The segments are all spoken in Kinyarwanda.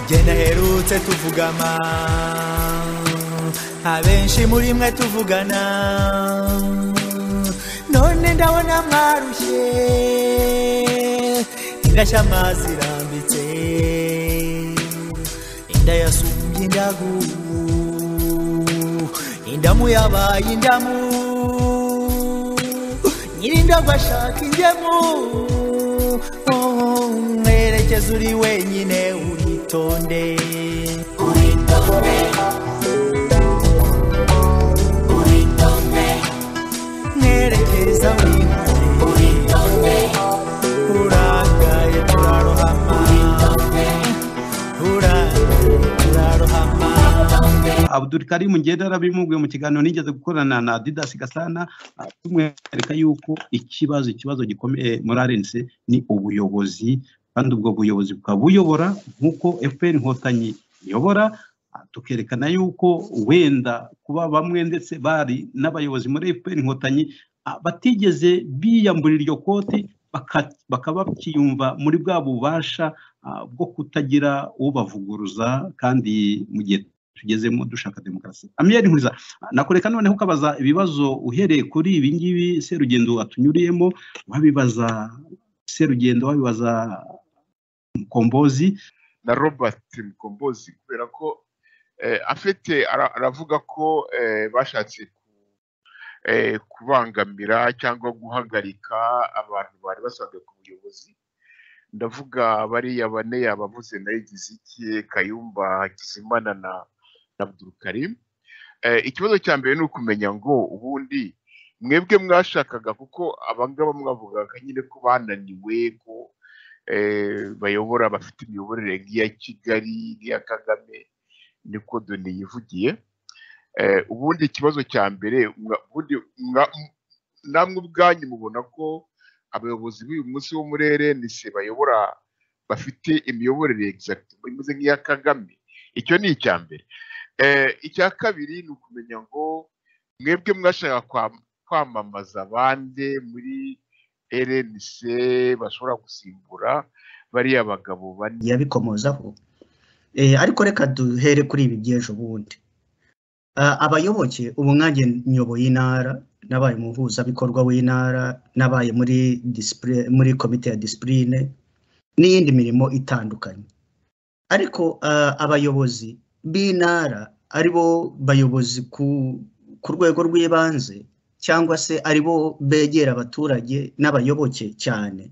genda herutse tuvugama abenshi muri mwe tuvugana none ndabona mwarushye indashya amazi irambitse inda yasumbye indagu indamu yabaye indamu nyirindagu ashaka ingemu mwerekeza uri wenyine uritonde mwerekeza winkure uragaye turarohama uragaye turarohama abdul karimu ngenda yarabimubwiye mu kiganiro nigeze gukorana na didasi gasana ah, tumwereka yuko ikibazo ikibazo gikomeye muri arense ni ubuyobozi kandi ubwo buyobozi bukaba buyobora nk'uko fpr inkotanyi iyobora ah, tukerekana yuko wenda kuba bamwe ndetse bari n'abayobozi muri fpr inkotanyi ah, batigeze biyamburira iryo koti baka- bakaba bakiyumva muri bwa bubasha ah, bwo kutagira ubavuguruza kandi mu gihe tugezemo dushaka demokarasi amiyeri nkuriza nakureka noneho ukabaza ibibazo uhereye kuri ibi ngibi serugendo atunyuriyemo wabibaza serugendo wabibaza mukombozi na robert mukombozi kubera ko eh, afite ara- aravuga ko eh, bashatse ku- eh, kubangamira cyangwa guhagarika abantu bari basanzwe ku buyobozi ndavuga bariya bane yabavuze na Igiziki kayumba hakizimana na na abdulkarim Eh, ikibazo cya mbere ni ukumenya ngo ubundi mwebwe mwashakaga kuko abangaba mwavugaga nyine ko bananiwe ko eh, bayobora bafite imiyoborere nk'iya kigali nk'iya kagame niko doni yivugiye Eh, ubundi ikibazo cya mbere mwa- ubundi mwa- m- namwe ubwanyu mubona ko abayobozi b'uyu munsi wo muri erenise bayobora bafite imiyoborere exactement imeze nk'iya kagame icyo ni icya mbere Eh, icya kabiri ni ukumenya ngo mwebwe mwashaka kwam- kwamamaza abandi muri rnc bashobora gusimbura bariya bagabo bane yabikomozaho Eh, ariko reka duhere kuri ibi by'ejo bundi Ah, abayoboke ubu mwagiye nyoboye intara nabaye umuhuzabikorwa w'intara nabaye muri disipure- muri komite ya disipurine n'iyindi mirimo itandukanye ariko ah, abayobozi b'intara ari bo bayobozi ku ku rwego rw'ibanze cyangwa se ari bo begera abaturage n'abayoboke cyane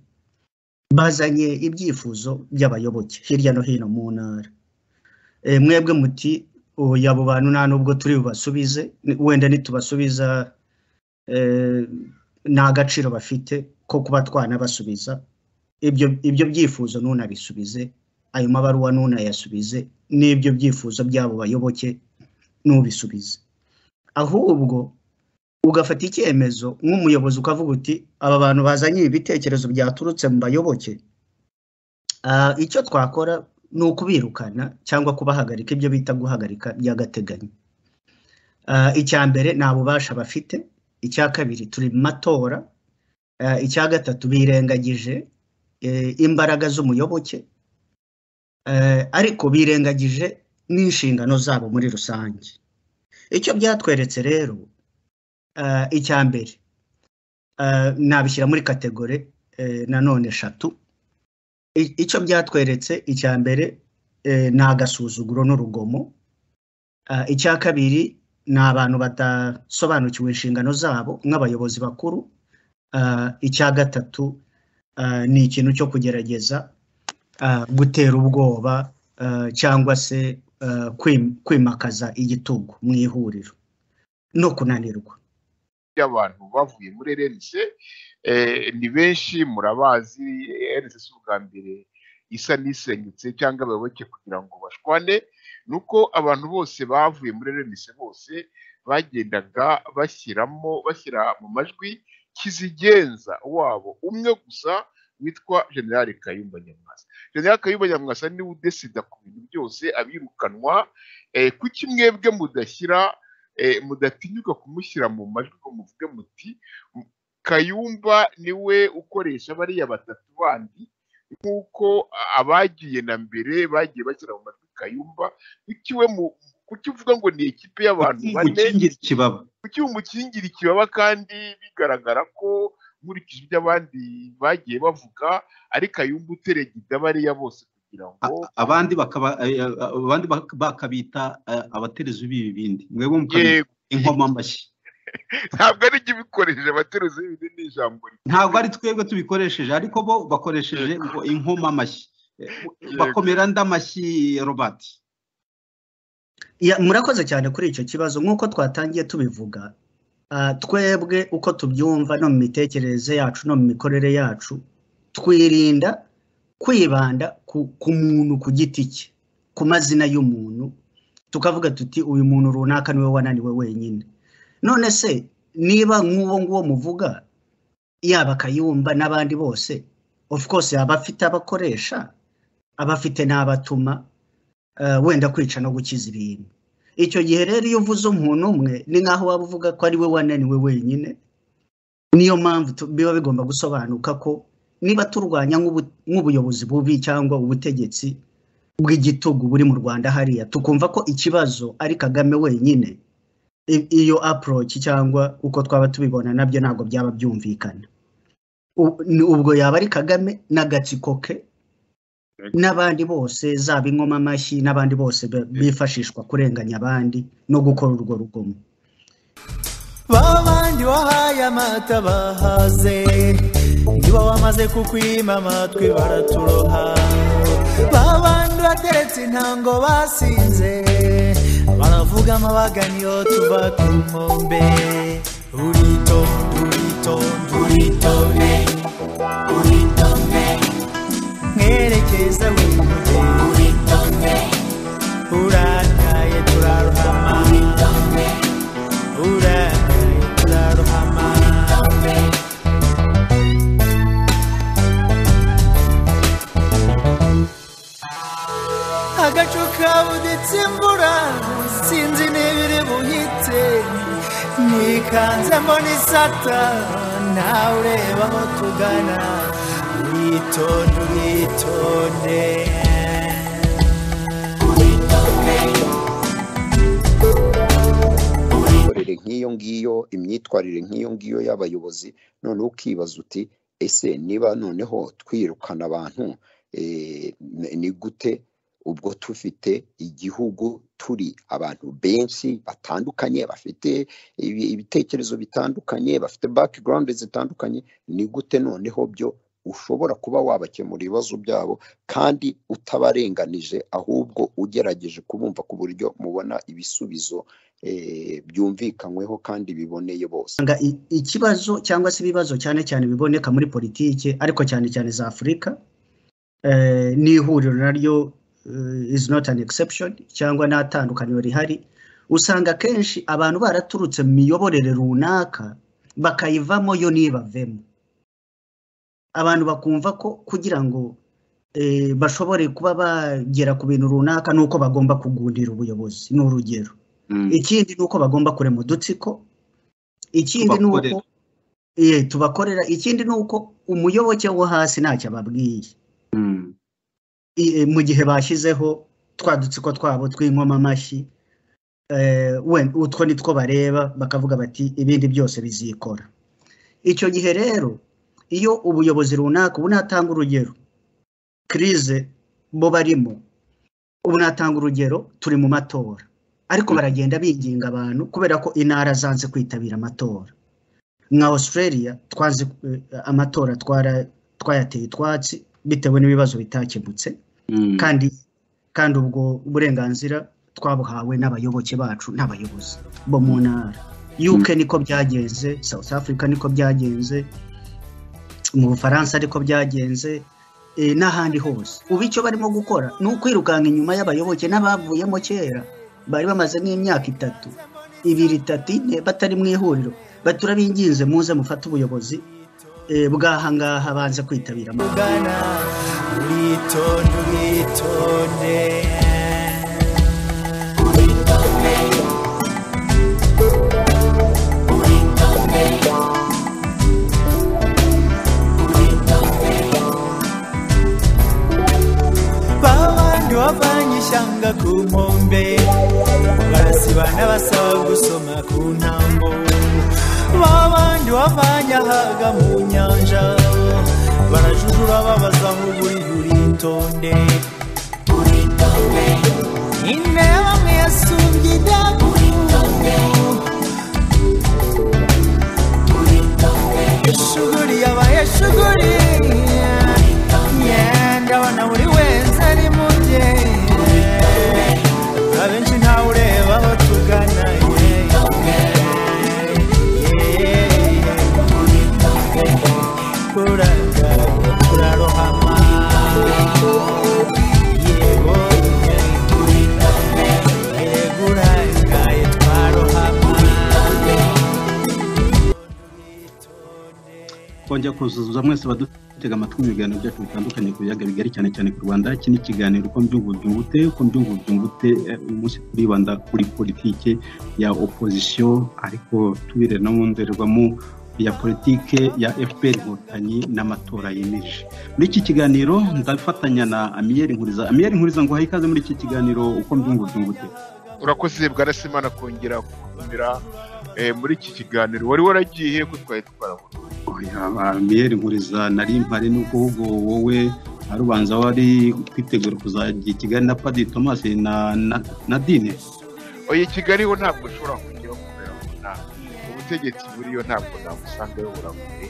bazanye ibyifuzo by'abayoboke hirya no hino mu ntara Eh, mwebwe muti oya abo bantu nta n'ubwo turi bubasubize ni- wenda nitubasubiza eh, nta gaciro bafite ko kuba twanabasubiza ibyo ibyo byifuzo ntunabisubize ayo mabaruwa ntunayasubize n'ibyo byifuzo by'abo bayoboke ntubisubize ahubwo ugafata icyemezo nk'umuyobozi ukavuga uti aba bantu bazanye ibi bitekerezo byaturutse mu bayoboke ah, icyo twakora ni ukubirukana cyangwa kubahagarika ibyo bita guhagarika by'agateganyo Ah, icya mbere nta bubasha bafite icya kabiri turi mu matora Ah, icya gatatu birengagije eh, imbaraga z'umuyoboke Eh, ariko birengagije n'inshingano zabo muri rusange icyo byatweretse rero eh, icya mbere eh, nabishyira muri kategore eh, nanone eshatu I- icyo byatweretse icya mbere eh, ni agasuzuguro n'urugomo Eh, icya kabiri ni abantu badasobanukiwe inshingano zabo nk'abayobozi bakuru Eh, icya gatatu eh, ni ikintu cyo kugerageza eh, gutera ubwoba eh, cyangwa se eh, kwim- kwimakaza igitugu mu ihuriro no kunanirwa y'abantu bavuye muri RNC eh, ni benshi murabazi RNC si ubwa mbere isa n'isenyutse cyangwa abayoboke kugira ngo bashwane ni uko abantu bose bavuye muri RNC bose bagendaga bashyiramo bashyira mu majwi kizigenza wabo umwe gusa witwa generali kayumba nyamwasa generali kayumba nyamwasa niwe udesida ku bintu byose abirukanwa eh, kuki mwebwe mudashyira eh, mudatinyuka kumushyira mu majwi ngo muvuge muti "M- kayumba niwe ukoresha bariya batatu bandi nk'uko abagiye na mbere bagiye bashyira mu majwi kayumba biciwe mu kukivuga ngo ni ikipe y'abantu bane ukingira ikibaba kuki umukingira ikibaba kandi bigaragara ko nkurikije ibyo abandi bagiye bavuga ari kayumba uteregida bariya bose kugira ngo A- abandi bakaba eh, abandi bak- bakabita eh, abaterezi b'ibi bindi mwebwe mukabita yego inkoma mashyi ntabwo ari jye ubikoresheje abateruzi b'ibindi ni ijambo rye ntabwo ari twebwe tubikoresheje ariko bo bakoresheje ngo inkoma mashyi Eh, bakomera nd'amashyi robert Ya, murakoze cyane kuri icyo kibazo nk'uko twatangiye tubivuga ah, twebwe uko tubyumva no mu mitekerereze yacu no mu mikorere yacu twirinda kwibanda ku, ku muntu ku giti cye ku mazina y'umuntu tukavuga tuti uyu muntu runaka niwe wananiwe wenyine none se niba nk'uwo nguwo muvuga yaba kayumba n'abandi bose of course aba afite abakoresha aba afite n'abatuma eh, wenda kwica no gukiza ibintu icyo gihe rero iyo uvuze umuntu umwe ni nk'aho waba uvuga ko ari we wananiwe wenyine niyo mpamvu tu- biba bigomba gusobanuka ko niba turwanya nk'ubu- nk'ubuyobozi bubi cyangwa ubutegetsi bw'igitugu buri mu rwanda hariya tukumva ko ikibazo ari kagame wenyine i- iyo approach cyangwa uko twaba tubibona nabyo ntabwo byaba byumvikana U- ni- ubwo yaba ari kagame n'agatsiko ke n'abandi bose zaba inkomamashyi n'abandi bose be- bifashishwa kurenganya abandi no gukora urwo rugomo babandi wahaye amata bahaze niba wamaze kukwima amatwi baraturoha babandi bateretse intango basinze baravuga amabaga niyo tuva ku nkombe uritonde uritonde uritonde uritonde mwerekeza wimuge uritonde urakaye turarohama uritonde urakaye turarohama agacu kabuditse imvura sinzi n'ibiri buhitse nikanze mbona isata nawe ureba aho tugana uritonde uritonde imikorere nk'iyo ngiyo imyitwarire nk'iyo ngiyo y'abayobozi noneho ukibaza uti ese niba noneho twirukana abantu eh, n- ni gute ubwo tufite igihugu turi abantu benshi batandukanye bafite ibi- ibitekerezo bitandukanye bafite background zitandukanye ni gute noneho byo ushobora kuba wabakemura ibibazo byabo kandi utabarenganije ahubwo ugerageje kubumva ku buryo mubona ibisubizo eh, byumvikanyweho kandi biboneye bose Nga i- ikibazo cyangwa se ibibazo cyane cyane biboneka muri politiki ariko cyane cyane za afurika eh, n'ihuriro naryo eh, is not an exception cyangwa n'atandukaniro rihari usanga akenshi abantu baraturutse mu miyoborere runaka bakayivamo yo n'ibavemo abantu bakumva ko kugira ngo eh, bashobore kuba bagera ku bintu runaka ni uko bagomba kugundira ubuyobozi ni urugero Mm. ikindi ni uko bagomba kurema udutsiko ikindi ni Tubakorera. uko eh, tubakorera ikindi ni uko umuyoboke wo hasi ntacyo ababwiye Mm. I- eh, mu gihe bashyizeho twa dutsiko twabo tw'inkomamashyi eh, we- utwo ni two bareba bakavuga bati ibindi byose bizikora icyo gihe rero iyo ubuyobozi runaka ubu natanga urugero kirize bo barimo ubu natanga urugero turi mu matora ariko Mm. baragenda binginga abantu kubera ko intara zanze kwitabira amatora nka australia twanze eh, amatora twara- twayateye utwatsi bitewe n'ibibazo bitakemutse Mm. kandi kandi ubwo burenganzira twabuhawe n'abayoboke bacu n'abayobozi bo mu ntara UK niko byagenze South Africa niko byagenze mu Bufaransa niko byagenze eh, n'ahandi hose ubu icyo barimo gukora ni ukwirukanka inyuma y'abayoboke n'abavuyemo kera bari bamaze nk'imyaka itatu ibiri itatu ine batari mu ihuriro baturabinginze muze mufate ubuyobozi eh, bw'ahangaha banze kwitabira amatora tugana uritonde uritonde akaga mu nyanja barajujura babaza nk'uburi uritonde intebe amwe yasumbye idabu ishuguri yabaye shuguri ndabona buri wese ari mu bye abenshi ntawe ureba aho tugana turaga turarohama yego yego urangaye twarohama kongera kuzuza mwese badutega amatwi mu biganiro byacu bitandukanye ku biyaga bigari cyane cyane ku rwanda iki ni ikiganiro ko mbyumva byungute ko mbyumva byungute eh, uyu munsi turibanda kuri politike ya opozisiyo ariko tubire no mu ndorerwamo ya politike ya fpr inkotanyi n'amatora yemeje muri iki kiganiro ndafatanya na amiyeri nkuriza amiyeri nkuriza ngo uhaye ikaze muri iki kiganiro uko mbyumva byungute urakoze bwarasimana kongera kutumira eh, muri iki kiganiro wari waragiye ko twari twarabona miyeri nkuriza nari mpari nuko ahubwo wowe arubanza wari kwitegura kuzajya i kigali na padi thomas na na- na dine oya i kigali ho ntabwo ushobora kujyaho kubera ko nta ubutegetsi buriyo ntabwo nabusangayo buragoye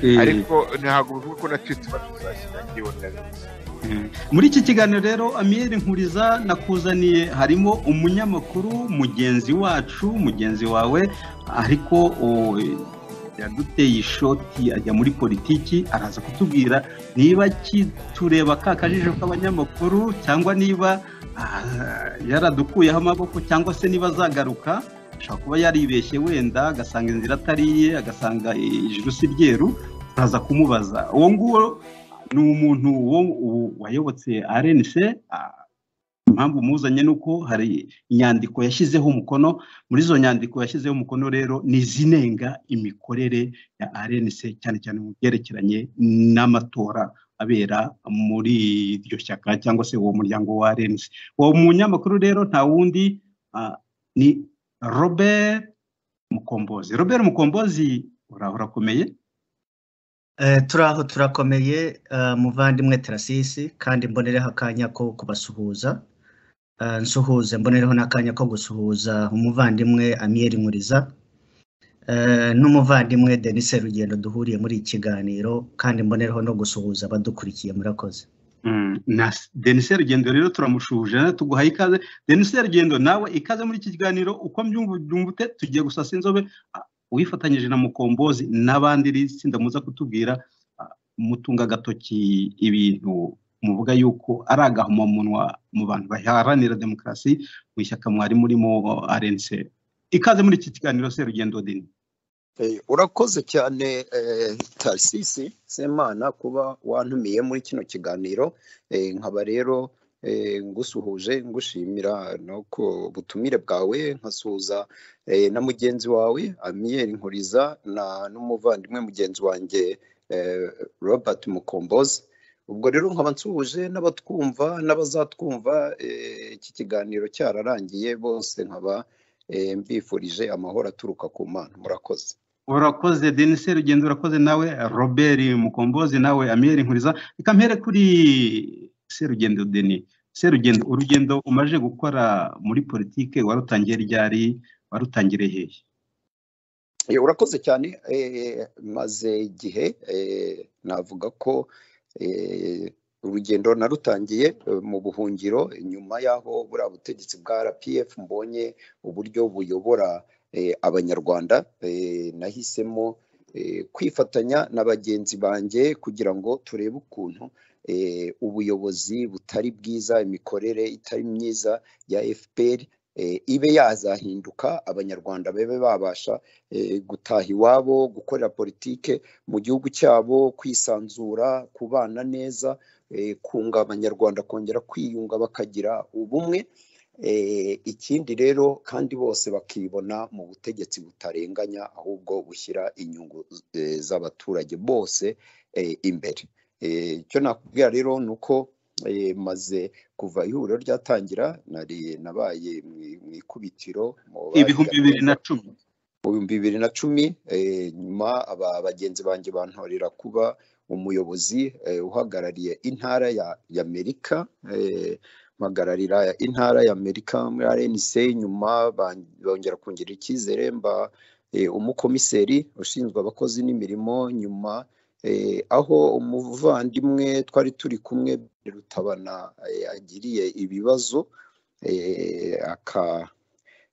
Eh, ariko ntabwo bivuga ko natwe tuba tuzashyira ngewe ndabizi eh. muri iki kiganiro rero amiyeri nkuriza nakuzaniye harimo umunyamakuru mugenzi wacu mugenzi wawe ariko o, eh, yaduteye ishoti ajya muri politiki araza kutubwira niba kitureba ka kajisho k'abanyamakuru cyangwa niba ah, yaradukuyeho amaboko cyangwa se niba azagaruka ashobora kuba yaribeshye wenda agasanga inzira atari iye agasanga ijuru si ryeru nkaza kumubaza uwo nguwo ni umuntu wo- wo- wayobotse rnc ah, impamvu muzanye ni uko hari inyandiko yashyizeho umukono muri izo nyandiko yashyizeho umukono rero ni izinenga imikorere ya rnc cyane cyane mu byerekeranye n'amatora abera muri iryo shyaka cyangwa se uwo muryango wa rnc uwo munyamakuru rero nta wundi ah, ni robert mukombozi robert mukombozi uraho urakomeye Eh, turaho turakomeye eh, muvandimwe terasisi kandi mbonereho akanya ko kubasuhuza Eh, nsuhuze mbonereho n'akanya ko gusuhuza umuvandimwe amiyeri nkuriza eh, n'umuvandimwe denise rugendo duhuriye muri iki kiganiro kandi mbonereho no gusuhuza abadukurikiye murakoze Mm, na denise rugendo rero turamushuje nawe tuguhaye ikaze denise rugendo nawe ikaze muri iki kiganiro uko mbyumva byumvute tugiye gusasa inzobe Ah, uwifatanyije na mukombozi n'abandi iri tsinda muza kutubwira ah, mutunga agatoki ibintu muvuga yuko ari agahomamunwa mu bantu baharanira demokarasi mu ishyaka mwari murimo rnc ikaze muri iki kiganiro se rugendo dini Eh, urakoze cyane eh, tarisisi semana kuba wantumiye muri kino kiganiro Eh, nkaba rero eh, ngusuhuje ngushimira no ku butumire bwawe nkasuhuza eh, na mugenzi wawe amiyeri nkuriza na n'umuvandimwe mugenzi wanjye eh, robert mukombozi ubwo rero nkaba nsuhuje n'abatwumva n'abazatwumva eh, iki kiganiro cyararangiye bose nkaba eh, mbifurije amahoro aturuka ku mana murakoze urakoze denise rugendo urakoze nawe robert mukombozi nawe amiyeri nkuriza reka mpere kuri serugendo deni serugendo urugendo umaze gukora muri politike warutangiye ryari warutangire hehe Eh, urakoze cyane eh, maze igihe eh, navuga ko eh, urugendo narutangiye eh, mu buhungiro nyuma y'aho buriya butegetsi bwa rpf mbonye uburyo buyobora eh, abanyarwanda eh, nahisemo eh, kwifatanya na bagenzi banjye kugira ngo turebe ukuntu eh, ubuyobozi butari bwiza imikorere itari myiza ya fpr eh, ibe yazahinduka abanyarwanda babe babasha eh, gutaha iwabo gukorera politike mu gihugu cyabo kwisanzura kubana neza eh, kunga abanyarwanda kongera kwiyunga bakagira ubumwe Eh, ikindi rero kandi bose bakibona mu butegetsi butarenganya ahubwo bushyira inyungu eh, z'abaturage bose eh, imbere Eh, icyo nakubwira rero ni uko eh, maze kuva ihuriro ryatangira nari nabaye mu mu ikubitiro mu ibihumbi bibiri na bahiganwaga- cumi mu bihumbi bibiri na cumi eh, nyuma aba- bagenzi banjye bantorera kuba umuyobozi eh, uhagarariye intara ya ya amerika eh, mpagararira intara ya amerika muri rnc nyuma ban- bongera kungirira icyizere mba eh, umukomiseri ushinzwe abakozi n'imirimo nyuma eh, aho umuvandimwe twari turi kumwe rutabana eh, agiriye ibibazo eh, aka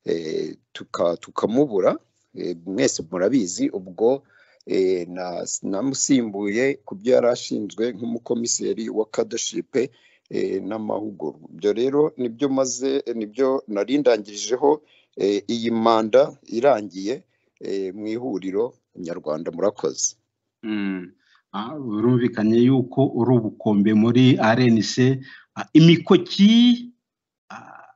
eh, tuka- tukamubura eh, mwese murabizi ubwo eh, na- namusimbuye ku byo yari ashinzwe nk'umukomiseri wa kadashipe eh, n'amahugurwa ibyo rero nibyo maze nibyo nari ndangirijeho eh, iyi manda irangiye eh, mu ihuriro nyarwanda murakoze Mm. Ah, birumvikanye yuko uri ubukombe muri RNC Ah, imikoki ah,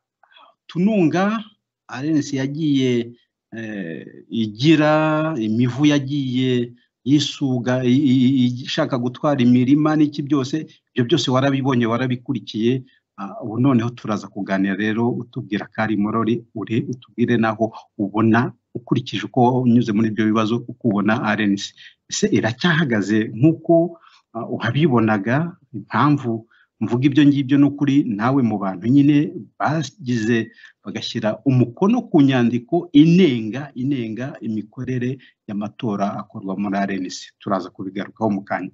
tununga RNC yagiye eh, igira imivu yagiye yisuga i- i- i- ishaka gutwara imirima n'iki byose ibyo byose warabibonye warabikurikiye Ah, ubu noneho turaza kuganira rero utubwira kari morori uri utubwire naho ubona ukurikije uko unyuze muri ibyo bibazo uko ubona RNC ese iracyahagaze nk'uko ah, uhabibonaga impamvu mvuga ibyo ngibyo ni ukuri nawe mu bantu nyine bagize bagashyira umukono ku nyandiko inenga inenga imikorere y'amatora akorwa muri RNC turaza kubigarukaho mu kanya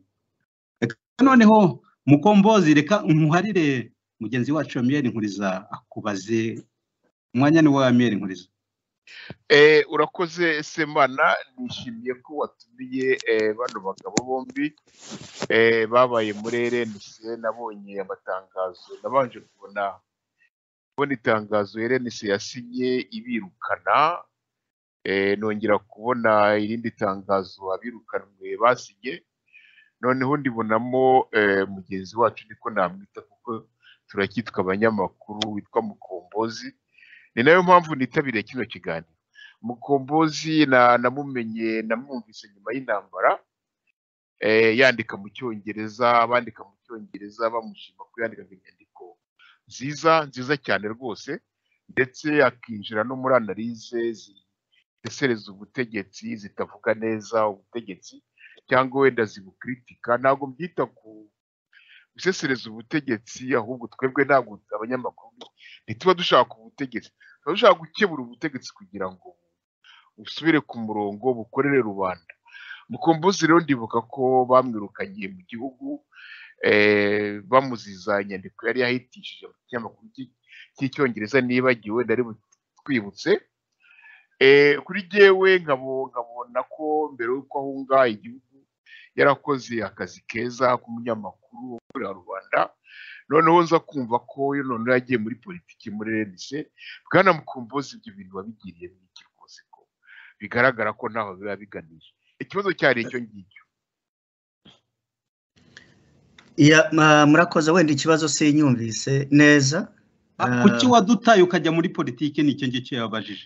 reka noneho mukombozi reka nkuharire mugenzi wacu wa miyeri nkuriza akubaze umwanya ni wa miyeri nkuriza Eh, urakoze semana nishimiye ko watumiye eh, bano bagabo bombi eh, babaye muri RNC nabonye amatangazo nabanje kubona kubona itangazo RNC yasinye ibirukana eh, nongera kubona irindi tangazo abirukanwe basinye noneho ndibonamo eh, mugenzi wacu niko namwita kuko turacyitwa abanyamakuru witwa mukombozi ni nayo mpamvu nitabiriye kino kiganiro mukombozi na- namumenye namwumvise nyuma y'intambara eh, yandika mu cyongereza bandika mu cyongereza bamushima ko yandikaga inyandiko nziza nziza cyane rwose ndetse akinjira no muri analize zisesereza ubutegetsi zitavuga neza ubutegetsi cyangwa wenda zibukritika ntabwo mbyita ku gusesereza ubutegetsi ahubwo twebwe ntabwo abanyamakuru ntituba dushaka ubutegetsi tuba dushaka gukemura ubutegetsi kugira ngo busubire ku murongo bukorere rubanda mukombozi rero ndibuka ko bamwirukanye mu gihugu eh, bamuziza inyandiko yari yahitishije mu kinyamakuru cy'i- cy'icyongereza nibagiwe nari twibutse kuri jyewe nkabo- nkabona ko mbere y'uko ahunga igihugu yarakoze akazi keza k'umunyamakuru ukorera rubanda noneho nza kumva ko iyo noneho yagiye muri politiki muri RNC bwana mukumbuzi ibyo bintu wabigiriye mu iki rwose ko bigaragara ko ntaho biba biganisha ikibazo cyari icyo ngicyo Ya, ma- murakoze wenda ikibazo sinyumvise neza Ah, Ah, kuki wadutaye ukajya muri politiki ni icyo ngicyo yabajije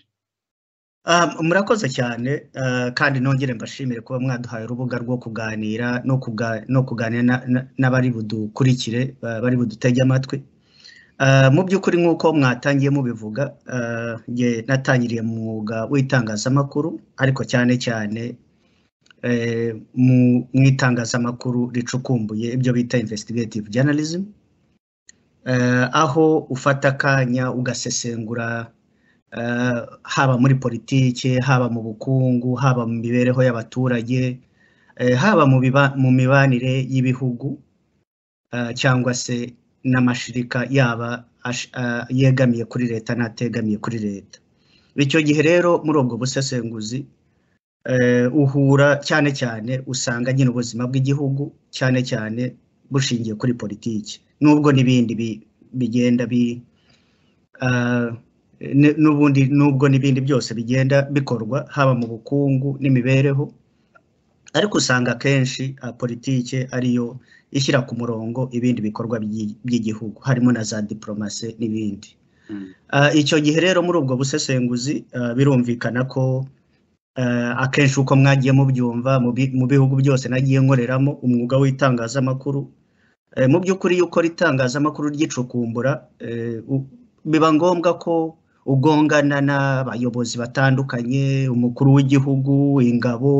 ah, murakoze cyane ah, kandi nongere mbashimire kuba mwaduhaye urubuga rwo kuganira no kuga- no kuganira na- na- n'abari budukurikire ba- bari budutege amatwi Ah, mu by'ukuri nk'uko mwatangiye mubivuga ah, nge natangiriye mu mwuga w'itangazamakuru ariko cyane cyane eh, mu- mu itangazamakuru ricukumbuye ibyo bita investigative journalism eh, aho ufata akanya ugasesengura eh, haba muri politiki haba mu bukungu haba mu mibereho y'abaturage eh, haba mu biba- mu mibanire y'ibihugu eh, cyangwa se n'amashirika yaba ash- eh, yegamiye kuri leta n'ategamiye kuri leta icyo gihe rero muri ubwo busesenguzi eh, uhura cyane cyane usanga nyine ubuzima bw'igihugu cyane cyane bushingiye kuri politiki nubwo n'ibindi bi- bigenda bi eh, n- n'ubundi nubwo n'ibindi byose bigenda bikorwa haba mu bukungu n'imibereho ariko usanga akenshi ah, politike ariyo ishyira ku murongo ibindi bikorwa by'i- by'igihugu harimo na za diporomasi n'ibindi Ah, icyo gihe rero muri ubwo busesenguzi ah, birumvikana ko ah, akenshi uko mwagiye mubyumva mu bi- mu bihugu byose nagiye nkoreramo umwuga w'itangazamakuru eh, mu by'ukuri iyo ukora itangazamakuru ry'icukumbura eh, u- biba ngombwa ko ugongana n'abayobozi batandukanye umukuru w'igihugu ingabo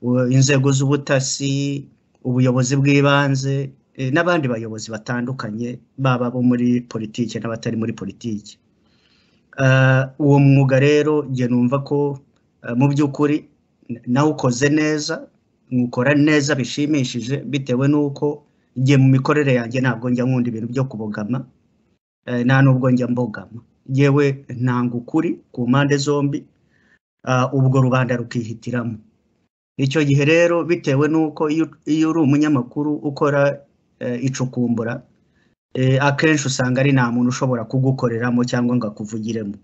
u- inzego z'ubutasi ubuyobozi bw'ibanze eh, n'abandi bayobozi batandukanye baba bo muri politiki n'abatari muri politiki Ah, uwo mwuga rero njye numva ko ah, mu by'ukuri na- nawukoze neza nkukora neza bishimishije bitewe n'uko njye mu mikorere yanjye ntabwo njya nkunda ibintu byo kubogama eh, nta nubwo njya mbogama yewe ntanga ukuri ku mpande zombi ah, ubwo rubanda rukihitiramo icyo gihe rero bitewe n'uko iyo iyo uri umunyamakuru ukora eh, icukumbura eh, akenshi usanga ari nta muntu ushobora kugukoreramo cyangwa ngo akuvugiremo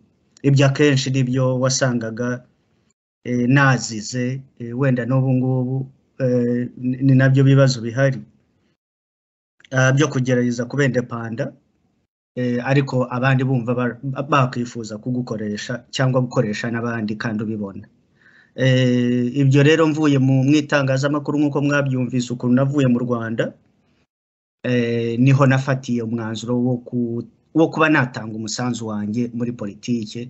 ibyo akenshi nibyo wasangaga eh, nazize eh, wenda n'ubu ngubu eh, ni- ni nabyo bibazo bihari ah, byo kugerageza kubendepanda eh, ariko abandi bumva ba- bakwifuza kugukoresha cyangwa gukoresha n'abandi kandi ubibona Eh, ibyo rero mvuye mu mu itangazamakuru nk'uko mwabyumvise ukuntu navuye mu rwanda eh, niho nafatiye umwanzuro wo ku- wo kuba natanga umusanzu wanjye muri politike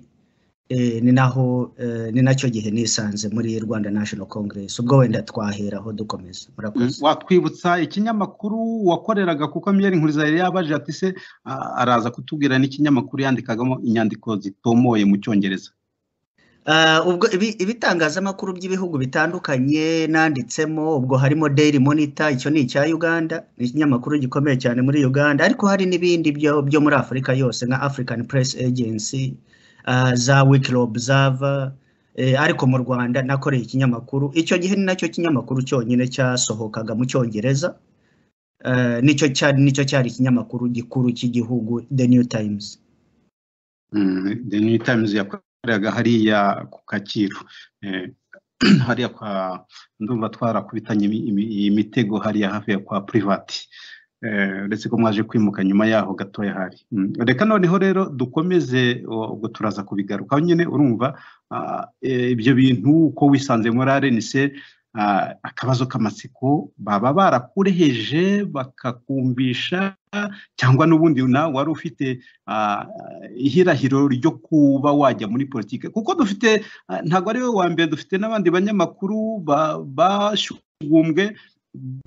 eh, ni naho eh, ni nacyo gihe nisanze muri rwanda national congress ubwo wenda twaheraho dukomeza murakoze watwibutsa ikinyamakuru wakoreraga kuko miyeri nkuriza yari yabaje ati se a- araza kutubwira n'ikinyamakuru yandikagamo inyandiko zitomoye mu cyongereza Ah, ubwo ibi- ibitangazamakuru by'ibihugu bitandukanye nanditsemo ubwo harimo Daily Monitor icyo ni icya Uganda ni ikinyamakuru gikomeye cyane muri Uganda ariko hari n'ibindi byo, byo muri Afurika yose nka African Press Agency ah, za Weekly Observer eh, ariko mu Rwanda nakoreye ikinyamakuru icyo gihe ni nacyo kinyamakuru cyonyine cyasohokaga mu Cyongereza Eh, nicyo cyari nicyo cyari ikinyamakuru gikuru cy'igihugu The New Times Mm, the new times yakoreraga hariya ku kacyiru Eh, hariya kwa ndumva twarakubitanye imi- imi- imitego hariya hafi ya kwa private Eh, uretse ko mwaje kwimuka nyuma yaho gatoya hari Mm, reka noneho rero dukomeze o- ubwo turaza kubigarukaho nyine urumva ah, eh, ibyo bintu uko wisanze muri arenise ah, akabazo k'amatsiko baba barakureheje bakakumvisha cyangwa n'ubundi nawe wari ufite ah, ihirahiro ryo kuba wajya muri politiki kuko dufite ah, ntabwo ari we wa mbere dufite n'abandi banyamakuru ba- bashyugumbwe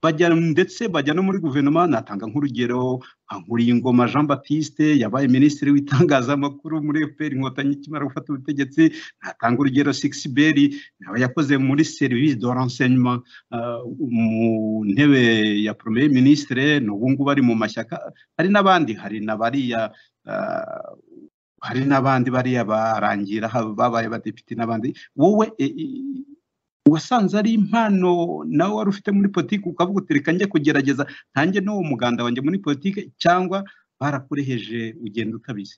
bajya ndetse bajya no muri guverinoma natanga nk'urugero nka Nkuriyingoma Jean Baptiste yabaye minisitiri w'itangazamakuru muri FPR inkotanyi ikimara gufata ubutegetsi natanga urugero Sixbert nawe yakoze muri service de renseignement ah, mu ntebe ya premier ministre n'ubu ngubu ari mu mashyaka hari n'abandi hari na bariya ah, hari n'abandi bariya barangira haba babaye abadepite n'abandi wowe e, e, wasanze ari impano nawe wari ufite muri politiki ukavuga uti reka njye kugerageza ntange n'uwo muganda wanjye muri politiki cyangwa barakureheje ugenda utabizi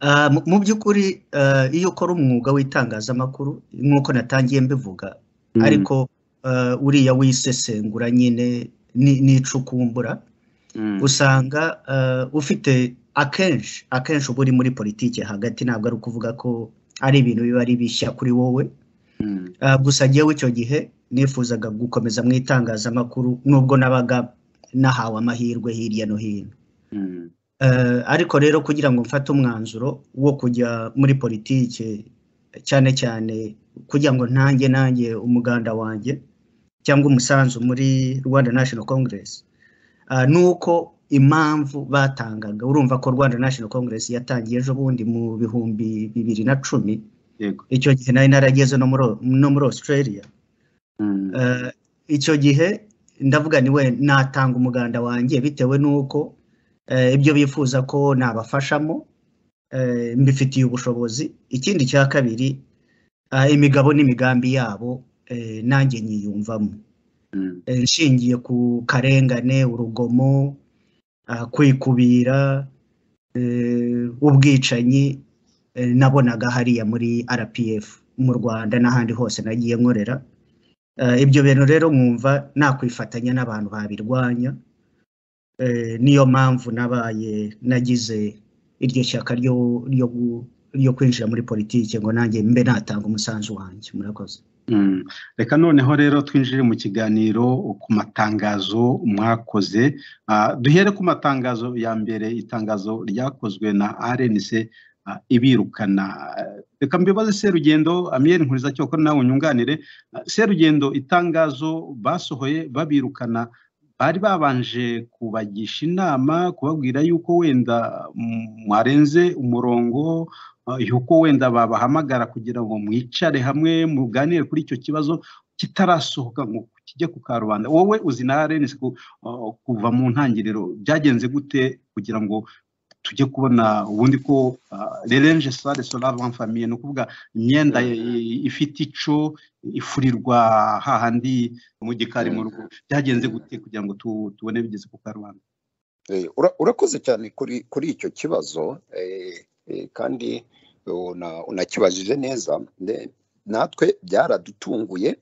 Ah, mu mu by'ukuri ah, iyo ukora umwuga w'itangazamakuru nk'uko natangiye mbivuga ariko ah, uriya wisesengura nyine ni- n'icukumbura Mm, usanga ah, ufite akenshi akenshi uba uri muri politiki hagati ntabwo ari ukuvuga ko ari ibintu biba ari bishya kuri wowe mm, Ah, gusa njyewe icyo gihe nifuzaga gukomeza mu itangazamakuru nubwo nabaga nahawe amahirwe hirya no hino mm, Eh, ariko rero kugira ngo mfate umwanzuro wo kujya muri politike cyane cyane kugira ngo ntange nanjye umuganda wanjye cyangwa umusanzu muri Rwanda National Congress Ah, nuko impamvu batangaga urumva ko Rwanda National Congress yatangiye ejo bundi mu bihumbi bibiri na cumi yego icyo gihe nari narageze no muri no muri Australia mm, Eh, icyo gihe ndavuga ni we natanga umuganda wanjye bitewe n'uko eh, ibyo bifuza ko nabafashamo eh, mbifitiye ubushobozi ikindi cya kabiri ah, imigabo n'imigambi yabo eh, nanjye nyiyumvamo mm, Eh, nshingiye ku karengane urugomo ah, kwikubira eh, ubwicanyi eh, nabonaga hariya muri RPF mu Rwanda n'ahandi hose nagiye nkorera Eh, ibyo bintu rero mwumva nakwifatanya n'abantu babirwanya Eh, niyo mpamvu nabaye nagize iryo shyaka ryo ryo gu- ryo kwinjira muri politiki ngo nanjye mbe natanga umusanzu wanjye murakoze mm. reka noneho rero twinjire mu kiganiro ku matangazo mwakoze Ah, duhere ku matangazo ya mbere itangazo ryakozwe na rnc ah, ibirukana reka mbibaze serugendo amiyeri nkuriza cyoko nawe unyunganire Ah, serugendo itangazo basohoye babirukana bari babanje kubagisha inama kubabwira yuko wenda mm, mwarenze umurongo ah, yuko wenda babahamagara kugira ngo mwicare hamwe muganire kuri icyo kibazo kitarasohoka ngo kijye ku karubanda wowe uzi na RNC ko, ah, kuva mu ntangiriro byagenze gute kugira ngo tujye kubona ubundi ko lerenje sare solava famiye ni ukuvuga imyenda i- i- ifite ico ifurirwa hahandi mu gikari mu rugo byagenze gute kugira ngo tu- tubone bigeze ku karubanda Eh, ura- urakoze cyane kuri kuri icyo kibazo eh, eh, kandi una- unakibajije neza Ne- natwe byaradutunguye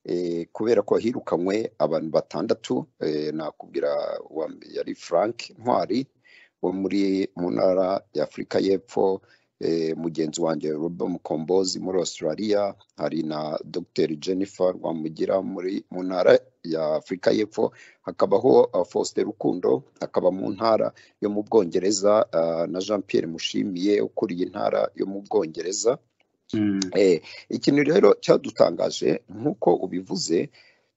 eh, kubera ko hirukanywe abantu batandatu eh, nakubwira uwa mbe- yari Frank Ntwari wo muri mu ntara ya Afurika y'Epfo eh, mugenzi wanjye Robert Mukombozi muri Australia hari na Dr Jennifer Rwamugira muri mu ntara ya Afurika y'Epfo hakabaho uh, Faustin Rukundo akaba mu ntara yo mu Bwongereza uh, na Jean Pierre Mushimiye ukuriye intara yo mu Bwongereza Mm, Eh, ikintu rero cyadutangaje nk'uko ubivuze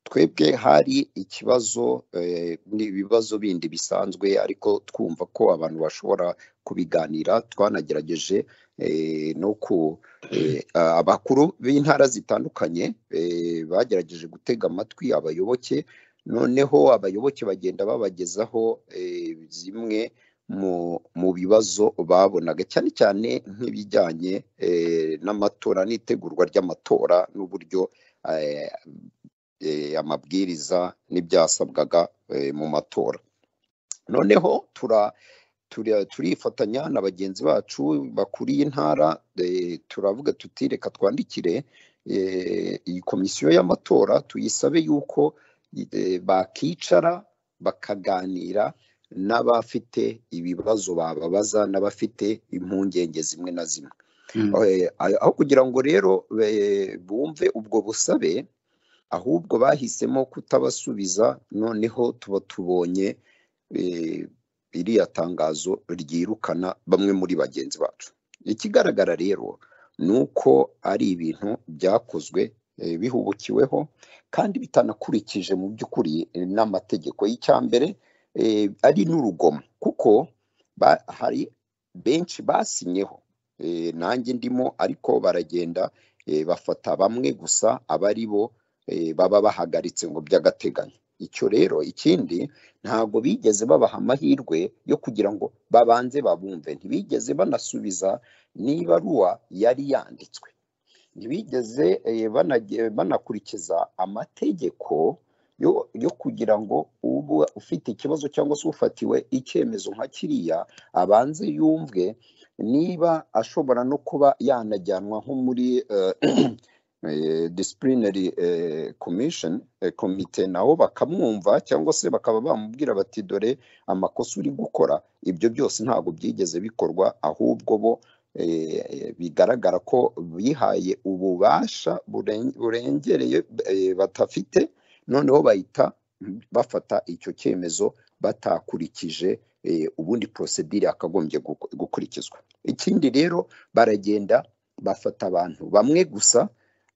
twebwe hari ikibazo eh, n'ibibazo bindi bisanzwe ariko twumva ko abantu bashobora kubiganira twanagerageje eh, no ku eh, abakuru b'intara zitandukanye eh, bagerageje gutega amatwi abayoboke noneho abayoboke bagenda babagezaho eh, zimwe mu mu bibazo babonaga cyane cyane nk'ibijyanye eh, n'amatora n'itegurwa ry'amatora n'uburyo eh, eh, amabwiriza n'ibyasabwaga eh, mu matora noneho tura turi- turifatanya na bagenzi bacu bakuriye intara eh, turavuga tuti reka twandikire eh, iyi komisiyo y'amatora tuyisabe yuko eh, bakicara bakaganira n'abafite ibibazo bababaza n'abafite impungenge zimwe na zimwe mm, Eh, aho kugira ngo rero eh, bumve ubwo busabe ahubwo bahisemo kutabasubiza noneho tuba tubonye eh, iriya tangazo ryirukana bamwe muri bagenzi bacu ikigaragara rero ni uko ari ibintu byakozwe eh, bihubukiweho kandi bitanakurikije mu by'ukuri eh, n'amategeko y'icyambere eh, ari n'urugomo kuko ba- hari benshi basinyeho eh, nanjye ndimo ariko baragenda eh, bafata bamwe gusa abari bo eh, baba bahagaritse ngo by'agateganyo icyo rero ikindi ntabwo bigeze babaha amahirwe yo kugira ngo babanze babumve ntibigeze banasubiza n'ibaruwa yari yanditswe ntibigeze eh, banage- banakurikiza amategeko yo yo kugira ngo uba ufite ikibazo cyangwa se ufatiwe icyemezo nka kiriya abanze yumvwe niba ashobora no kuba yanajyanwa nko muri eh, eh, disciplinary eh, commission eh, komite nabo bakamwumva cyangwa se bakaba bamubwira bati dore amakosa uri gukora ibyo byose ntabwo byigeze bikorwa ahubwo bo eh, bigaragara ko bihaye ububasha buren- burengereye eh, batafite noneho bahita bafata icyo cyemezo batakurikije eh, ubundi porosedire yakagombye guku- gukurikizwa ikindi rero baragenda bafata abantu bamwe gusa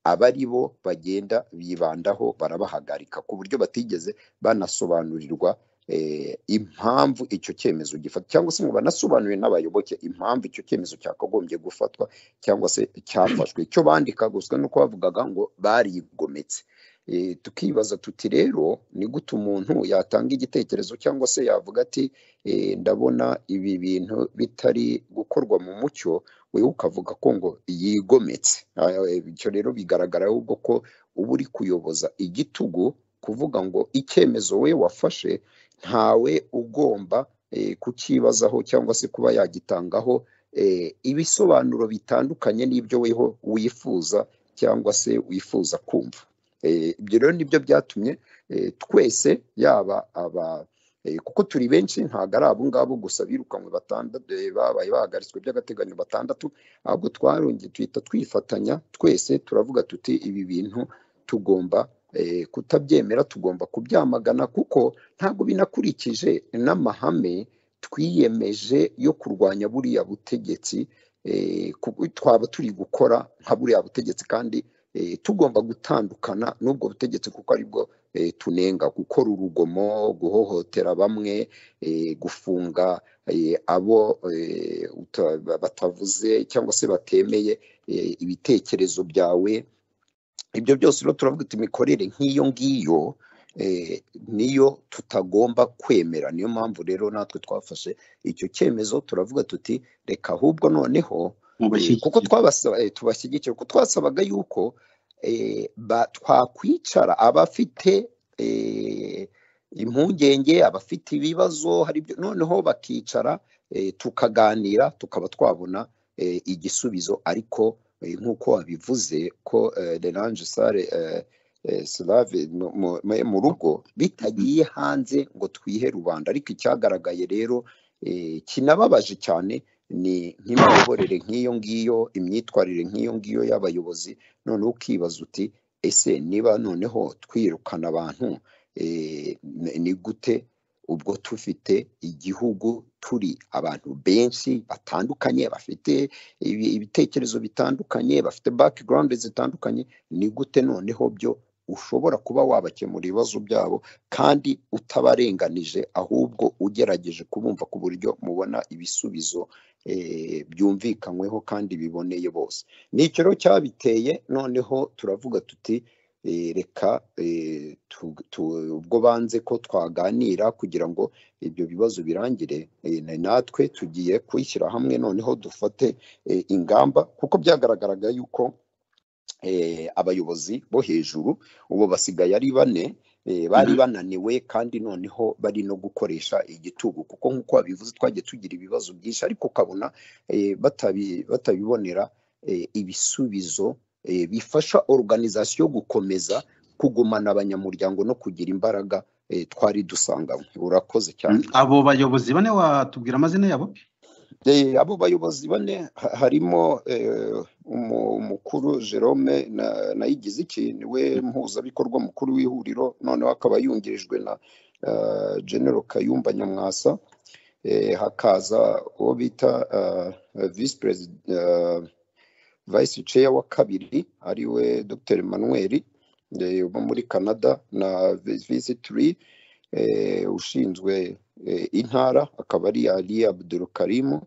aba ari bo bagenda bibandaho barabahagarika ku buryo batigeze banasobanurirwa eh, impamvu icyo cyemezo gifata cyangwa se ngo banasobanurire n'abayoboke impamvu icyo cyemezo cyakagombye gufatwa cyangwa se cyafashwe icyo bandika gusa nuko bavugaga ngo barigometse Eh, tukibaza tuti rero ni gute umuntu yatanga igitekerezo cyangwa se yavuga ati eh, ndabona ibi bintu bitari gukorwa mu mucyo wewe ukavuga ko ngo yigometse Aya, eh, bityo rero bigaragara ahubwo ko uba uri kuyoboza igitugu kuvuga ngo icyemezo we wafashe ntawe ugomba eh, kukibazaho cyangwa se kuba yagitangaho eh, ibisobanuro bitandukanye n'ibyo weho wifuza cyangwa se wifuza kumva Eh, ibyo rero nibyo byatumye eh, twese yaba aba Eh, kuko turi benshi ntabwo ari abo ngabo gusa birukanwe batandatu eh, babaye bahagaritswe by'agateganyo batandatu ahubwo twarongeye tuhita twifatanya twese turavuga tuti ibi bintu tugomba eh, kutabyemera tugomba kubyamagana kuko ntabwo binakurikije n'amahame twiyemeje yo kurwanya buriya butegetsi eh, kuko twaba turi gukora nka buriya butegetsi kandi eh, tugomba gutandukana n'ubwo butegetsi kuko aribwo eh, tunenga gukora urugomo guhohotera bamwe eh, gufunga eh, abo eh, uta- batavuze cyangwa se batemeye eh, ibitekerezo byawe ibyo byose rero turavuga ati imikorere nk'iyo ngiyo eh, niyo tutagomba kwemera niyo mpamvu rero natwe twafashe icyo cyemezo turavuga tuti reka ahubwo noneho Eh, kuko mubashyigikira twabasaba eh, tubashyigikira kuko twasabaga yuko eh, ba- twakwicara abafite eh, impungenge abafite ibibazo hari ibyo noneho bakicara eh, tukaganira tukaba twabona eh, igisubizo ariko eh, nk'uko wabivuze ko eh, Solange Sale eh, eh, Slave mu- mu- mu rugo bitagiye hanze ngo twihe rubanda ariko icyagaragaye rero eh, kinababaje cyane ni nk'imiyoborere nk'iyo ngiyo imyitwarire nk'iyo ngiyo y'abayobozi noneho ukibaza uti ese niba noneho twirukana abantu eh, n- ni gute ubwo tufite igihugu turi abantu benshi batandukanye bafite ibi- ibitekerezo bitandukanye bafite background zitandukanye ni gute noneho byo ushobora kuba wabakemura ibibazo byabo kandi utabarenganije ahubwo ugerageje kubumva ku buryo mubona ibisubizo eh, byumvikanyweho kandi biboneye bose ni icyo rero cyabiteye noneho turavuga tuti eh, reka eh, tu- tu- ubwo banze ko twaganira kugira ngo ibyo bibazo birangire eh, na- natwe tugiye kwishyira hamwe noneho dufate eh, ingamba kuko byagaragaraga yuko eh, abayobozi bo hejuru ubu basigaye ari bane eh, bari bananiwe kandi noneho bari no gukoresha igitugu kuko nk'uko babivuze twagiye tugira ibibazo byinshi ariko ukabona eh, batabi- batabibonera eh, ibisubizo eh, bifasha organization gukomeza kugumana abanyamuryango no kugira imbaraga eh, twari dusanganywe urakoze cyane abo bayobozi bane watubwira amazina yabo Eh, abo bayobozi bane ha- harimo eh, umu- umukuru Jerome na- nayigize iki niwe mpuzabikorwa mukuru w'ihuriro noneho akaba yungirijwe na eh, General Kayumba Nyamwasa eh, hakaza uwo bita eh, Vice President eh, Vice Chair wa kabiri ariwe Dr Emmanuel eh, uba muri Canada na Vice 3 eh, ushinzwe eh, intara akaba ari Ali Abdul Karimu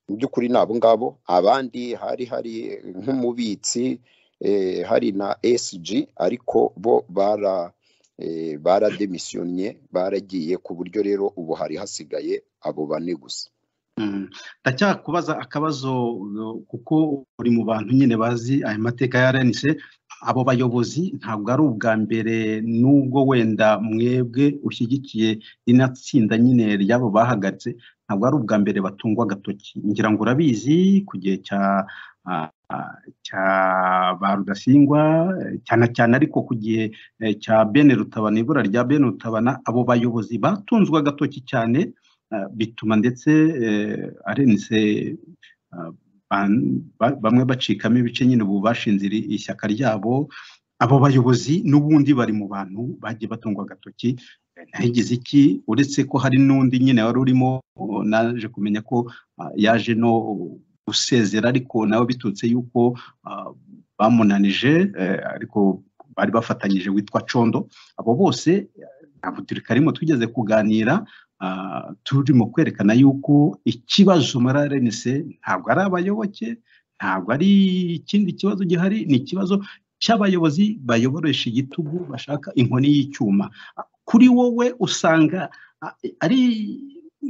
mu by'ukuri ni abo ngabo abandi hari hari nk'umubitsi eh, hari na SG ariko bo bara eh, barademisiyonye baragiye ku buryo rero ubu hari hasigaye abo bane gusa Mm. ndacyakubaza akabazo uh, kuko uri mu bantu nyine bazi aya mateka ya RNC abo bayobozi ntabwo ari ubwa mbere nubwo wenda mwebwe ushyigikiye rino tsinda nyine ry'abo bahagaritse ntabwo ari ubwa mbere batungwa agatoki ngira ngo urabizi ku gihe cya ah, ah, cya ba rudasingwa eh, cyane cyane ariko ku gihe eh, cya bene rutabana ibura rya bene rutabana abo bayobozi batunzwe agatoki cyane Uh, bituma ndetse eh, arenze uh, ban- ba- bamwe bacikamo ibice nyine ubu bashinze iri- ishyaka ryabo abo bayobozi n'ubundi bari mu bantu bagiye batungwa agatoki Eh, ntayigize iki uretse ko hari n'undi nyine wari urimo oh, naje kumenya ko ah, yaje no gusezera ariko nawe biturutse yuko ah, bamunanije eh, ariko bari bafatanyije witwa condo abo bose eh, ntabwo turi karimo twigeze kuganira Ah, turimo kwerekana yuko ikibazo muri RNC ntabwo ari abayoboke ntabwo ari ikindi kibazo gihari ni ikibazo cy'abayobozi bayoboresha igitugu bashaka inkoni y'icyuma Ah, kuri wowe usanga ah, ari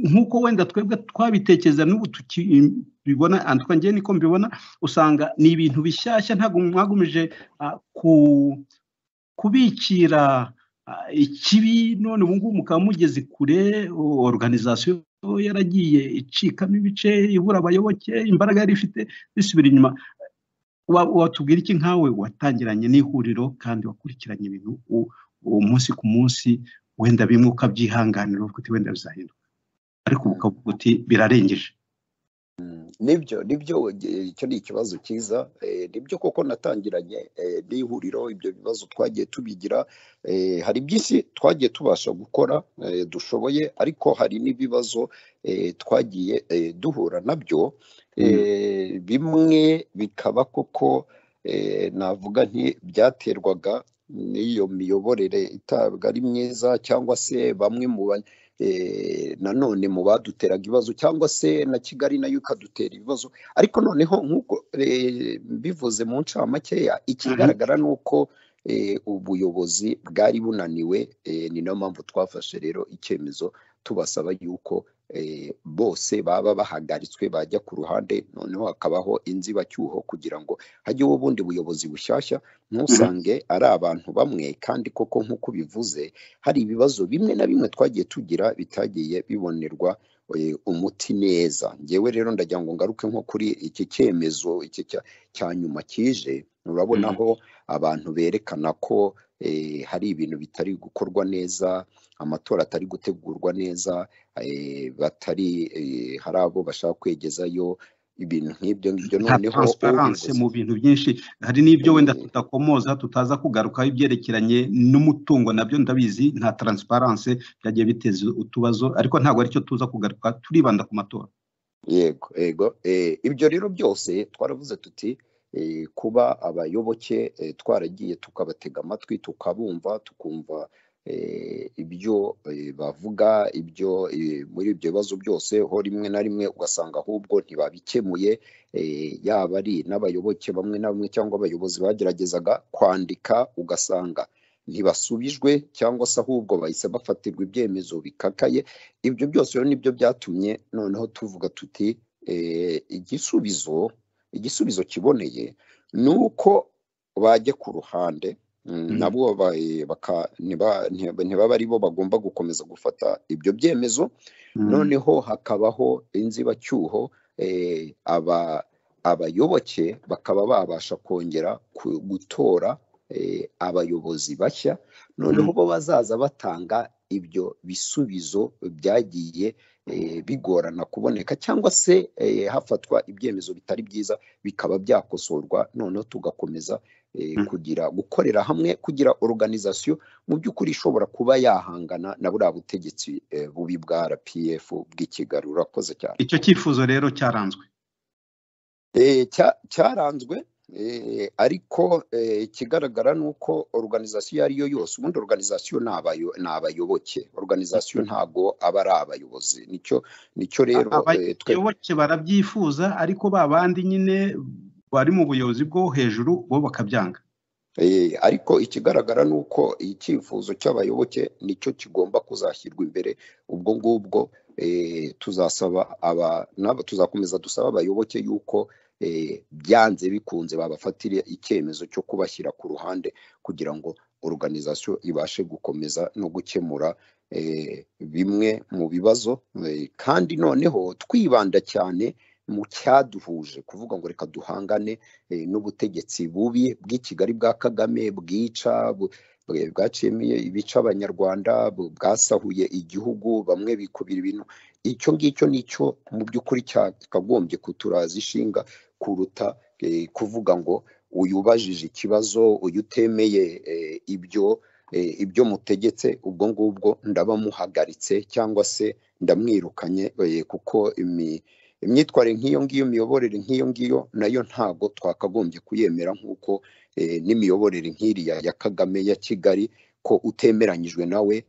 nk'uko wenda twebwe twabitekereza n'ubu tukibibona ah, twa njyewe niko mbibona usanga ni ibintu bishyashya ntabwo mwagumije ah, ku kubikira ah, ikibi none ubu ngubu mukaba mugeze kure o- organization yaragiye icikamo ibice ibura abayoboke imbaraga yari ifite bisubira inyuma Wa- watubwira iki nkawe watangiranye n'ihuriro kandi wakurikiranye ibintu u- umunsi ku munsi wenda bimwe ukabyihanganira uvuga uti wenda bizahinduka ariko ubu ukavuga uti birarengeje nibyo nibyo eh, icyo ni ikibazo cyiza eh, nibyo koko natangiranye eh, n'ihuriro ibyo bibazo twagiye tubigira eh, hari byinshi twagiye tubasha gukora eh, dushoboye ariko hari n'ibibazo eh, twagiye eh, duhura nabyo eh, bimwe bikaba koko eh, navuga nti byaterwaga n'iyo miyoborere itabwa ari myiza cyangwa se bamwe mu ba- eh, nanone mu baduteraga ibibazo cyangwa se na kigali nayo ikadutera ibibazo ariko noneho nk'uko eh, mbivuze mu ncamakeya ikigaragara ni uko eh, ubuyobozi bwari bunaniwe eh, ni nayo mpamvu twafashe rero icyemezo tubasaba yuko eh, bose baba bahagaritswe bajya ku ruhande noneho hakabaho inzibacyuho kugira ngo hajyeho ubundi buyobozi bushyashya ntusange ari abantu bamwe kandi koko nk'uko ubivuze hari ibibazo bimwe na bimwe twagiye tugira bitagiye bibonerwa eh, umuti neza ngewe rero ndagira ngo ngaruke nko kuri iki cyemezo iki cya- cya nyuma kije urabona Mhm. aho abantu berekana ko eh, hari ibintu bitari gukorwa neza amatora atari gutegurwa neza eh, batari eh, hari abo bashaka kwegezayo ibintu nk'ibyo ngibyo nta noneho transparence ubivuze mu bintu byinshi hari n'ibyo wenda eh, tutakomoza tutaza kugarukaho ibyerekeranye n'umutungo nabyo ndabizi nta transparence byagiye biteza utubazo ariko ntabwo aricyo tuza kugaruka turibanda ku matora yego yego eh, ibyo rero byose twaravuze tuti eh, kuba abayoboke eh, twaragiye tukabatega amatwi tukabumva tukumva eh, ibyo eh, bavuga ibyo eh, muri ibyo bibazo byose ho rimwe na rimwe ugasanga ahubwo ntibabikemuye eh, yaba ari n'abayoboke bamwe na bamwe cyangwa abayobozi bageragezaga kwandika ugasanga ntibasubijwe cyangwa se ahubwo bahise bafatirwa ibyemezo bikakaye ibyo byose rero nibyo byatumye noneho tuvuga tuti eh, igisubizo igisubizo kiboneye ni uko bajya ku ruhande mm, Mhm. nabo babaye baka- ntiba- ntiba- ntibaba ari bo bagomba gukomeza gufata ibyo byemezo Mhm. noneho hakabaho inzibacyuho eh, aba abayoboke bakaba babasha kongera ku- gutora eh, abayobozi bashya noneho Mhm. bo bazaza batanga ibyo bisubizo byagiye eh, bigorana kuboneka cyangwa se eh, hafatwa ibyemezo bitari byiza bikaba byakosorwa noneho tugakomeza eh, Mhm. kugira gukorera hamwe kugira organization mu by'ukuri ishobora kuba yahangana na buriya butegetsi eh, bubi bwa RPF bw'ikigali urakoze cyane icyo cyifuzo rero cyaranzwe Eh, cya- cyaranzwe eh, ariko eh, ikigaragara ni uko organizasiyo iyo ari yo yose ubundi organizasiyo ni abayo- ni abayoboke organizasiyo ntago aba ari abayobozi nicyo nicyo A- rero eh, twe abayoboke barabyifuza ariko ba bandi nyine bari mu buyobozi bwo hejuru bo bakabyanga Eh, ariko ikigaragara ni uko icyifuzo cy'abayoboke nicyo kigomba kuzashyirwa imbere ubwo ngubwo eh, tuzasaba aba n'aba tuzakomeza dusaba abayoboke yuko eh, byanze bikunze babafatira icyemezo cyo kubashyira ku ruhande kugira ngo organizasiyo ibashe gukomeza no gukemura eh, bimwe mu bibazo eh, kandi noneho twibanda cyane mu cyaduhuje kuvuga ngo reka duhangane eh, n'ubutegetsi bubi bw'i Kigali bwa Kagame bwica bu- bwe- bwaciyemo ibica abanyarwanda bu- bwasahuye igihugu bamwe bikubira ibintu icyo ngicyo nicyo mu by'ukuri cyakagombye kuturaza ishinga kuruta eh, kuvuga ngo uyu ubajije ikibazo uyu utemeye eh, ibyo eh, ibyo mutegetse ubwo ngubwo ndabamuhagaritse cyangwa se ndamwirukanye eh, kuko imi, imyitwarire nk'iyo ngiyo imiyoborere nk'iyo ngiyo nayo ntabwo twakagombye kuyemera nk'uko eh, n'imiyoborere nk'iriya ya Kagame ya Kigali ko utemeranyijwe nawe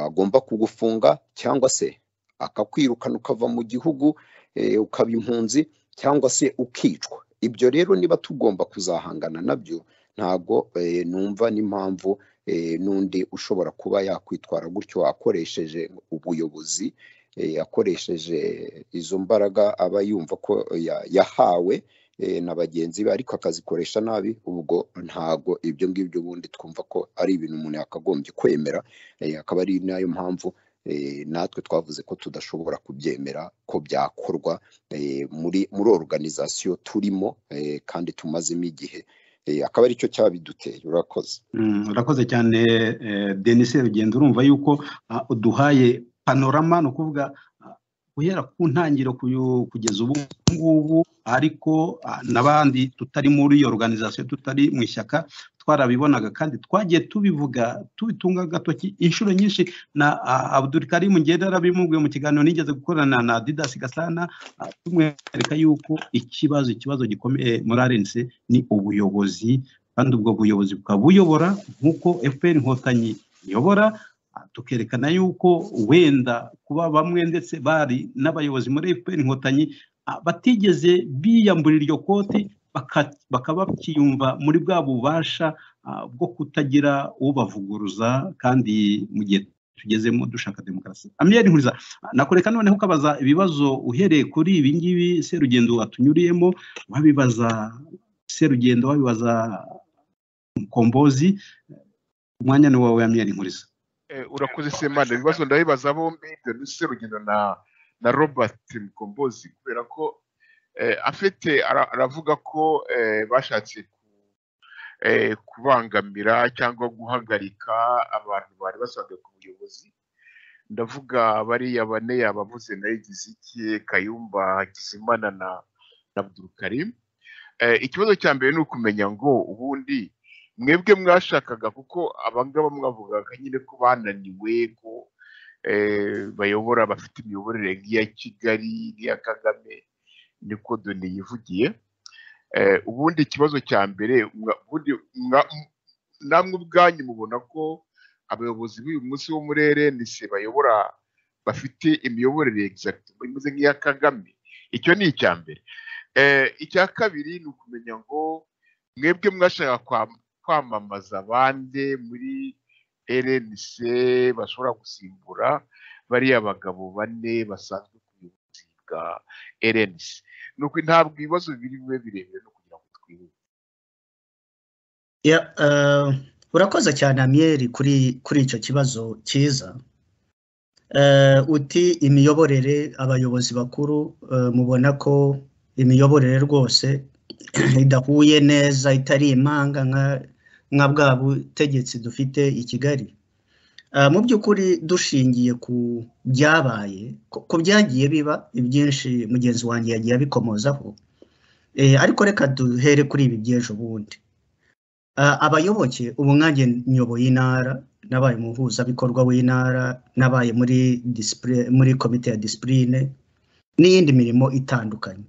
agomba kugufunga cyangwa se akakwirukana ukava mu gihugu eh, ukaba impunzi cyangwa se ukicwa ibyo rero niba tugomba kuzahangana nabyo ntabwo eh, numva n'impamvu eh, n'undi ushobora kuba yakwitwara gutyo akoresheje ubuyobozi eh, yakoresheje izo mbaraga aba yumva ko ya- yahawe eh, na bagenzi be ariko akazikoresha nabi ubwo ntago ibyo ngibyo ubundi twumva ko ari ibintu umuntu yakagombye kwemera eh, akaba ari nayo mpamvu eh, natwe twavuze ko tudashobora kubyemera ko byakorwa eh, muri muri organizasiyo turimo eh, kandi tumazemo igihe Eh, akaba aricyo cyabiduteye urakoze Mm, urakoze cyane eh, Denis Rugendo urumva yuko ah, uduhaye panorama ni ukuvuga guhera ku ntangiriro kuyu- kugeza ubu ngubu ariko ah, n'abandi tutari muri iyo organization tutari mu ishyaka twarabibonaga kandi twagiye tubivuga tubitunga agatoki inshuro nyinshi na ah, Abdul Karim ngenda arabimubwiye mu kiganiro nigeze gukorana na Didas Gasana ah, tumwereka yuko ikibazo ikibazo gikomeye muri RNC ni ubuyobozi kandi ubwo buyobozi bukaba buyobora nk'uko FPR Inkotanyi iyobora Ah, tukerekana yuko wenda kuba bamwe ndetse bari n'abayobozi muri FPR Inkotanyi ah, batigeze biyamburira iryo koti baka- bakaba bakiyumva muri bwa bubasha ah, bwo kutagira ubavuguruza kandi mu gihe tugezemo dushaka demokarasi amiyeri nkuriza ah, nakureka noneho ukabaza ibibazo uhereye kuri ibi ngibi serugendo watunyuriyemo wabibaza serugendo wabibaza mukombozi umwanya ni wawe amiyeri nkuriza Eh, urakoze semana ibibazo ndabibaza bombi denise rugendo na na robert mukombozi kubera ko eh, afite ara- aravuga ko eh, bashatse ku- eh, kubangamira cyangwa guhagarika abantu bari basanzwe ku buyobozi ndavuga bariya bane yabavuze na Igiziki kayumba hakizimana na na abdulkarim Eh, ikibazo cya mbere ni ukumenya ngo ubundi mwebwe mwashakaga kuko abangaba mwavugaga nyine ko bananiwe ko eh, bayobora bafite imiyoborere nk'iya kigali nk'iya kagame niko doni yivugiye Eh, ubundi ikibazo cya mbere mwa- ubundi mwa- m- namwe ubwanyu mubona ko abayobozi b'uyu munsi wo muri rnc bayobora bafite imiyoborere exact imeze nk'iya kagame icyo ni icya mbere Eh, icya kabiri ni ukumenya ngo mwebwe mwashaka kwa- kwamamaza abandi muri rnc bashobora gusimbura bariya bagabo bane basanzwe ku buyobozi bwa rnc nuko ntabwo ibibazo biri bube birebire no kugira ngo twihute Ya, eh, urakoze cyane amiyeri kuri kuri icyo kibazo cyiza Eh, uti imiyoborere abayobozi bakuru eh, mubona ko imiyoborere rwose idahuye neza itari imanga nka nka bwa butegetsi dufite i Kigali Eh, mu by'ukuri dushingiye ku byabaye ku ku byagiye biba ibyinshi mugenzi wanjye yagiye abikomozaho Eh, ariko reka duhere kuri ibi by'ejo bundi Ah, abayoboke ubu nkanjye nyoboye intara nabaye umuhuzabikorwa w'intara nabaye muri disipure- muri komite ya disipurine n'iyindi mirimo itandukanye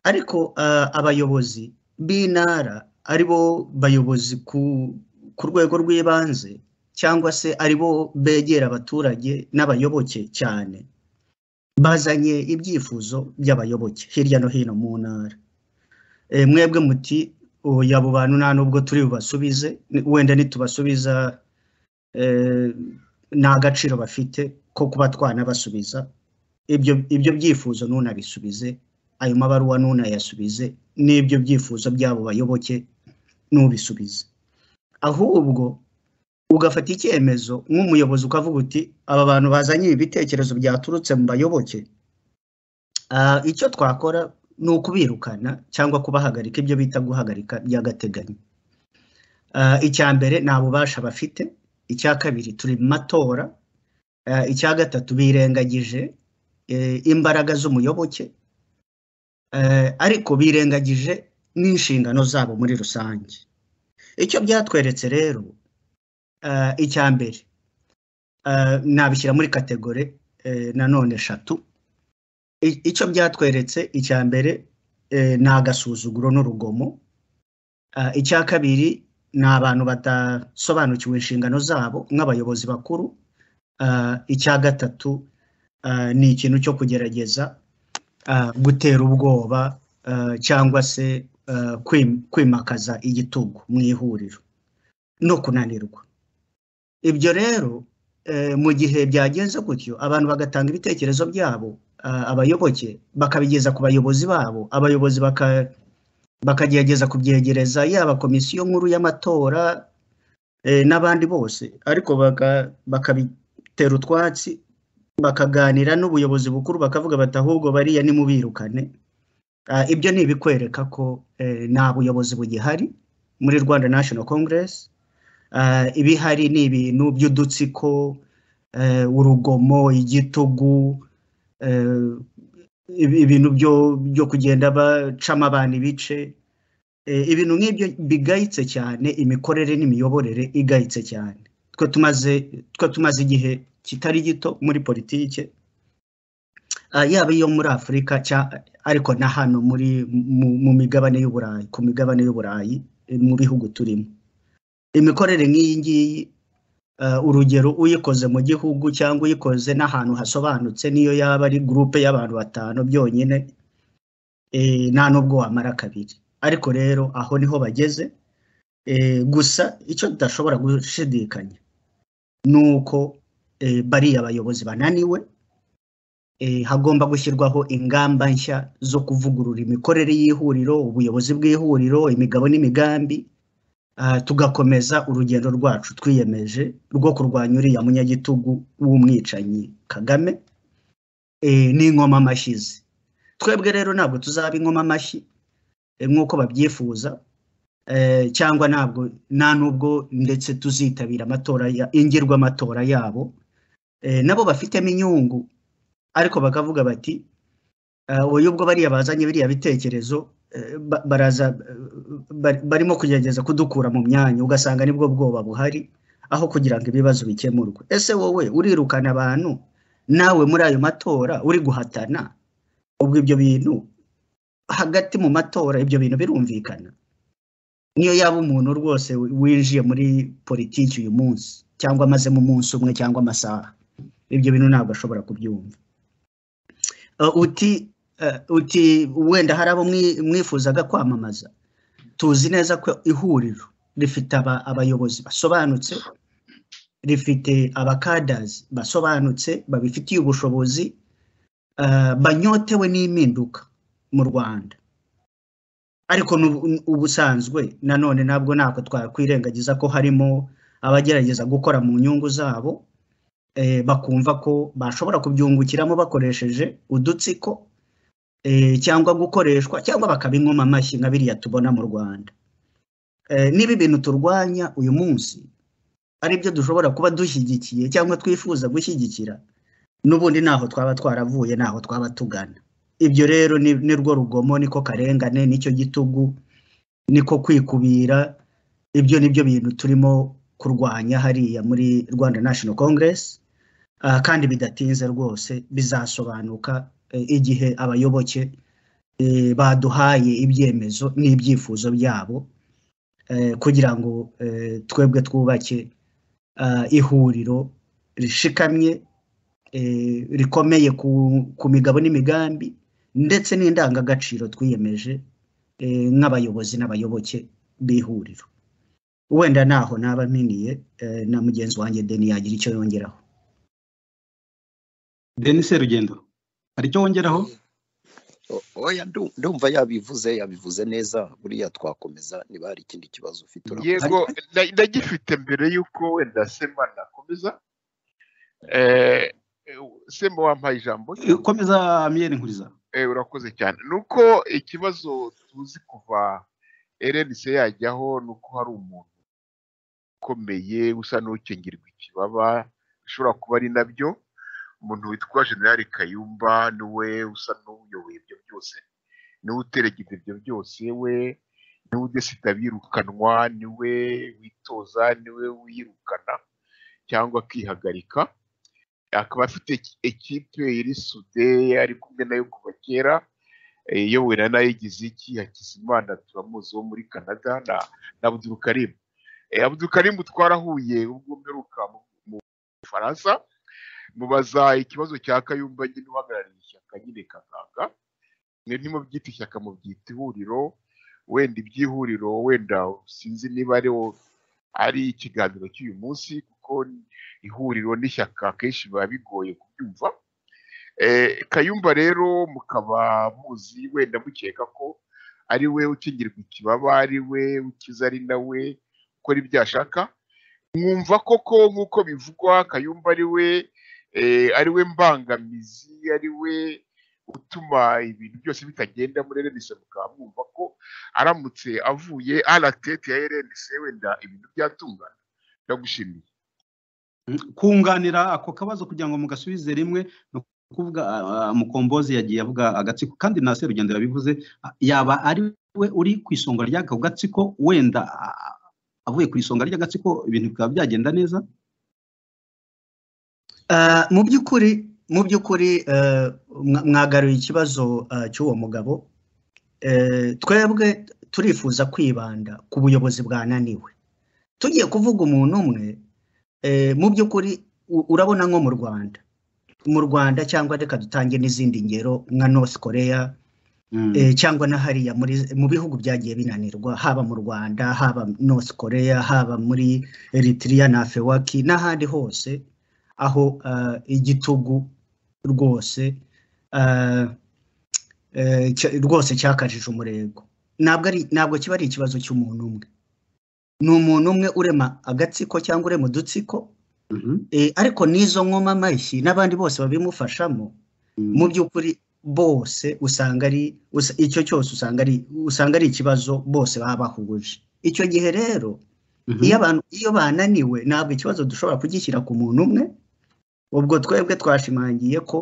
ariko ah, abayobozi b'intara ari bo bayobozi ku ku rwego rw'ibanze cyangwa se ari bo begera abaturage n'abayoboke cyane bazanye ibyifuzo by'abayoboke hirya no hino mu ntara Eh, mwebwe muti oya abo bantu nta nubwo turi bubasubize ni- wenda nitubasubiza eh, nta gaciro bafite ko kuba twanabasubiza ibyo ibyo byifuzo ntunabisubize ayo mabaruwa ntunayasubize n'ibyo byifuzo by'abo bayoboke ntubisubize ahubwo ugafata icyemezo nk'umuyobozi ukavuga uti aba bantu bazanye ibi bitekerezo byaturutse mu bayoboke Ah, icyo twakora ni ukubirukana cyangwa kubahagarika ibyo bita guhagarika by'agateganyo Ah, icya mbere nta bubasha bafite icya kabiri turi mu matora Ah, icya gatatu birengagije eh, imbaraga z'umuyoboke Eh, ariko birengagije n'inshingano zabo muri rusange icyo byatweretse rero ah, icya mbere ah, nabishyira muri kategori eh, nanone eshatu I- icyo byatweretse icya mbere eh, ni agasuzuguro n'urugomo Ah, icya kabiri ni abantu badasobanukiwe inshingano zabo nk'abayobozi bakuru Ah, icya gatatu ah, ni ikintu cyo kugerageza ah, gutera ubwoba ah, cyangwa se ah, kwim- kwimakaza igitugu mu ihuriro no kunanirwa ibyo rero eh, mu gihe byagenze gutyo abantu bagatanga ibitekerezo byabo ah, abayoboke bakabigeza ku bayobozi babo abayobozi baka- bakagerageza kubyegereza yaba komisiyo nkuru y'amatora eh, n'abandi bose ariko baka- bakabitera utwatsi bakaganira n'ubuyobozi bukuru bakavuga bati ahubwo bariya nimubirukane Ah, ibyo ni ibikwereka ko eh, nta buyobozi bugihari muri rwanda national congress Ah, ibihari ni ibintu by'udutsiko eh, urugomo igitugu eh, ibi- ibintu byo byo kugenda bacamo abantu ibice eh, ibintu nk'ibyo bigayitse cyane imikorere n'imiyoborere igayitse cyane twe tumaze twe tumaze igihe kitari gito muri politike ah, yaba iyo muri afurika cya- ariko na hano muri mu, mu migabane y'uburayi ku migabane y'uburayi eh, mu bihugu turimo imikorere nk'iyi ngiyi eh, urugero uyikoze mu gihugu cyangwa uyikoze n'ahantu hasobanutse niyo yaba ari gurupe y'abantu batanu byonyine eh, nta nubwo wamara kabiri ariko rero aho niho bageze eh, gusa icyo tudashobora gushidikanya ni uko eh, bariya bayobozi bananiwe eh, hagomba gushyirwaho ingamba nshya zo kuvugurura imikorere y'ihuriro ubuyobozi bw'ihuriro imigabo n'imigambi ah, tugakomeza urugendo rwacu twiyemeje rwo kurwanya uriya munyagitugu w'umwicanyi kagame eh, n'inkomamashyi amashyize twebwe rero ntabwo tuzaba inkomamashyi eh, nk'uko babyifuza eh, cyangwa ntabwo nta n'ubwo ndetse tuzitabira amatora ya- ingirwamatora yabo Eh, nabo bafitemo inyungu ariko bakavuga bati "Ah, oya ubwo bariya bazanye biriya bitekerezo eh, ba- baraza eh, bari- barimo kugerageza kudukura mu myanya ugasanga nibwo bwoba buhari aho kugira ngo ibibazo bikemurwe ese wowe urirukana abantu nawe muri ayo matora uri guhatana ubwo ibyo bintu hagati mu matora ibyo bintu birumvikana niyo yaba umuntu rwose winjiye muri politiki uyu munsi cyangwa amazemo umunsi umwe cyangwa amasaha ibyo bintu ntabwo ashobora kubyumva Uh, uti uh, uti wenda hari abo mwi- mwifuzaga kwamamaza tuzi neza ko ihuriro rifite aba- abayobozi basobanutse rifite abakadazi basobanutse babifitiye ubushobozi uh, banyotewe n'impinduka mu rwanda ariko n'ubu- ubusanzwe nanone ntabwo ntabwo twakwirengagiza ko harimo abagerageza gukora mu nyungu zabo eh, bakumva ko bashobora kubyungukiramo bakoresheje udutsiko eh, cyangwa gukoreshwa cyangwa bakabinywamo amashyi nka biriya tubona mu rwanda Eh, niba ibintu turwanya uyu munsi ari byo dushobora kuba dushyigikiye cyangwa twifuza gushyigikira n'ubundi ntaho twaba twaravuye ntaho twaba tugana ibyo rero ni ni rwo rugomo niko karengane nicyo gitugu niko kwikubira ibyo ni byo bintu turimo kurwanya hariya muri rwanda national congress Ah, kandi bidatinze rwose bizasobanuka eh, igihe abayoboke eh, baduhaye ibyemezo n'ibyifuzo byabo eh, kugira ngo eh, twebwe twubake ah, ihuriro rishikamye eh, rikomeye ku, ku migabo n'imigambi ndetse n'indangagaciro twiyemeje eh, nk'abayobozi n'abayoboke b'ihuriro wenda naho naba mpiniye eh, na mugenzi wanjye deni yagira icyo yongeraho denise rugendo hari icyo wongeraho O- oya ndu- ndumva yabivuze yabivuze neza buriya twakomeza niba hari ikindi kibazo ufite urakoze yego na- ndagifite mbere y'uko wenda sema nakomeza Eh, eh, sema wampaye ijambo Eh, cyangwa komeza amiyeri nkuriza Eh, urakoze cyane ni uko ikibazo tuzi kuva erenise yajyaho ni uko hari umuntu ukomeye usa n'ukingirwa ikibaba bishobora kuba ari nabyo umuntu witwa generali kayumba niwe usa n'uyoboye ibyo byose niwe uteregeza ibyo byose we niwe udesita birukanwa niwe witoza niwe wiyirukana cyangwa akihagarika akaba afite eki- ekipe iri sude ari kumwe nayo kuva kera eh, iyobowe na Nayigiziki Hakizimana turamuzi wo muri Canada na, na Abdul Karim. Eh, Abdul Karim twarahuye ubwo mperuka mu mu Bufaransa mubaza ikibazo cya Kayumba nyine uhagarariye ishyaka nyine kaganga mwe ntimubyita ishyaka mubyita ihuriro wenda iby'ihuriro wenda sinzi niba ari ari ikiganiro cy'uyu munsi kuko ihuriro n'ishyaka akenshi biba bigoye kubyumva Eh, Kayumba rero mukaba muzi wenda mukeka ko ari we ukingirwa ikibaba ari we ukiza ari nawe ukora ibyo ashaka mwumva koko nk'uko bivugwa Kayumba ari we eh, ari we mbangamizi ari we utuma ibintu byose bitagenda muri RNC mukaba mwumva ko aramutse avuye ala tete ya RNC wenda ibintu byatungana ndagushimiye kunganira ako kabazo kugira ngo mugasubize rimwe kuvuga ah, mukombozi yagiye avuga agatsiko kandi na serugendo yabivuze ah, yaba ari we uri ku isonga ry'ako gatsiko wenda ah, avuye ku isonga ry'agatsiko ibintu bikaba byagenda neza Ah, mu by'ukuri mu by'ukuri eh, mwa- mwagaruye ikibazo ah, cy'uwo mugabo Eh, twebwe turifuza kwibanda ku buyobozi bwananiwe tugiye kuvuga umuntu umwe eh, mu by'ukuri u- urabona nko mu rwanda mu rwanda cyangwa reka dutange n'izindi ngero nka north korea eh, cyangwa na hariya muri mu bihugu byagiye binanirwa haba mu Rwanda haba North Korea haba muri Eritrea na Afewaki n'ahandi hose aho ah, igitugu rwose ah, eh, cya- rwose cyakajije umurego ntabwo ari ntabwo kiba ari ikibazo cy'umuntu umwe ni umuntu umwe urema agatsiko cyangwa urema udutsiko Mhm. eh, ariko n'izo nkoma amashyi n'abandi bose babimufashamo Mhm. mu by'ukuri bose usanga ari usa- icyo cyose usanga ari usanga ari ikibazo bose baba bahuje icyo gihe rero Mhm. iyo abantu iyo bananiwe ntabwo ikibazo dushobora kugishyira ku muntu umwe ubwo twebwe twashimangiye ko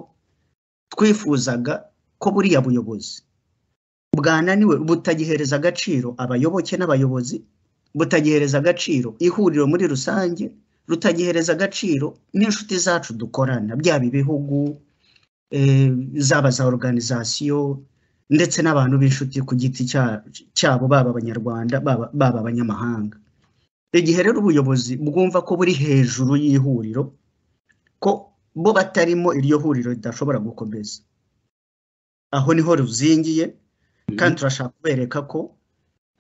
twifuzaga ko buriya buyobozi bwananiwe butagihereza agaciro abayoboke n'abayobozi butagihereza agaciro ihuriro muri rusange rutagihereza agaciro n'inshuti zacu dukorana byaba ibihugu eh, zaba za organizasiyo ndetse n'abantu b'inshuti ku giti cya- cyabo baba abanyarwanda baba baba abanyamahanga igihe rero ubuyobozi bwumva ko buri hejuru y'ihuriro ko bo batarimo iryo huriro ridashobora gukomeza aho niho ruzingiye kandi turashaka kubereka ko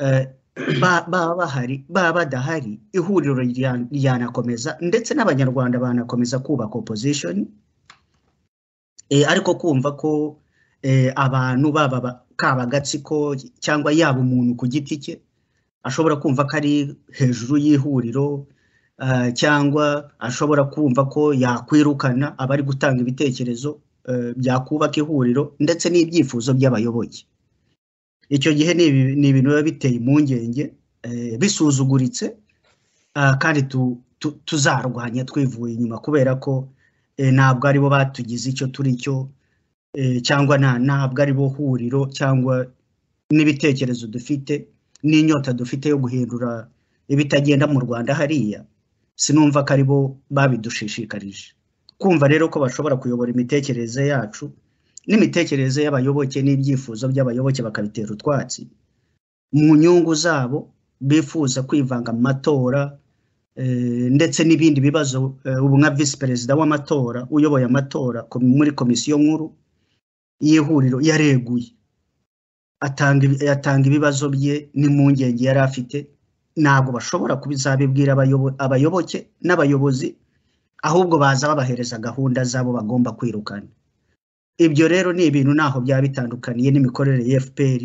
eh, ba- baba bahari baba badahari ihuriro rya- ryanakomeza ndetse n'abanyarwanda banakomeza kubaka opozishoni ariko kumva ko eh, abantu baba ba- kaba agatsiko cyangwa yaba umuntu ku giti cye ashobora kumva ko ari hejuru y'ihuriro ah, cyangwa ashobora kumva ko yakwirukana abari gutanga ibitekerezo eh, byakubaka ihuriro ndetse n'ibyifuzo by'abayoboke icyo gihe ni ibi- ni ibintu biba biteye impungenge eh, bisuzuguritse ah, kandi tu- tu- tuzarwanya twivuye inyuma kubera ko eh, ntabwo aribo batugize icyo turi cyo eh, cyangwa nta- ntabwo aribo huriro cyangwa n'ibitekerezo dufite n'inyota dufite yo guhindura ibitagenda mu rwanda hariya sinumva ko aribo babidushishikarije kumva rero ko bashobora kuyobora imitekerereze yacu n'imitekerereze y'abayoboke n'ibyifuzo by'abayoboke bakabitera utwatsi mu nyungu zabo bifuza kwivanga mu matora eh, ndetse n'ibindi bibazo eh, ubu nka visi perezida w'amatora uyoboye amatora ko- muri komisiyo nkuru y'ihuriro yareguye atanga ibi- atanga ibibazo bye n'impungenge yari afite ntabwo bashobora kubizabibwira abayobo- abayoboke n'abayobozi ahubwo baza babahereza gahunda zabo bagomba kwirukana ibyo rero ni ibintu ntaho byaba bitandukaniye n'imikorere ya fpr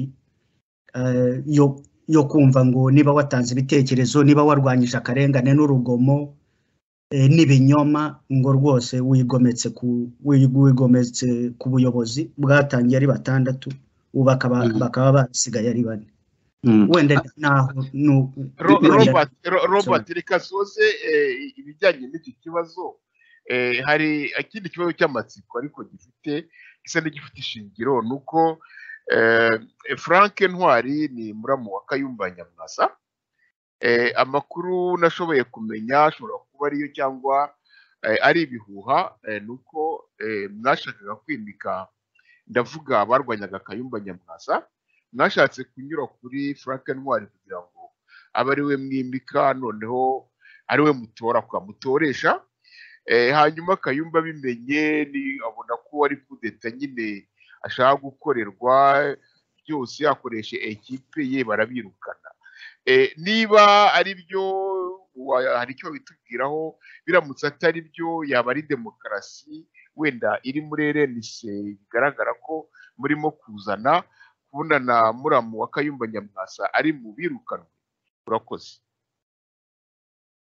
eh, yo yo kumva ngo niba watanze ibitekerezo niba warwanyije akarengane n'urugomo eh, n'ibinyoma ngo rwose wigometse ku wi- wigometse ku buyobozi bwatangiye ari batandatu ubu bakaba Mhm. bakaba basigaye ari bane Mhm. wenda naho nu- Ro- niba njya- Robert Ro- Robert reka soze eh, ibijyanye n'iki kibazo eh, hari ikindi kibazo cy'amatsiko ariko gifite gisa n'igifite ishingiro ni uko eh, Frank Ntwari ni muramu wa Kayumba Nyamwasa Eh, amakuru nashoboye kumenya ashobora kuba ariyo cyangwa eh, ari ibihuha eh, ni uko eh, mwashakaga kwimika ndavuga abarwanyaga Kayumba Nyamwasa mwashatse kunyura kuri Frank Ntwari kugira ngo abe ari we mwimika noneho ari we mutora kwa mutoresha Eh, hanyuma Kayumba abimenye ni abona ko ari kudeta nyine ashaka gukorerwa byose yakoreshe ekipe ye barabirukana Eh, niba ari byo wa- hari icyo bitubwiraho biramutse atari byo yaba ari demokarasi wenda iri muri RNC bigaragara ko murimo kuzana kubonana muramu wa Kayumba Nyamwasa ari mu birukanwe urakoze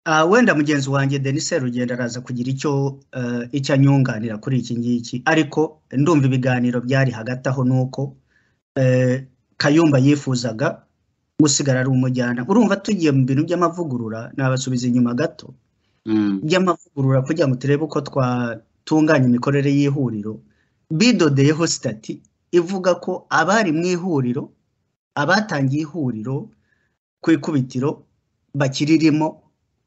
Ah, wenda mugenzi wanjye denis serugendo araza kugira icyo eh, icyo anyunganira kuri iki ngiki ariko ndumva ibiganiro byari hagati aho ni uko eh, kayumba yifuzaga gusigara ari umujyana urumva tugiye mu bintu by'amavugurura nabasubiza inyuma gato Mhm. by'amavugurura kugira ngo turebe uko twatunganya imikorere y'ihuriro bidodeyeho sitati ivuga ko abari mu ihuriro abatangiye ihuriro ku ikubitiro bakiririmo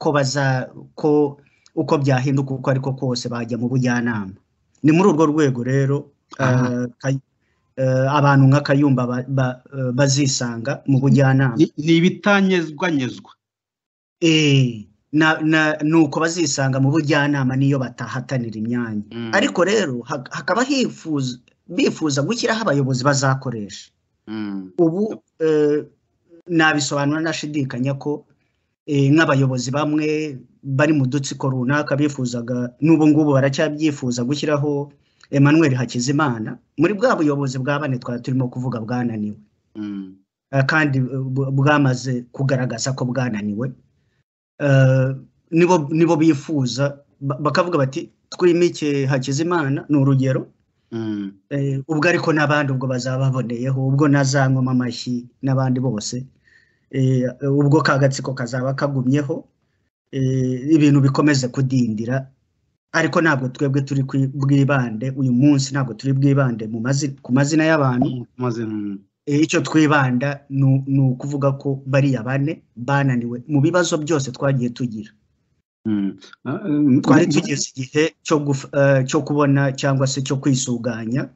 ko baza ko uko byahinduka uko ariko kose bajya mu bujyanama ni muri urwo rwego rero Aha. eh, Kay- eh, abantu nka kayumba ba- ba- eh, bazisanga mu bujyanama Ni- ni ibitanyezwanyezwa Eh, na na nuko bazisanga mu bujyanama niyo batahatanira imyanya Mm. ariko rero hak- hakaba hifuza bifuza gushyiraho abayobozi bazakoresha Mm. ubu eh, nabisobanura nashidikanya ko eh, nk'abayobozi bamwe bari mu dutsiko runaka bifuzaga n'ubu ngubu baracyabyifuza gushyiraho Emmanuel Hakizimana muri bwa buyobozi bwa bane twari turimo kuvuga bwananiwe Mm. eh, kandi eh, bu- bwamaze kugaragaza ko bwananiwe eh, nibo nibo bifuza ba- bakavuga bati twimike Hakizimana ni urugero Mm. Eh, ubwo ariko n'abandi ubwo bazaba baboneyeho ubwo nazanywa amashyi n'abandi bose Eh, ubwo ka gatsiko kazaba kagumyeho eh, ibintu bikomeze kudindira ariko ntabwo twebwe turi kwi- bwibande uyu munsi ntabwo turi bwibande mu mazi- ku mazina y'abantu Maze, mm. Eh, icyo twibanda ni u- ni ukuvuga ko bariya bane bananiwe mu bibazo byose twagiye tugira Mm. Ah, mm, twari mm, tugeze igihe cyo guf- eh, cyo kubona cyangwa se cyo kwisuganya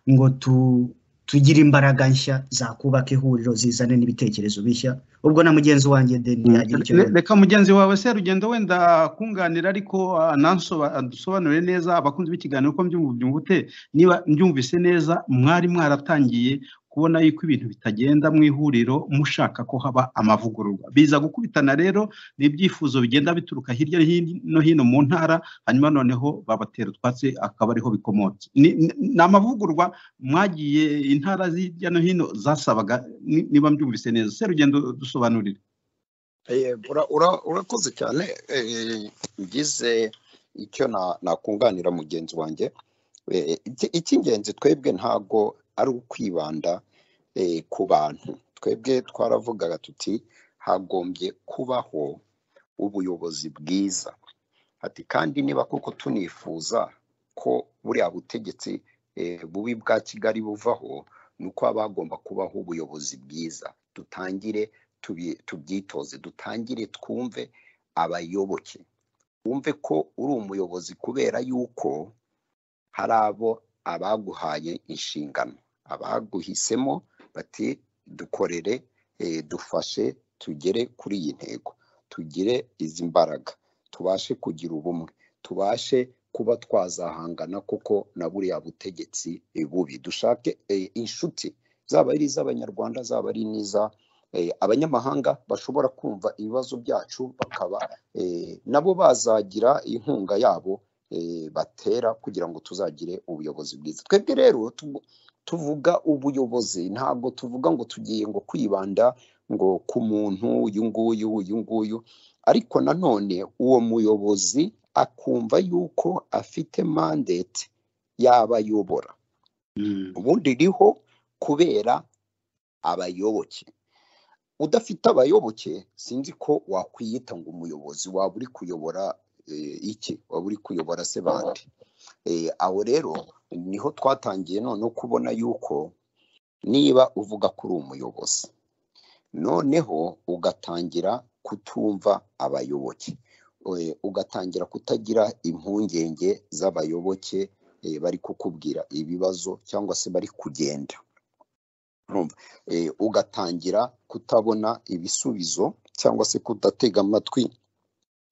ngo tu- tugire imbaraga nshya zakubaka ihuriro zizane n'ibitekerezo bishya ubwo na mugenzi wanjye deni yagira icyo Le- yongera. reka mugenzi wawe serugendo wenda kunganira ariko ah, nansoba- adusobanurire neza abakunzi b'ikiganiro ko mbyumva byumvute niba mbyumvise neza mwari mwaratangiye kubona yuko ibintu bitagenda mu ihuriro mushaka ko haba amavugururwa biza gukubitana rero n'ibyifuzo bigenda bituruka hirya no hin- no hino mu ntara hanyuma noneho babatera utwatsi akaba ariho bikomotse ni ni- ni amavugururwa mwagiye intara hirya no hino zasabaga ni- niba mbyumvise neza serugendo dusobanurire Eh, ura- ura- urakoze cyane eh, ngize icyo na- nakunganira mugenzi wanjye Eh, iki- icy'ingenzi twebwe ntago ari ukwibanda eh, ku bantu twebwe twaravugaga tuti hagombye kubaho ubuyobozi bwiza ati kandi niba koko tunifuza ko buriya butegetsi eh, bubi bwa kigali buvaho ni uko haba hagomba kubaho ubuyobozi bwiza dutangire tubi- tubyitoze dutangire twumve abayoboke wumve ko uri umuyobozi kubera yuko hari abo abaguhaye inshingano abaguhisemo bati dukorere eh, dufashe tugere kuri iyi ntego tugire izi mbaraga tubashe kugira ubumwe tubashe kuba twazahangana koko na buriya butegetsi eh, bubi dushake eh, inshuti zaba ari iz'abanyarwanda zaba ari n'iza eh, abanyamahanga bashobora kumva ibibazo byacu bakaba eh, nabo bazagira inkunga yabo eh, batera kugira ngo tuzagire ubuyobozi bwiza twebwe rero tu- tuvuga ubuyobozi ntabwo tuvuga ngo tugiye ngo kwibanda ngo ku muntu uyu nguyu uyu nguyu ariko nanone uwo muyobozi akumva yuko afite mandate y'abayobora Mm. ubundi riho kubera abayoboke udafite abayoboke sinzi ko wakwiyita ngo umuyobozi waba uri kuyobora eh, iki waba uri kuyobora se bande Eh, aho rero niho twatangiye noneho kubona yuko niba uvuga ko uri umuyobozi noneho ugatangira kutumva abayoboke Eh, ugatangira kutagira impungenge z'abayoboke eh, bari kukubwira ibibazo cyangwa se bari kugenda urumva Eh, ugatangira kutabona ibisubizo cyangwa se kudatega amatwi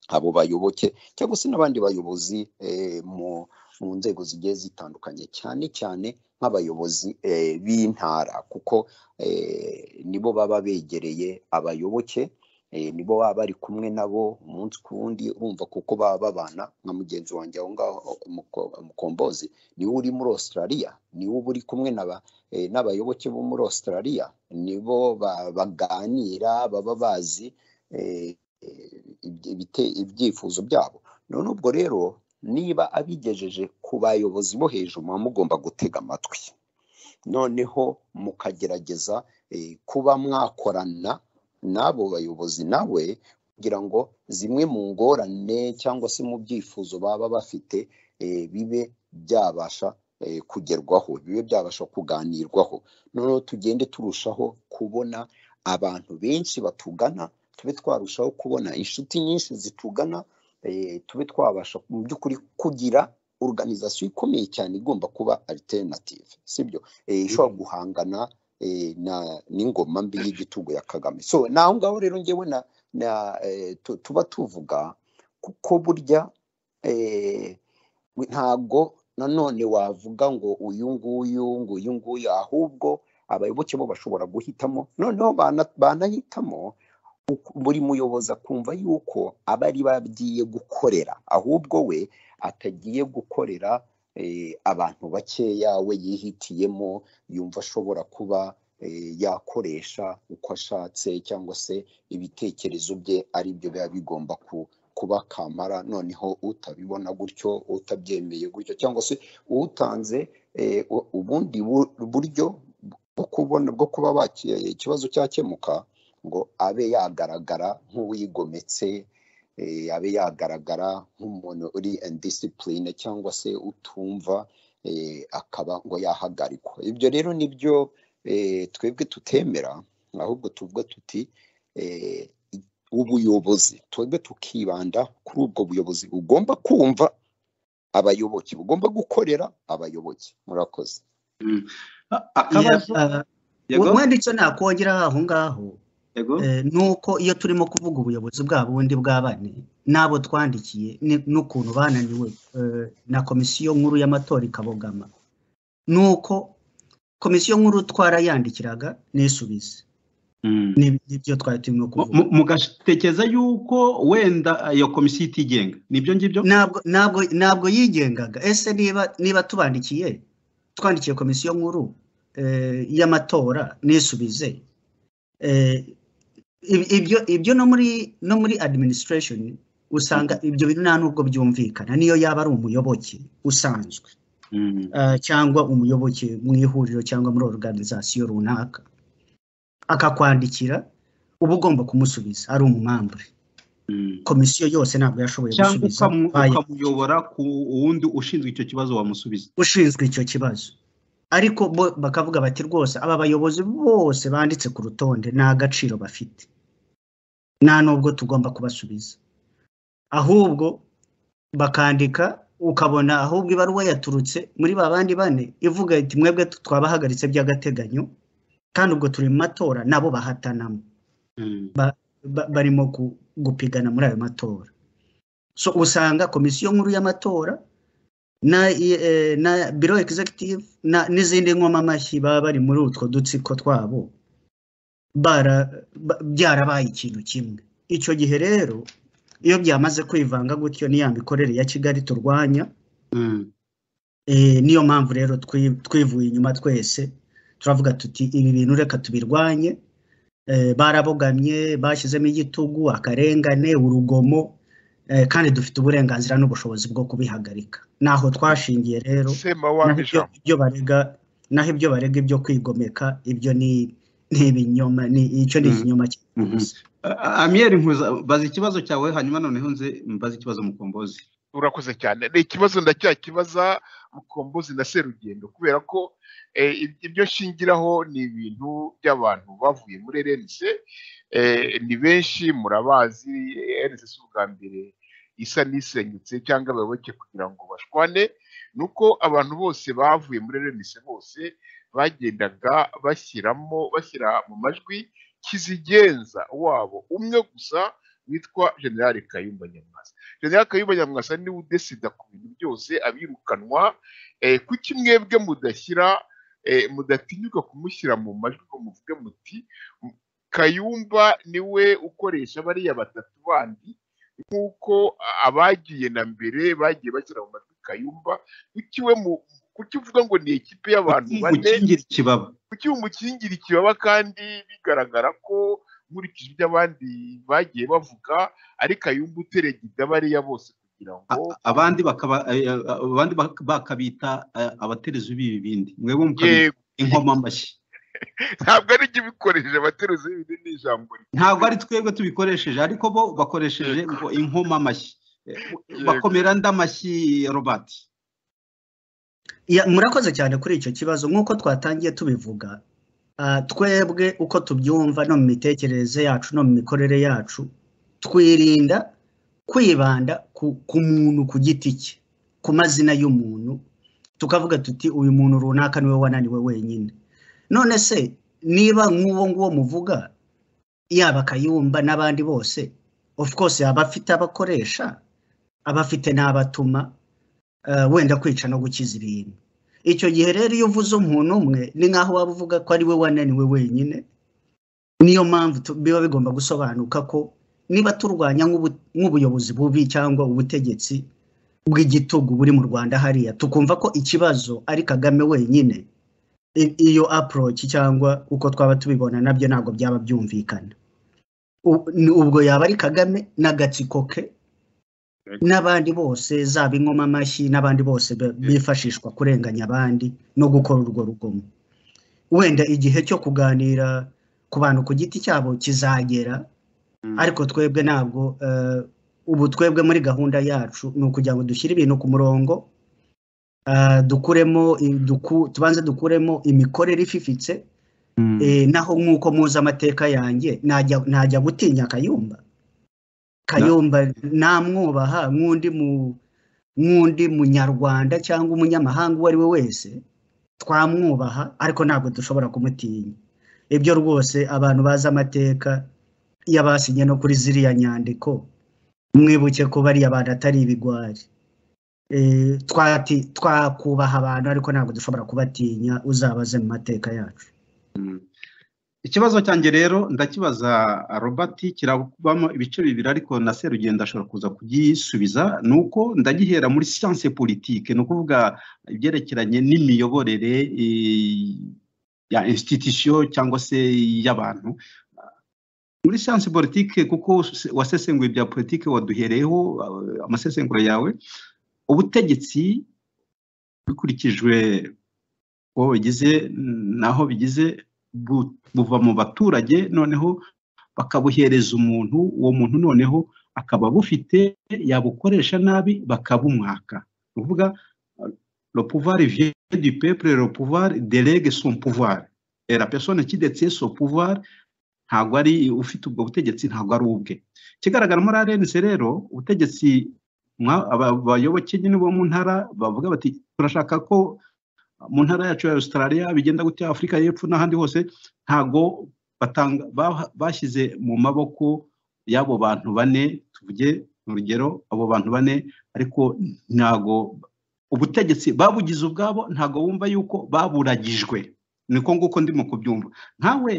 abo bayoboke cyangwa se n'abandi bayobozi eh, mu mu nzego zigiye zitandukanye cyane cyane nk'abayobozi eh, b'intara kuko eh, nibo baba begereye abayoboke eh, nibo baba bari kumwe nabo umunsi ku wundi urumva kuko baba babana nka mugenzi wanjye aho ngaho Muko- mukombozi niwe uri muri australia niwe uba uri kumwe na ba eh, n'abayoboke bo muri australia nibo ba- baganira baba bazi eh, eh, ibyi- ibite- ibyifuzo byabo none ubwo rero niba abigejeje ku bayobozi bo hejuru muba mugomba gutega amatwi noneho mukagerageza eh, kuba mwakorana n'abo bayobozi nawe kugira ngo zimwe mu ngorane cyangwa se mu byifuzo baba bafite eh, bibe byabasha eh, kugerwaho bibe byabasha kuganirwaho noneho tugende turushaho kubona abantu benshi batugana tube twarushaho kubona inshuti nyinshi zitugana eh, tube twabasha mu by'ukuri kugira organization ikomeye cyane igomba kuba alternative sibyo eh, ishobora guhangana eh, na n'ingoma mbi y'igitugu ya Kagame so naho ngaho rero ngewe na, na eh, tu- tuba tuvuga kuko burya eh, we- ntabwo nanone wavuga ngo uyu nguyu ngo uyu nguyu ahubwo abayoboke bo bashobora guhitamo noneho bana- banahitamo uku- buri muyobozi akumva yuko aba ari bo agiye gukorera ahubwo we atagiye gukorera eh, abantu bakeya we yihitiyemo yumva ashobora kuba eh, yakoresha uko ashatse cyangwa se ibitekerezo bye ari byo biba bigomba ku kuba kamara noneho utabibona gutyo utabyemeye gutyo cyangwa se uwutanze eh, u- ubundi bu- buryo bwo kubona bwo kuba baki- ikibazo cyakemuka ngo abe yagaragara nk'uwigometse eh, abe yagaragara nk'umuntu uri indisipurine cyangwa se utumva eh, akaba ngo yahagarikwa ibyo rero nibyo eh, twebwe tutemera ahubwo tuvuga tuti eh, ubuyobozi twebwe tukibanda kuri ubwo buyobozi bugomba kumva abayoboke bugomba gukorera abayoboke murakoze A- akabazo Yeah, uh, yego wenda icyo nakongeraho aho ngaho yego eh, ni uko iyo turimo kuvuga ubuyobozi bwa bundi bwa bane n'abo twandikiye ni- n'ukuntu bananiwe eh, na komisiyo nkuru y'amatora ikabogama ni uko komisiyo nkuru twarayandikiraga n'isubize Mm. Ni- nibyo twari turimo Mu- kuvuga mu- mugatekereza yuko wenda eh, iyo komisiyo itigenga nibyo ngibyo ntabwo ntabwo ntabwo yigengaga ese niba niba tubandikiye twandikiye komisiyo nkuru eh, y'amatora n'isubize eh, ib- ibyo ibyo no muri no muri administration usanga ibyo bintu nta n'ubwo byumvikana niyo yaba ari umuyoboke usanzwe Mm. eh, cyangwa umuyoboke mu ihuriro cyangwa muri organization runaka akakwandikira uba ugomba kumusubiza ari umumambure Mm. komisiyo yose ntabwo yashoboye cyangwa gusubiza ukamu- bayi- ukamuyobora ku wundi ushinzwe icyo kibazo wamusubiza ushinzwe icyo kibazo ariko bo bakavuga bati rwose aba bayobozi bose banditse ku rutonde nta gaciro bafite nta n'ubwo tugomba kubasubiza ahubwo bakandika ukabona ahubwo ibaruwa yaturutse muri ba bandi bane ivuga iti mwebwe twabahagaritse by'agateganyo kandi ubwo turi mu matora nabo bahatanamo Mm. ba- barimo gu- gupigana muri ayo matora so usanga komisiyo nkuru y'amatora na, eh, na biro executive na n'izindi nkoma amashyi baba bari muri utwo dutsiko twabo bara ba- byarabaye ikintu kimwe icyo gihe rero iyo byamaze kwivanga gutyo ni ya mikorere ya kigali turwanya Mm. eh, niyo mpamvu rero twi- twivuye inyuma twese turavuga tuti ibi bintu reka tubirwanye eh, barabogamye bashyizemo igitugu akarengane urugomo eh, kandi dufite uburenganzira n'ubushobozi bwo kubihagarika naho twashingiye rero sema naho ibyo, wamijamo ibyo barega naho ibyo barega ibyo kwigomeka ibyo ni ni ibinyoma ni icyo ni Mm. ikinyoma Mhm. cyose A- Amiel Nkuza baza ikibazo cyawe hanyuma noneho nze mbaza ikibazo mukombozi urakoze cyane ni ikibazo ndacyakibaza mukombozi na serugendo kubera ko eh, ib- ibyo nshingiraho ni ibintu by'abantu bavuye muri rnc eh, ni benshi murabazi eh, rnc si ubwa mbere isa n'isenyutse cyangwa abayoboke kugira ngo bashwane ni uko abantu bose bavuye muri rnc bose bagendaga bashyiramo bashyira mu majwi kizigenza wabo umwe gusa witwa generale kayumba nyamwasa general kayumba nyamwasa niwe udesida ku bintu byose abirukanwa eh, kuki mwebwe mudashyira eh, mudatinyuka kumushyira mu majwi ngo muvuge muti "M- kayumba niwe ukoresha bariya batatu bandi nk'uko a- abagiye na mbere bagiye bashyira mu majwi kayumba kuki we mu kuki uvuga ngo ni ikipe y'abantu Uki- bane ukingira ikibaba kuki umukingira ikibaba kandi bigaragara ko nkurikije ibyo abandi bagiye bavuga ari kayumba uteregida bariya bose kugira ngo A- a- abandi bakaba eh, eh, abandi bak- bakabita eh, abaterezi b'ibi bindi mwebwe mukabita yego inkoma amashyi ntabwo ari jye ubikoresheje abateruzi b'ibindi ni ijambo ntabwo ryiza ari twebwe tubikoresheje ariko bo bakoresheje yego ngo inkoma amashyi Eh, yego bakomera nd'amashyi Robert Ya, murakoze cyane kuri icyo kibazo nk'uko twatangiye tubivuga ah, twebwe uko tubyumva no mu mitekerereze yacu no mu mikorere yacu twirinda kwibanda ku, ku muntu ku giti cye ku mazina y'umuntu tukavuga tuti uyu muntu runaka niwe wananiwe wenyine none se niba nk'uwo nguwo muvuga yaba akayumba n'abandi bose of course aba afite abakoresha aba afite n'abatuma eh, wenda kwica no gukiza ibintu icyo gihe rero iyo uvuze umuntu umwe ni nk'aho waba uvuga ko ari we wananiwe wenyine niyo mpamvu tu- biba bigomba gusobanuka ko niba turwanya nk'ubu- nk'ubuyobozi bubi cyangwa ubutegetsi bw'igitugu buri mu rwanda hariya tukumva ko ikibazo ari kagame wenyine i- iyo approach cyangwa uko twaba tubibona nabyo ntabwo byaba byumvikana U- ni- ubwo yaba ari kagame n'agatsiko ke n'abandi bose zaba inkomamashyi n'abandi bose be- bifashishwa kurenganya abandi no gukora urwo rugomo wenda igihe cyo kuganira ku bantu ku giti cyabo kizagera ariko twebwe ntabwo eh, ubu twebwe muri gahunda yacu ni ukugira ngo dushyire ibintu ku murongo eh, dukuremo i- duku- tubanze dukuremo imikorere ififitse Mm. eh, naho nk'uko muzi amateka yanjye najya najya gutinya kayumba kayumba namwubaha nk'undi mu nk'undi munyarwanda cyangwa umunyamahanga uwo ari we wese twamwubaha ariko ntabwo dushobora kumutinya ibyo rwose abantu bazi amateka y'abasinye no kuri ziriya nyandiko mwibuke ko bariya bantu atari ibigwari Eh, twati- twakubaha abantu ariko ntabwo dushobora kubatinya uzabaze mu mateka yacu Mm. ikibazo cyanjye rero ndakibaza robert kirabamo ibice bibiri ariko na serugendo ashobora kuza kugisubiza ni uko ndagihera muri siyanse politike ni ukuvuga ibyerekeranye n'imiyoborere eh, ya institution cyangwa se y'abantu muri siyanse politike kuko wasesenguye ibya politike waduhereyeho eh, amasesenguro yawe ubutegetsi bikurikijwe uwo bigize n'aho bigize bu- buva mu baturage noneho bakabuhereza umuntu uwo muntu noneho akaba bufite yabukoresha nabi bakabumwaka ni ukuvuga eh, le pouvoir vient du peuple le pouvoir delegue son pouvoir et la personne qui détient son pouvoir ntabwo ari ufite ubwo butegetsi ntabwo ari ubwe ikigaragara muri arenze rero ubutegetsi mwa- aba- abayoboke nyine bo mu ntara bavuga bati turashaka ko mu ntara yacu ya Australia bigenda gutya Afurika y'Epfo n'ahandi hose ntago batanga ba- bashyize mu maboko y'abo bantu bane tuvuge urugero abo bantu bane ariko ntago ubutegetsi babugize ubwabo ntago bumva yuko baburagijwe niko nguko ndimo kubyumva nkawe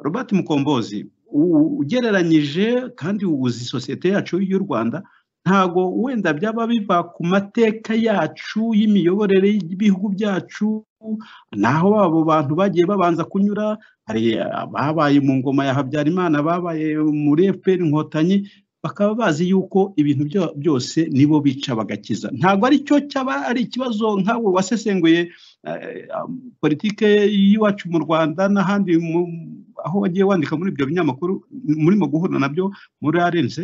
Robert Mukombozi u- ugereranyije kandi uzi sosiyete yacu y'u Rwanda ntago wenda byaba biva ku mateka yacu y'imiyoborere y'ibihugu byacu naho abo bantu bagiye babanza kunyura hari ababaye mu ngoma ya habyarimana babaye muri fpr inkotanyi bakaba bazi yuko ibintu byo- byose nibo bica bagakiza ntabwo ari cyo cyaba ari ikibazo nkawe wasesenguye eh, politike y'iwacu mu rwanda n'ahandi mu- aho wagiye wandika muri ibyo binyamakuru murimo guhura nabyo muri arenze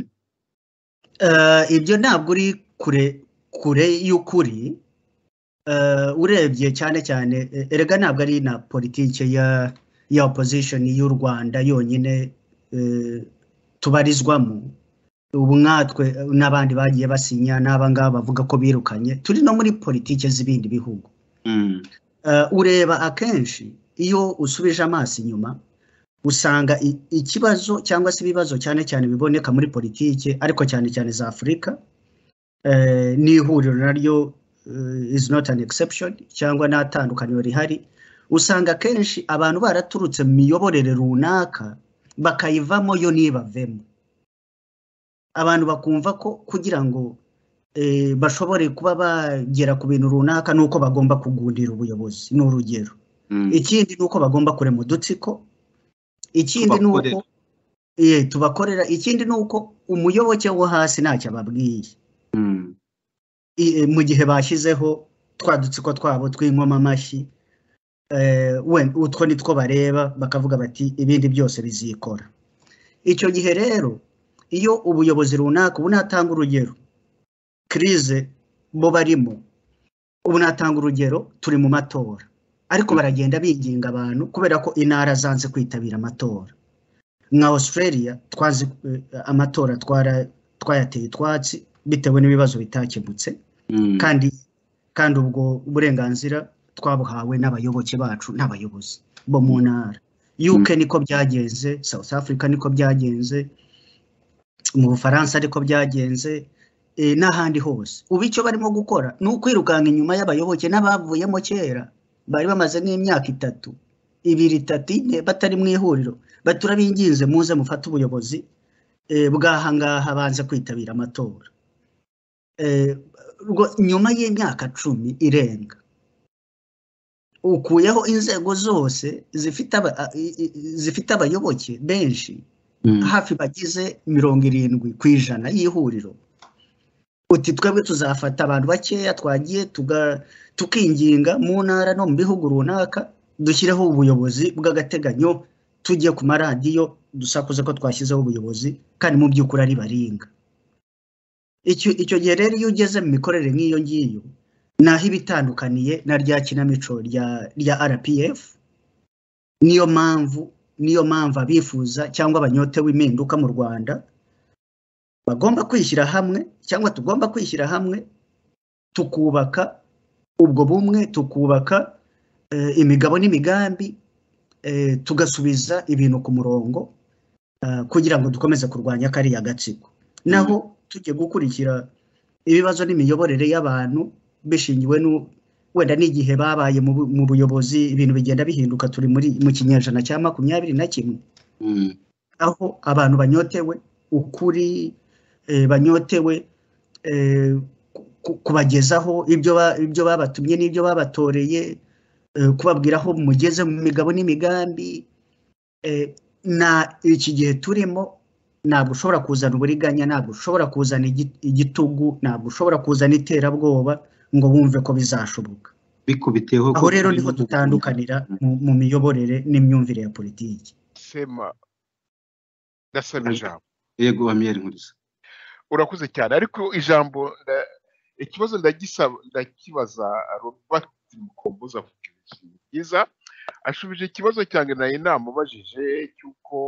Eh, ibyo ntabwo uri kure kure y'ukuri Eh, urebye cyane cyane eh, erega ntabwo ari na politike ya ya opposition y'u rwanda yonyine eh, tubarizwamo ubu nkatwe eh, n'abandi bagiye basinya n'aba ngaba bavuga ko birukanye turi no muri politike z'ibindi bihugu Mm. Eh, ureba akenshi iyo usubije amaso inyuma usanga i- ikibazo cyangwa se ibibazo cyane cyane biboneka muri politike ariko cyane cyane za afurika eh, n'ihuriro naryo eh, is not an exception cyangwa n'atandukaniro rihari usanga akenshi abantu baraturutse mu miyoborere runaka bakayivamo yo n'ibavemo abantu bakumva ko kugira ngo eh, bashobore kuba bagera ku bintu runaka ni uko bagomba kugundira ubuyobozi ni urugero Mm. ikindi ni uko bagomba kurema udutsiko ikindi ni uko Tubakorera. eh, tubakorera ikindi ni uko umuyoboke wo hasi ntacyo ababwiye Mm. I- eh, mu gihe bashyizeho twa dutsiko twabo tw'inkomamashyi eh, we- utwo ni two bareba bakavuga bati ibindi byose bizikora icyo gihe rero iyo ubuyobozi runaka ubu natanga urugero kirize bo barimo ubu natanga urugero turi mu matora ariko baragenda binginga abantu kubera ko intara zanze kwitabira amatora nka australia twazi eh, amatora twara- twayateye utwatsi bitewe n'ibibazo bitakemutse Mm. kandi kandi ubwo burenganzira twabuhawe n'abayoboke bacu n'abayobozi bo mu ntara UK niko byagenze South Africa niko byagenze mu Bufaransa niko byagenze e, n'ahandi hose ubu icyo barimo gukora ni ukwirukanga inyuma y'abayoboke n'abavuyemo kera bari bamaze nk'imyaka itatu ibiri itatu ine batari mu ihuriro baturabinginze muze mufate ubuyobozi e, bw'ahangaha banze kwitabira amatora Eh, rwo- nyuma y'imyaka cumi irenga ukuyeho inzego zose zifite aba- a- i- i- zifite abayoboke benshi Mm. hafi bagize mirongo irindwi ku ijana y'ihuriro uti twebwe tuzafata abantu bakeya twagiye tuga- tukinginga mu ntara no mu bihugu runaka dushyireho ubuyobozi bw'agateganyo tujye ku maradiyo dusakuze ko twashyizeho ubuyobozi kandi mu by'ukuri ari baringa icyo icyo gihe rero iyo ugeze mu mikorere nk'iyo ngiyo ni aho iba itandukaniye na rya kinamico rya rya rpf niyo mpamvu niyo mpamvu abifuza cyangwa abanyote w'impinduka mu rwanda bagomba kwishyira hamwe cyangwa tugomba kwishyira hamwe tukubaka ubwo bumwe tukubaka eh, imigabo n'imigambi eh, tugasubiza ibintu ku murongo eh, kugira ngo dukomeze kurwanya kariya gatsiko naho tujye gukurikira ibibazo n'imiyoborere y'abantu bishingiwe n'u- wenda n'igihe babaye mu bu- mu buyobozi ibintu bigenda bihinduka turi muri mu kinyejana cya makumyabiri na kimwe Mm. aho abantu banyotewe ukuri eh, banyotewe eh, ku- ku- kubagezaho ibyo ba- ibyo babatumye n'ibyo babatoreye eh, kubabwira aho mugeze mu migabo n'imigambi eh, na iki gihe turimo ntabwo ushobora kuzana uburiganya ntabwo ushobora kuzana igi- igitugu ntabwo ushobora kuzana iterabwoba ngo wumve ko bizashoboka bikubiteho aho rero niho dutandukanira mu- mu miyoborere n'imyumvire ya politiki sema ndasaba ijambo yego amiyeri nkurisa urakuze cyane ariko ijambo nda- ikibazo ndagisaba ndakibaza robert mukomboza avuga ibintu byiza ashubije ikibazo cyanjye nari namubajije cy'uko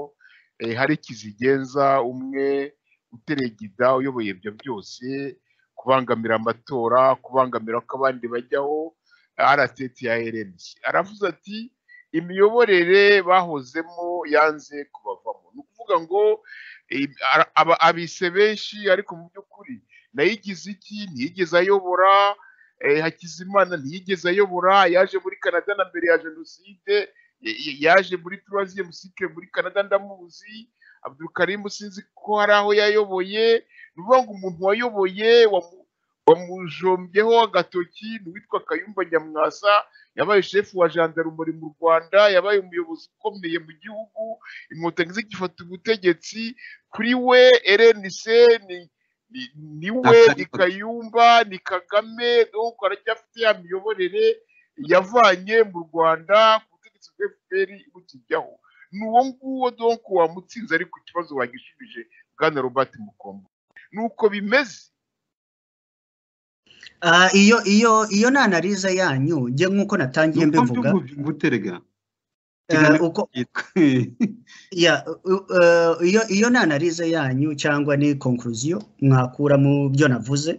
eh, hari ikizigenza umwe uteregida uyoboye ibyo byose kubangamira amatora kubangamira ko abandi bajyaho rtt ya rnc aravuze ati imiyoborere bahozemo yanze kubavamo ni ukuvuga ngo im- ara- aba- abise benshi ariko mu by'ukuri nayigize iki ntiyigeze ayobora eh, hakizimana ntiyigeze ayobora yaje muri canada na mbere ya jenoside y- y- yaje muri troisième cycle muri canada ndamuzi abdulkarimu sinzi ko hari aho yayoboye ni ukuvuga ngo umuntu wayoboye wamu- wamujombyeho agatoki ni uwitwa kayumba nyamwasa yabaye shefu wa jandarumori mu rwanda yabaye umuyobozi ukomeye mu gihugu inkotanyi zigifata ubutegetsi kuri we rnc ni ni- ni we ni kayumba ni kagame donc aracyafite ya miyoborere yavanye mu rwanda ku butegetsi bwa fpr bukijyaho ni uwo nguwo donc wamutsinze ariko ikibazo wagishubije bwana robert mukombo ni uko bimeze Ah, iyo iyo iyo ni analiza yanyu njye nk'uko natangiye nuko mbivuga mbyumva mbuterega eh, uko yitwa ya u- u- eh, iyo iyo ni analiza yanyu cyangwa ni konkluziyo mwakura mu byo navuze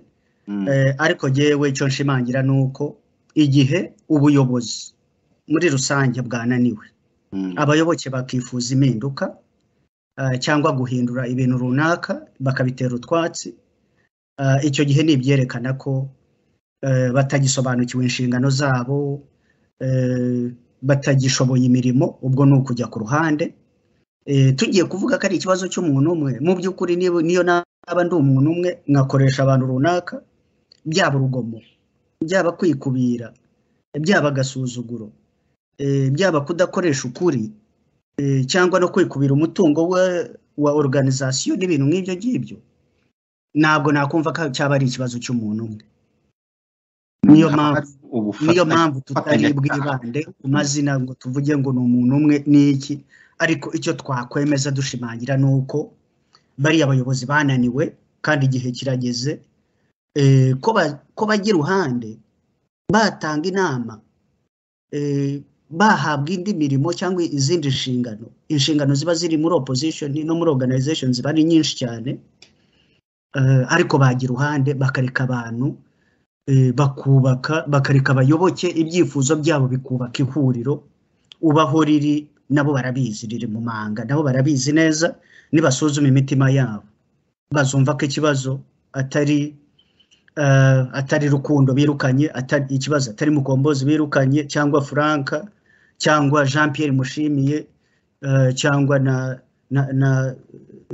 Mm. Eh, ariko jyewe icyo nshimangira ni uko igihe ubuyobozi muri rusange bwananiwe Mm. abayoboke bakifuza impinduka eh, cyangwa guhindura ibintu runaka bakabitera utwatsi eh, icyo gihe ni ibyerekana ko eh, batagisobanukiwe inshingano zabo eh, batagishoboye imirimo ubwo ni ukujya ku ruhande Eh, tugiye kuvuga ko ari ikibazo cy'umuntu umwe mu by'ukuri niba- niyo naba ndi umuntu umwe nkakoresha abantu runaka byaba urugomo byaba kwikubira byaba agasuzuguro eh, byaba kudakoresha ukuri eh, cyangwa no kwikubira umutungo wa, wa organization n'ibintu nk'ibyo ngibyo ntabwo nakumva ko cyaba ari ikibazo cy'umuntu umwe niyo Haba mpamvu hari ubufatanye- niyo mpamvu tutari ubufatanyacyaha. bwibande ku mazina ngo tuvuge ngo ni umuntu umwe n'iki ariko icyo twakwemeza dushimangira ni uko bariya bayobozi bananiwe kandi igihe kirageze eh, ko ba- ko bajya iruhande batanga inama eh, bahabwa indi mirimo cyangwa izindi nshingano inshingano ziba ziri muri opposition no muri organization ziba ari nyinshi cyane eh, ariko bagira uruhande bakareka abantu eh, bakubaka bakareka abayoboke ibyifuzo byabo bikubaka ihuriro ubaho riri nabo barabizi riri mu manga nabo barabizi neza nibasuzuma imitima yabo bazumva ko ikibazo atari eh, atari rukundo birukanye atari ikibazo atari mukombozi birukanye cyangwa franka cyangwa jean pierre mushimiye eh, cyangwa na na na,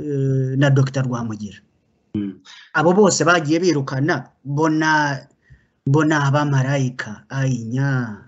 eh, na dr rwamugira Mm. abo bose bagiye birukana bona bona abamarayika ayinya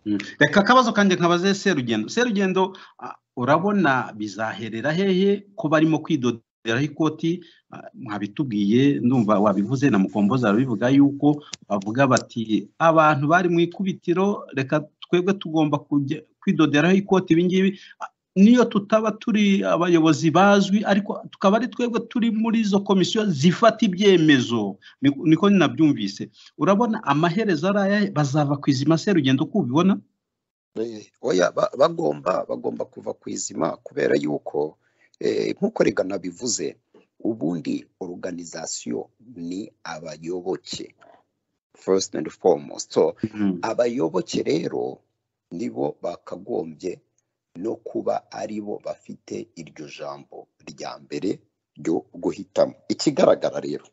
Mm. reka akabazo kanjye nkabaze serugendo serugendo ah, urabona bizaherera hehe ko barimo kwidoderaho ikoti ah, mwabitubwiye ndumva wabivuze na mukomboza arabivuga yuko bavuga bati abantu bari mu ikubitiro reka twebwe tugomba kujya kwidoderaho ikoti ibingibi Ah, niyo tutaba turi abayobozi bazwi ariko tukaba ari twebwe turi muri izo komisiyo zifata ibyemezo Niko- niko nabyumvise urabona amaherezo ari aya bazava ku izima se rugendo uko ubibona Eh, oya ba- bagomba bagomba kuva ku izima kubera yuko eh, nk'uko rega nabivuze ubundi organization ni abayoboke first and foremost so Mm. abayoboke rero nibo bakagombye no kuba aribo bafite iryo jambo rya mbere ryo guhitamo ikigaragara rero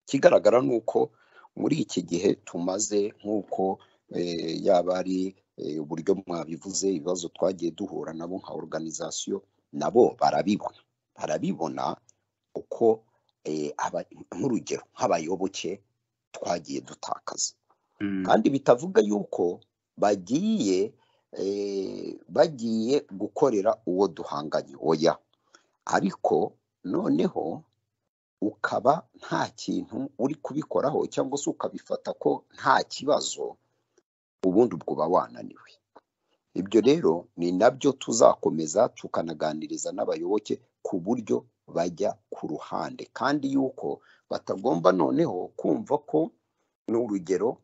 ikigaragara ni uko muri iki gihe tumaze nk'uko eh, yaba ari eh, uburyo mwabivuze ibibazo twagiye duhura nabo nka organization nabo barabibona barabibona uko eh, aba- nk'urugero nk'abayoboke twagiye dutakaza Mm. kandi bitavuga yuko bagiye eh, bagiye gukorera uwo duhanganye oya ariko noneho ukaba nta kintu uri kubikoraho cyangwa se ukabifata ko nta kibazo ubundi ubwo uba wananiwe ibyo rero ni nabyo tuzakomeza tukanaganiriza n'abayoboke ku buryo bajya ku ruhande kandi yuko batagomba noneho kumva ko ni urugero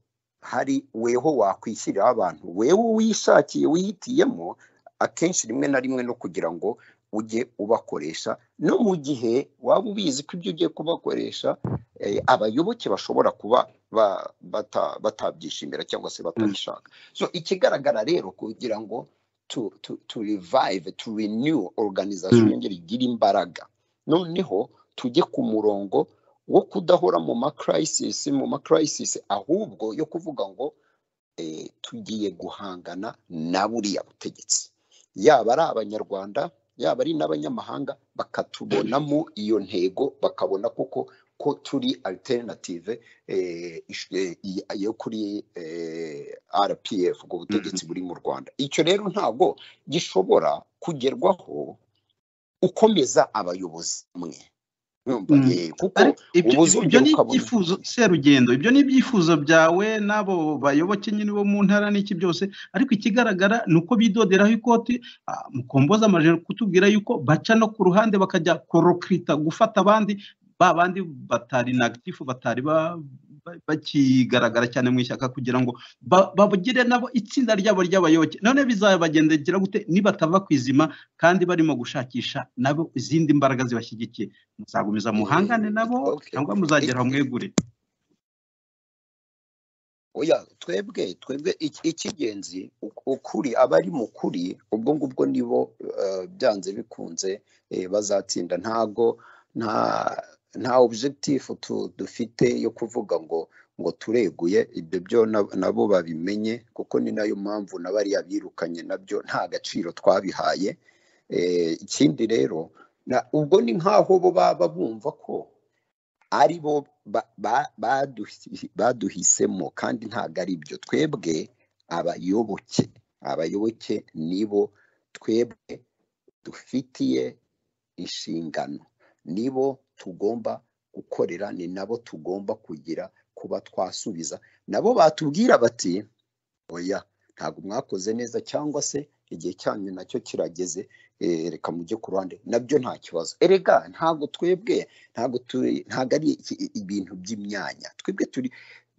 hari weho wakwishyiriraho abantu wewe wishakiye wihitiyemo akenshi rimwe na rimwe no kugira ngo ujye ubakoresha no mu gihe waba ubizi ko ibyo ugiye kubakoresha eh, abayoboke bashobora kuba ba- bata- batabyishimira cyangwa se batabishaka so ikigaragara rero kugira ngo tu, tu, tu revive tu renew organization Mm. yongere igire imbaraga noneho tujye ku murongo wo kudahora mu ma crisis mu ma crisis ahubwo yo kuvuga ngo eh, tugiye guhangana na buriya butegetsi yaba ari abanyarwanda yaba ari n'abanyamahanga bakatubonamo iyo ntego bakabona koko ko turi alternative eh, ish- eh, i- yo kuri eh, RPF ubwo butegetsi buri mu Rwanda icyo rero ntabwo gishobora kugerwaho ukomeza abayobozi mwe Urumva? Mm. Eh, kuko ariko ibyo uba ibyo- ibyo uzongera ni ukabona ibyifuzo serugendo ibyo ni ibyifuzo byawe n'abo bayoboke nyine bo mu ntara n'iki byose ariko ikigaragara ni uko bidoderaho ikoti ah, mukomboza amajoro kutubwira yuko baca no ku ruhande bakajya korokirita gufata abandi ba bandi batari nagitifu batari ba- ba- bakigaragara cyane mu ishyaka kugira ngo ba- babugire nabo itsinda ryabo ry'abayoboke none bizabagendekera gute nibatava ku izima kandi barimo gushakisha nabo izindi mbaraga zibashyigikiye muzagumiza muhangane Eh, nabo okay. cyangwa Ik- muzagera mwegure oya twebwe twebwe iki- icy'ingenzi uk- ukuri abari mu kuri ubwo ngubwo nibo eh, byanze bikunze eh, bazatsinda ntago nta nta objectif tu- dufite yo kuvuga ngo ngo tureguye ibyo byo na- nabo babimenye kuko ni nayo mpamvu na bariya birukanye nabyo nta gaciro twabihaye Eh, ikindi rero na- ubwo ni nk'aho bo baba bumva ko ari bo ba- ba- baduhi- baduhisemo kandi ntabwo ari byo twebwe abayoboke abayoboke nibo twebwe dufitiye inshingano nibo tugomba gukorera ni nabo tugomba kugira kuba twasubiza nabo batubwira bati oya ntabwo mwakoze neza cyangwa se igihe cyanyu nacyo kirageze eh, reka mujye ku ruhande nabyo nta kibazo erega ntabwo twebwe ntabwo tu- ntabwo ari iki- ibintu by'imyanya twebwe turi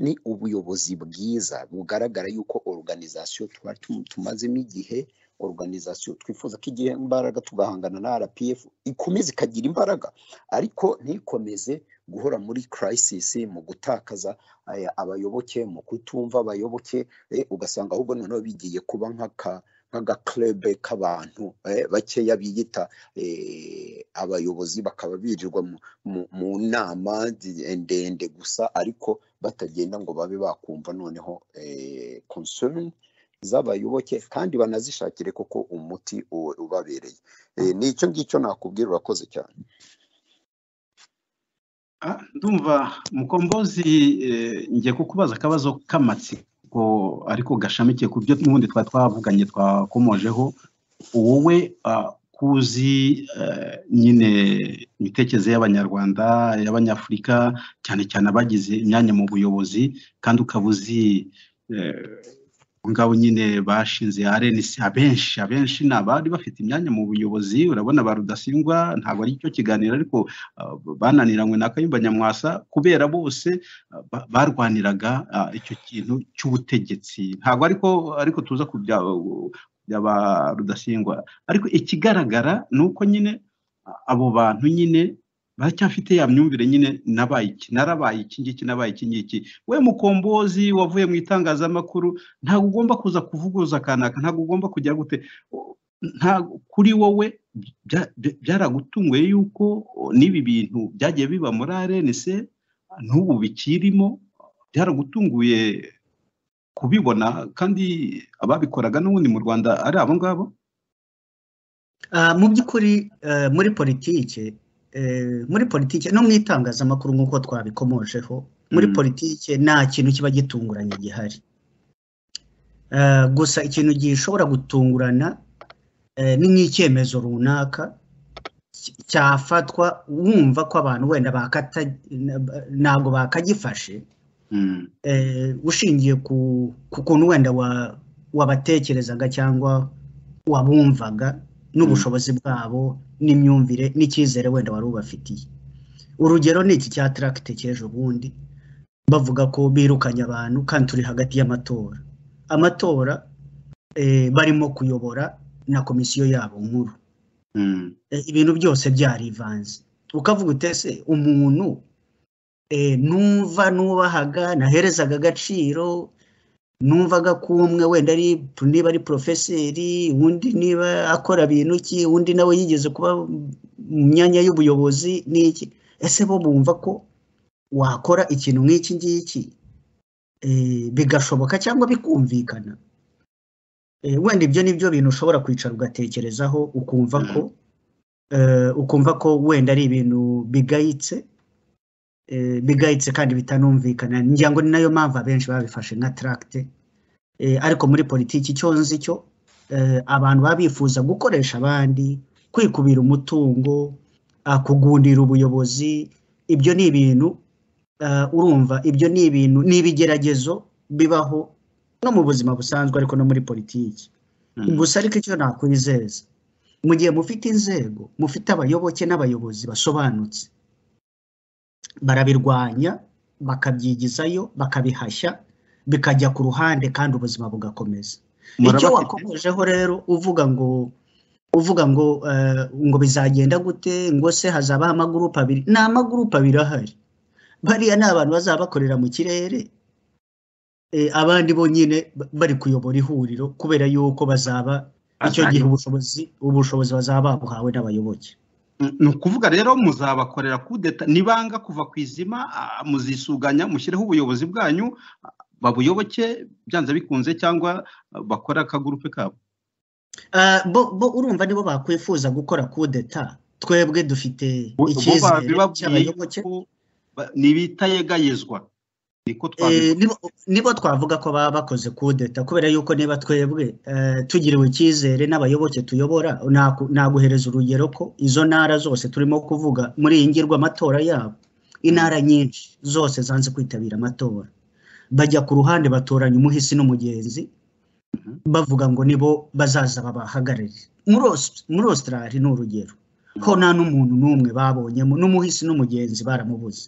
ni ubuyobozi bwiza bugaragara yuko organization twari tu- tumazemo igihe organization twifuza ko igihe imbaraga tugahangana na RPF ikomeze ikagira imbaraga ariko ntikomeze guhora muri crisis mu gutakaza aya abayoboke mu kutumva abayoboke eh, ugasanga ahubwo noneho bigiye kuba nk'aka nk'agaklebe k'abantu eh, bakeya biyita eh, abayobozi bakaba birirwa mu, mu, mu nama zi- ndende gusa ariko batagenda ngo babe bakumva noneho eh, concern z'abayoboke kandi banazishakire koko umuti u- ubabereye eh, ni icyo ngicyo nakubwira urakoze cyane Ah, ndumva mukombozi eh, ngiye kukubaza akabazo k'amatsiko ariko gashamikiye ku byo n'ubundi twari twavuganye twakomojeho wowe ah, kuzi eh, nyine imitekerereze y'abanyarwanda y'abanyafurika cyane cyane abagize imyanya mu buyobozi kandi ukaba uzi eh, abo ngabo nyine bashinze RNC abenshi abenshi ni abari bafite imyanya mu buyobozi urabona ba rudasingwa ntabwo ari cyo kiganiro ariko ah, bananiranywe na kayumba nyamwasa kubera bose ah, ba- barwaniraga ah, icyo kintu cy'ubutegetsi ntabwo ariko ariko tuza ku bya bya ba rudasingwa ariko ikigaragara ni uko nyine ah, abo bantu nyine baracyafite ya myumvire nyine nabaye iki narabaye iki ngiki nabaye iki ngiki we mukombozi wavuye mu itangazamakuru ntabwo ugomba kuza kuvuguza kanaka ntabwo ugomba kujya gute O- nta kuri wowe bya- bya- byaragutunguye yuko o, n'ibi bintu byagiye biba muri RNC n'ubu bikirimo byaragutunguye kubibona kandi ababikoraga n'ubundi mu Rwanda ari abo ngabo Ah, mu by'ukuri eh, muri politike eh, muri politike no mu itangazamakuru nk'uko twabikomojeho muri Mm. politike nta kintu kiba gitunguranye gihari Eh, gusa ikintu gishobora gutungurana eh, ni nk'icyemezo runaka ki- cyafatwa wumva ko abantu wenda bakata- ntabwo bakagifashe Mm. eh, ushingiye ku ku kuntu wenda wa- wabatekerezaga cyangwa wabumvaga n'ubushobozi bwabo n'imyumvire n'icyizere wenda wari ubafitiye urugero ni iki cya taragite cy'ejo bundi bavuga ko birukanye abantu kandi turi hagati y'amatora amatora eh, barimo kuyobora na komisiyo yabo nkuru Mm. Eh, ibintu byose byarivanze ukavuga utese umuntu eh, numva nubahaga naherezaga agaciro numvaga ko umwe wenda ari niba ari porofeseri undi niba akora bintu ki undi nawe yigeze kuba mu myanya y'ubuyobozi n'iki ese bo bumva ko wakora ikintu nk'iki ngiki eh, bigashoboka cyangwa bikumvikana Eh, wenda ibyo ni byo bintu ushobora kwicara ugatekerezaho ukumva ko eh, ukumva ko wenda ari ibintu bigayitse eh, bigayitse kandi bitanumvikana ngira ngo ni nayo mpamvu abenshi babifashe nka taragite ariko muri politiki icyo nzi cyo eh, abantu baba bifuza gukoresha abandi kwikubira umutungo ah, kugundira ubuyobozi ibyo ni ibintu ah, urumva ibyo ni ibintu ni ibigeragezo bibaho no mu buzima busanzwe ariko no muri politiki Mm. gusa ariko icyo nakwizeza mu gihe mufite inzego mufite abayoboke n'abayobozi basobanutse barabirwanya bakabyigizayo bakabihashya bikajya ku ruhande kandi ubuzima bugakomeza icyo murabafite wakomejeho rero uvuga ngo uvuga ngo eh, ngo bizagenda gute ngo se hazabaho amagurupe abiri ni amagurupe abiri ahari bariya ni abantu bazaba bakorera mu kirere eh, abandi bo nyine ba- bari kuyobora ihuriro kubera yuko bazaba icyo gihe Azayo. ubushobozi ubushobozi bazaba babuhawe n'abayoboke Mm, ni ukuvuga rero muzabakorera kudeta nibanga kuva ku izima ah, muzisuganya mushyireho ubuyobozi bwanyu ah, babuyoboke byanze bikunze cyangwa ah, bakore akagurupe kabo Ah, bo bo urumva nibo bakwifuza gukora kudeta twebwe dufite Bo- bo icyizere babibabwiye cy'abayoboke yuko ba- ntibitayegayezwa niko Eh, twabibona nibo nibo twavuga ko baba bakoze kudeta kubera yuko niba twebwe eh, tugiriwe icyizere n'abayoboke tuyobora naku- naguhereza urugero ko izo ntara zose turimo kuvuga muri iyi ngirwamatora yabo intara nyinshi zose zanze kwitabira amatora bajya ku ruhande batoranya umuhisi n'umugenzi bavuga ngo nibo bazaza babahagararire muri Aus- muri Australia ni urugero ho nta n'umuntu n'umwe babonyemo n'umuhisi n'umugenzi baramubuze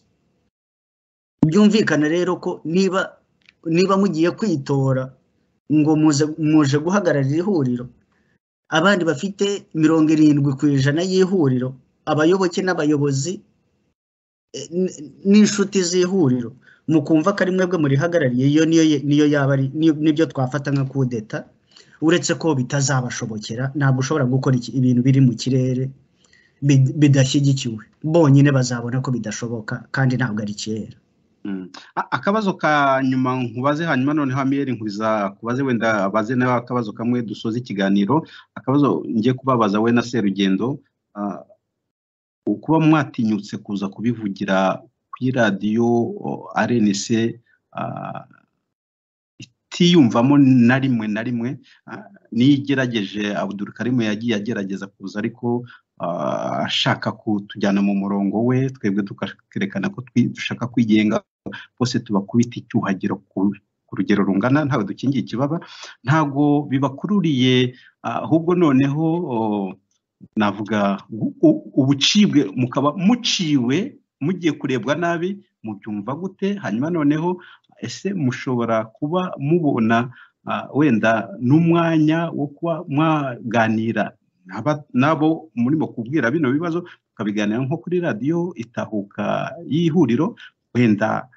byumvikana rero ko niba niba mugiye kwitora ngo muze muje guhagararira ihuriro abandi bafite mirongo irindwi ku ijana y'ihuriro abayoboke n'abayobozi eh, n- n'inshuti z'ihuriro mukumva ko ari mwebwe murihagarariye iyo niyo niyo yaba ari niyo- nibyo twafata nka kudeta uretse ko bitazabashobokera ntabwo ushobora gukora iki- ibintu biri mu kirere bid- bidashyigikiwe bonyine bazabona ko bidashoboka kandi ntabwo ari kera Mm. A- akabazo ka nyuma nkubaze hanyuma noneho amiyeri nkuriza kubaze wenda baze nawe akabazo kamwe dusoza ikiganiro akabazo ngiye kubabaza we na serugendo ah, ukuba mwatinyutse kuza kubivugira kuri radiyo o, rnc ah, itiyumvamo na rimwe na rimwe ah, niyo igerageje abudul karimu yagiye agerageza kuza ariko ah, ashaka kutujyana mu murongo we twebwe tukerekana ko twi- dushaka kwigenga bose tubakubita icyuhagiro ku ku rugero rungana ntawe dukingiye ikibaba ntago bibakururiye ah, ahubwo noneho o, navuga u- u- ubucibwe mukaba muciwe mugiye kurebwa nabi mubyumva gute hanyuma noneho ese mushobora kuba mubona ah, wenda n'umwanya wo kuba mwaganira n'aba- n'abo murimo kubwira bino bibazo tukabiganira nko kuri radiyo itahuka y'ihuriro wenda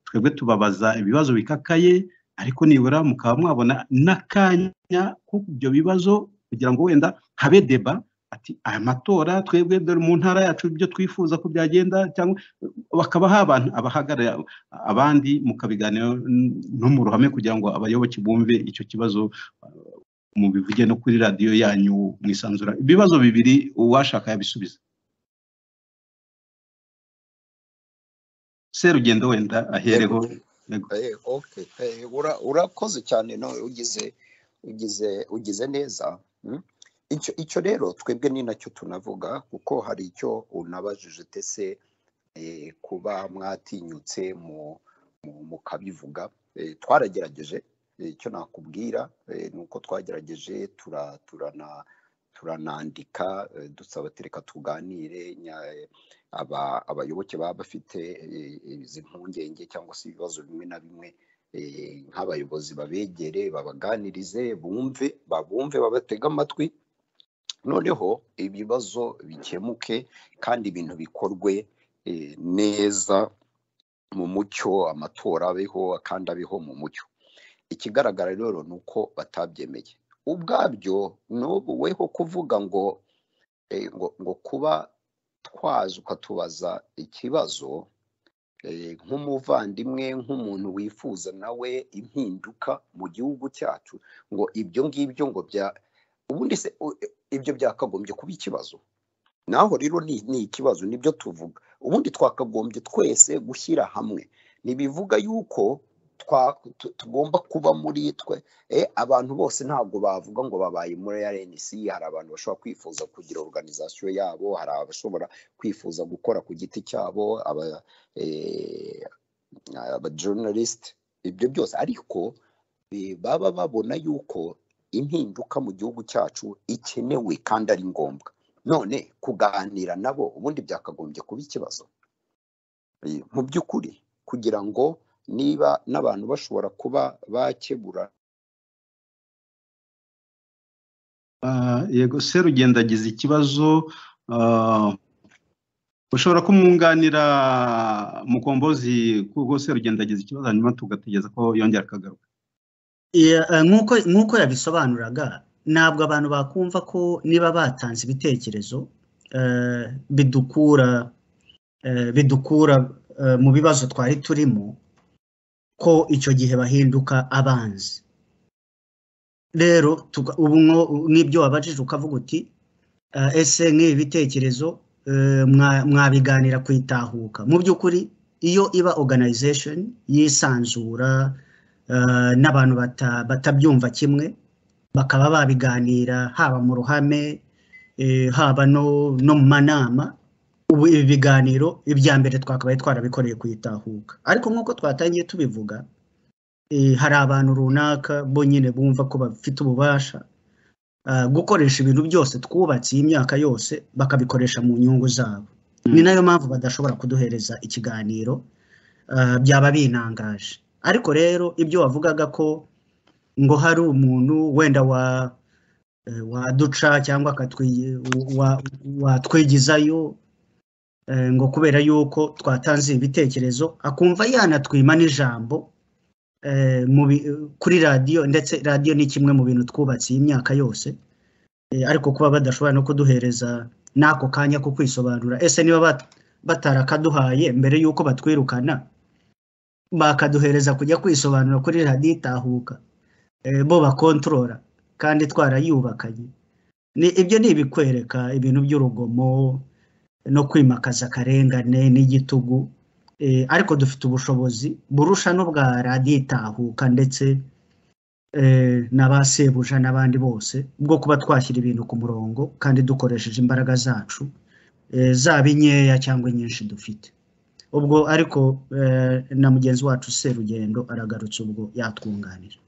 twebwe tubabaza ibibazo bikakaye ariko nibura mukaba mwabona n'akanya ko ibyo bibazo kugira ngo wenda habe deba ati aya matora twebwe dore mu ntara yacu ibyo twifuza ko byagenda cyangwa bakaba abantu abahagarariye abandi mukabiganira no mu ruhame kugira ngo abayoboke bumve icyo kibazo uh, mubivuge no kuri radiyo yanyu mwisanzura ibibazo bibiri uwashaka yabisubiza serugendo wenda ahereho Yego. Eh, okay. Eh, ura- urakoze cyane no ugize ugize ugize neza mm? icyo icyo rero twebwe ni nacyo tunavuga kuko hari icyo unabajije tese eh, kuba mwatinyutse mu mu- mukabivuga Eh, twaragerageje Eh, icyo nakubwira eh, ni uko twagerageje tura turana turanandika eh, dusaba ati reka tuganire nya- aba abayoboke baba bafite eh, izi mpungenge cyangwa se ibibazo bimwe na bimwe eh, nk'abayobozi babegere babaganirize bumve babumve babatege amatwi noneho ibibazo bikemuke kandi ibintu bikorwe eh, neza mu mucyo amatora abeho kandi abeho mu mucyo ikigaragara rero ni uko batabyemeye ubwabyo n'ubu weho kuvuga ngo eh, ngo ngo kuba twaza ukatubaza ikibazo eh, nk'umuvandimwe nk'umuntu wifuza nawe impinduka mu gihugu cyacu ngo ibyo ngibyo ngo bya ubundi se u- ibyo byakagombye kuba ikibazo naho rero ni ni ikibazo nibyo tuvuga ubundi twakagombye twese gushyira hamwe ntibivuga yuko twa- tu- tugomba kuba muri twe eh, abantu bose ntabwo bavuga ngo babaye muri RNC hari abantu bashobora kwifuza kugira organization yabo hari abashobora kwifuza gukora ku giti cyabo aba eh, aba journalist ibyo byose ariko eh, baba babona yuko impinduka mu gihugu cyacu ikenewe kandi ari ngombwa none kuganira nabo ubundi byakagombye kuba ikibazo Eh, mu by'ukuri kugira ngo niba n'abantu bashobora kuba bakebura Ah, yego serugendo agize ikibazo ah, ushobora kumwunganira mukombozi kuko serugendo agize ikibazo hanyuma tugategereza ko yongera akagaruka Iya, eh, nk'uko nk'uko yabisobanuraga ntabwo abantu bakumva ko niba batanze ibitekerezo eh, bidukura eh, bidukura eh, mu bibazo twari turimo ko icyo gihe bahinduka abanzi rero tuga- ubu nko- n'ibyo wabajije ukavuga uti eh, ese nk'ibi bitekerezo eh, mwa- mwabiganira ku itahuka mu by'ukuri iyo iba organization yisanzura eh, n'abantu bata- batabyumva kimwe bakaba babiganira haba mu ruhame eh, haba no no mu manama ubu ibi biganiro ibya mbere twakabaye twarabikoreye ku itahuka ariko nk'uko twatangiye tubivuga eh, hari abantu runaka bo nyine bumva ko bafite ububasha ah, gukoresha ibintu byose twubatse iyi myaka yose bakabikoresha mu nyungu zabo ni nayo mpamvu badashobora kuduhereza ikiganiro ah, byaba binangaje ariko rero ibyo wavugaga ko ngo hari umuntu wenda wa eh, waduca cyangwa akatwi- wa- watwigizayo eh, ngo kubera yuko twatanze ibitekerezo akumva yanatwima n'ijambo eh, mu bi- kuri radiyo ndetse radiyo ni kimwe mu bintu twubatse iyi myaka yose Eh, ariko kuba badashobora no kuduhereza n'ako kanya ko kwisobanura ese niba bat- batarakaduhaye mbere y'uko batwirukana bakaduhereza kujya kwisobanura kuri radiyo itahuka eh, bo bakontorora kandi twarayubakanye ni ibyo ni ibikwereka ibintu by'urugomo no kwimakaza akarengane n'igitugu eh, ariko dufite ubushobozi burusha n'ubwa radiyo itahuka ndetse eh, n'abasebuja n'abandi bose bwo kuba twashyira ibintu ku murongo kandi dukoresheje imbaraga zacu eh, zaba inkeya cyangwa inyinshi dufite ubwo ariko eh, na mugenzi wacu serugendo aragarutse ubwo yatwunganira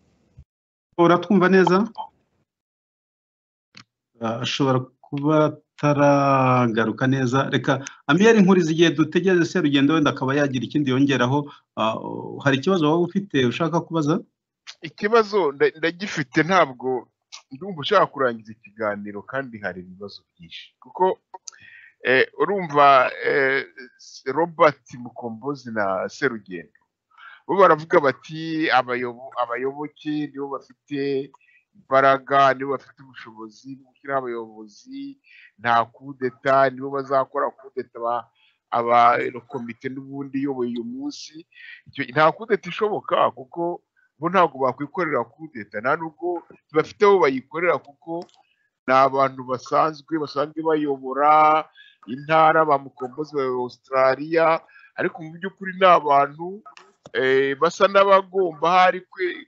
uratwumva neza Ah, ashobora kuba ataragaruka neza reka amiyeri nkuriza igihe dutegereje serugendo wenda akaba yagira ikindi yongeraho Ah, hari ikibazo waba ufite ushaka kubaza ikibazo nda- ndagifite ntabwo ndumva ushaka kurangiza ikiganiro kandi hari ibibazo byinshi kuko eh, urumva eh, robert mukombozi na serugendo bo baravuga bati abayobo- abayoboke nibo bafite imbaraga nibo bafite ubushobozi bwo gushyiraho abayobozi nta kudeta nibo bazakora kudeta aba- aba komite n'ubundi iyoboye uyu munsi Icyo- nta kudeta ishoboka kuko bo ntabwo bakwikorera kudeta nta nubwo bafite aho bayikorera kuko ni abantu basanzwe basanzwe bayobora intara ba mukombozi ba Australia ariko mu by'ukuri ni abantu eh, basa n'abagomba hari kwe-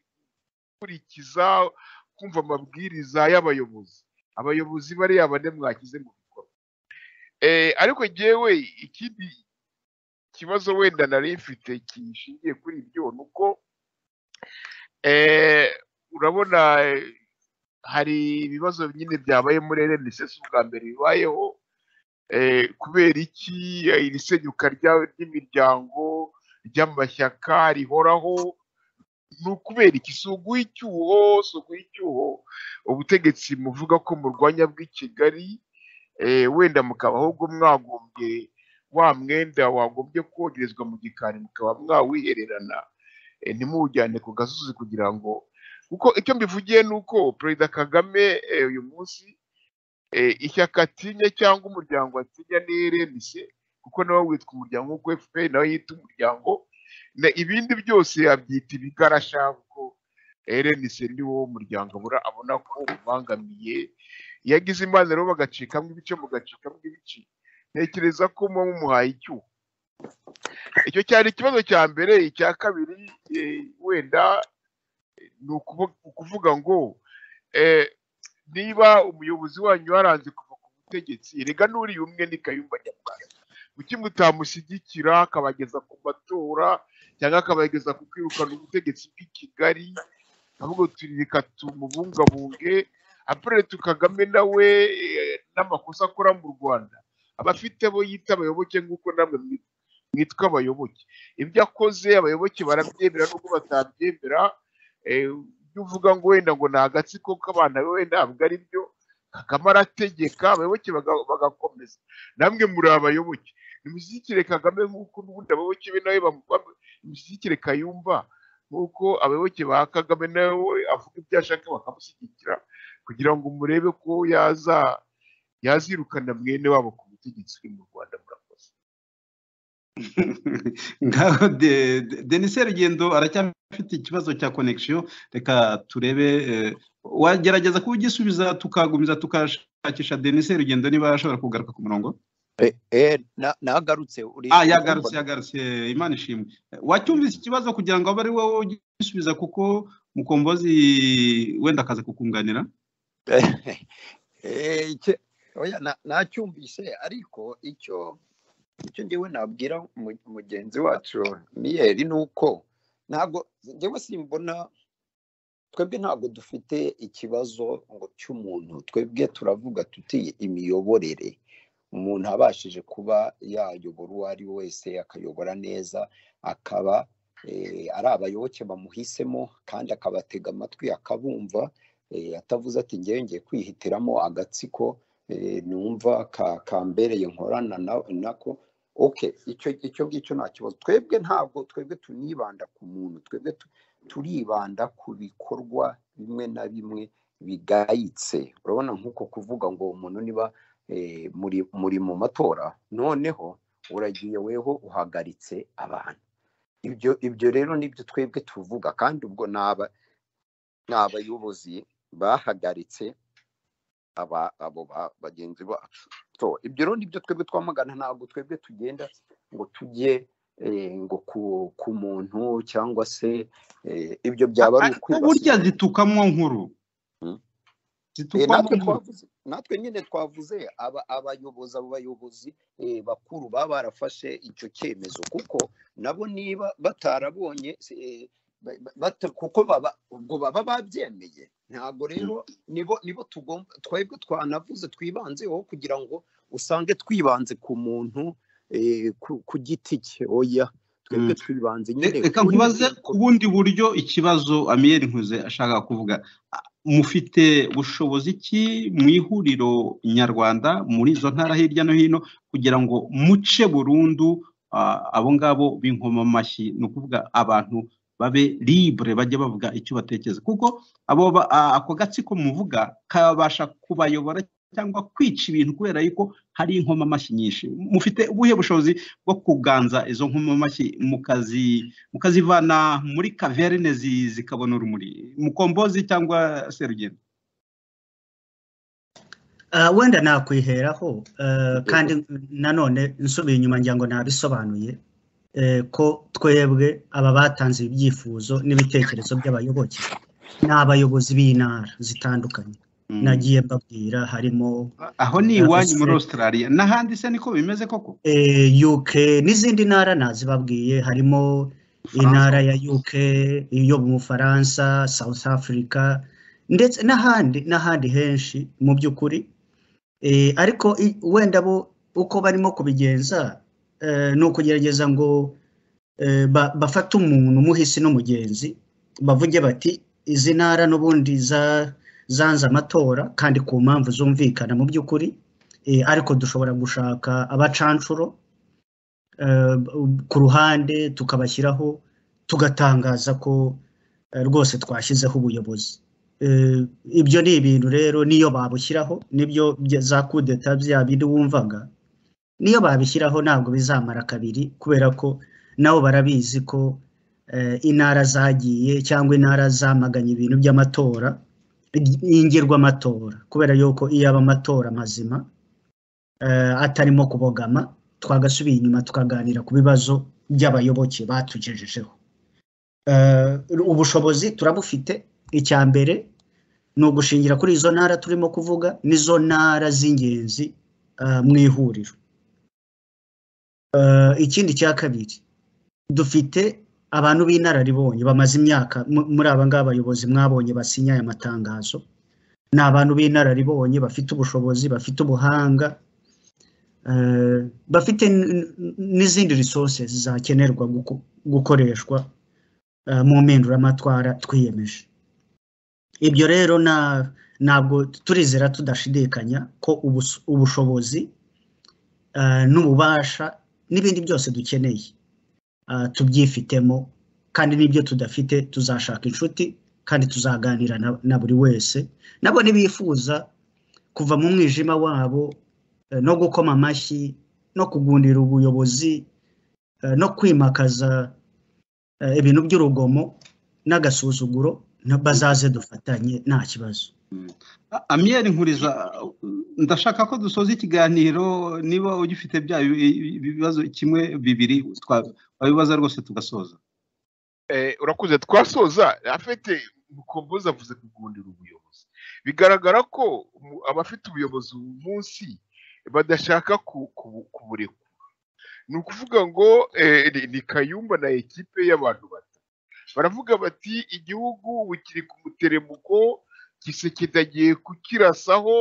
gukurikiza kumva amabwiriza y'abayobozi abayobozi bariya bane mwakize mu bikorwa Eh, ariko jyewe ikindi kibazo wenda nari mfite kishingiye kuri ibyo ni uko eh, urabona eh, hari ibibazo nyine byabaye muri RNSS ubwa mbere bibayeho eh, kubera iki eh, iri senyuka rya- ry'imiryango ry'amashyaka rihoraho ni ukubera iki si uguha icyuho si uguha icyuho ubutegetsi muvuga ko murwanya bw'i kigali eh, wenda mukaba ahubwo mwagombye wa mwenda wagombye kogerezwa mu gikari mukaba mwawihererana eh, ntimujyane ku gasozi kugira ngo kuko icyo mbivugiye ni uko perezida kagame eh, uyu munsi eh, ishyaka atinya cyangwa umuryango atinya ni rnc kuko nawe witwa umuryango nk'uko fpr nawe yita umuryango na ibindi byose yabyita ibigarasha kuko rnc ni wo muryango abura abona ko ubangamiye yagize imana rero bagacikamo ibice mugacikamo ibice ntekereza ko muba mumuhaye icyuho icyo cyari ikibazo cya mbere icya kabiri eh, wenda eh, ni ukuvu- ukuvuga ngo eh, niba umuyobozi wanyu yaranze kuva ku butegetsi rega n'uriya umwe ni kayumba nyamwasa kuki mutamushyigikira akabageza ku matora cyangwa akabageza ku kwirukana ubutegetsi bw'i kigali ahubwo turi reka tumubungabunge apurere tukagame nawe eh, n'amakosa akora mu rwanda aba afite abo yita abayoboke nk'uko namwe mwi- mwitwa abayoboke ibyo akoze abayoboke barabyemera n'ubwo batabyemera eh, ibyo uvuga ngo wenda ngo ni agatsiko k'abana we ntabwo ari byo kagame arategeka abayoboke baga- bagakomeza namwe muri abayoboke nimushyigikire kagame nk'uko n'ubundi abayoboke be nawe bamu- nimushyigikire kayumba nk'uko abayoboke ba kagame nawe avuga ibyo ashaka bakamushyigikira kugira ngo murebe ko yaza yazirukana mwene wabo ku butegetsi buri mu rwanda murakoze ngaho de- de- denis rugendo aracyafite ikibazo cya connection reka turebe eh, wagerageza kugisubiza tukagumiza tukashakisha denis rugendo niba ashobora kugaruka ku murongo Eh, eh, na- nagarutse uri ah yagarutse urumva yagarutse imana ishimwe wacyumvise ikibazo kugira ngo abe ari wowe ugisubiza kuko mukombozi wenda akaza kukunganira Eh, icyo- oya, na- nacyumvise ariko icyo icyo ndiwe nabwira mu- mugenzi wacu miyeri ni uko ntabwo njyewe simbona twebwe ntabwo dufite ikibazo ngo cy'umuntu twebwe turavuga tuti imiyoborere umuntu abashije kuba yayobora uwo ari we wese akayobora neza akaba eh, ari abayoboke bamuhisemo kandi akabatega amatwi akabumva eh, atavuze ati ngewe ngiye kwihitiramo agatsiko eh, numva ka- kambereye nkorana na- nako okay icyo icyo ngicyo nta kibazo twebwe ntabwo twebwe tunibanda ku muntu twebwe tu- turibanda ku bikorwa bimwe na bimwe bigayitse urabona nk'uko kuvuga ngo umuntu niba eh, muri muri mu matora noneho uragiye weho uhagaritse abantu ibyo ibyo rero nibyo twebwe tuvuga kandi ubwo ni aba ni abayobozi bahagaritse aba abo ba- bagenzi bacu so ibyo rero nibyo twebwe twamagana ntabwo twebwe tugenda ngo tujye eh, ngo ku, ku muntu cyangwa se eh, ibyo byaba ari burya ukwibasira zitukamwo nkuru Mm. Eh, zitukamwo natwe nkuru twavuze natwe nyine twavuze aba abayobozi abo bayobozi eh, bakuru baba barafashe icyo cyemezo kuko nabo niba batarabonye eh, ba- ba- bata- kuko baba ubwo baba babyemeye ntabwo rero nibo nibo tugomba twebwe twanavuze twibanzeho kugira ngo usange twibanze ku muntu eh, ku ku giti cye oya twebwe twibanze Re- nyine reka kuri nkubaze ku bikorwa bundi buryo ikibazo amiyeri nkuze ashaka kuvuga A- mufite bushobozi ki mu ihuriro nyarwanda muri izo ntara hirya no hino kugira ngo muce burundu ah, abo ngabo b'inkomamashyi ni ukuvuga abantu babe libre bajye bavuga icyo batekereza kuko abo ba- a- ako gatsiko muvuga kabasha kubayobora cyangwa kwica ibintu kubera yuko hari inkomamashyi nyinshi mufite ubuhe bushobozi bwo kuganza izo nkomamashyi mukazi mukazivana muri kaverine zi- zikabona urumuri mukombozi cyangwa serugendo Ah, wenda nakwiheraho ah, bikorwa. kandi nanone nsubiye inyuma ngira ngo nabisobanuye eh, ko twebwe aba batanze ibyifuzo n'ibitekerezo by'abayoboke ni abayobozi b'intara zitandukanye Mm. nagiye mbabwira harimo aho ni ah, iwanyu muri Australia, australia n'ahandi se niko bimeze koko eh, UK n'izindi ntara nazibabwiye harimo bufaransa intara ya UK iyo mu Bufaransa South Africa ndetse n'ahandi n'ahandi henshi mu by'ukuri Eh, ariko i- wenda bo uko barimo kubigenza eh, ni ukugerageza ngo eh, ba- bafate umuntu umuhisi n'umugenzi bavuge bati izi ntara n'ubundi za- zanze amatora kandi ku mpamvu zumvikana mu by'ukuri eh, ariko dushobora gushaka abacanshuro eh, b- ku ruhande tukabashyiraho tugatangaza ko eh, rwose twashyizeho ubuyobozi Eh, ibyo ni ibintu rero niyo babushyiraho nibyo bya- za kudeta bya bindi wumvaga niyo babishyiraho ntabwo bizamara kabiri kubera ko nabo barabizi ko eh, intara zagiye cyangwa intara zamaganye ibintu by'amatora yingirwamatora kubera yuko iyo aba amatora mazima eh, atarimo kubogama twagasubiye inyuma tukaganira ku bibazo by'abayoboke batugejejeho Eh, ubushobozi turabufite icya mbere ni ugushingira kuri izo ntara turimo kuvuga n'izo ntara z'ingenzi eh, mu ihuriro Eh, ikindi cya kabiri dufite abantu b'inararibonye bamaze imyaka mu- muri aba ngaba abayobozi mwabonye basinya aya matangazo ni abantu b'inararibonye bafite ubushobozi bafite ubuhanga eh, bafite n- n- n'izindi resources zakenerwa guko- gukoreshwa eh, mu mpinduramatwara twiyemeje ibyo rero na- ntabwo turizera tudashidikanya ko ubus- ubushobozi eh, n'ububasha n'ibindi byose dukeneye eh, tubyifitemo kandi n'ibyo tudafite tuzashaka inshuti kandi tuzaganira na na buri wese nabo nibifuza kuva mu mwijima wabo eh, no gukoma amashyi no kugundira ubuyobozi eh, no kwimakaza eh, ibintu by'urugomo n'agasuzuguro na- bazaze dufatanye nta kibazo A- amiyeri nkuriza uh, ndashaka ko dusoza ikiganiro niba ugifite bya bi- bi- bibazo kimwe bibiri twa- twabibaza rwose tugasoza Eh, urakuze twasoza afite mukombozi avuze kugundira ubuyobozi bigaragara ko umu- abafite ubuyobozi ubu munsi badashaka ku- ku- kuburekura ni ukuvuga ngo eh, ni ni kayumba na ekipe y'abantu bato baravuga bati igihugu ubu kiri ku muteremuko gisekedi agiye kukirasaho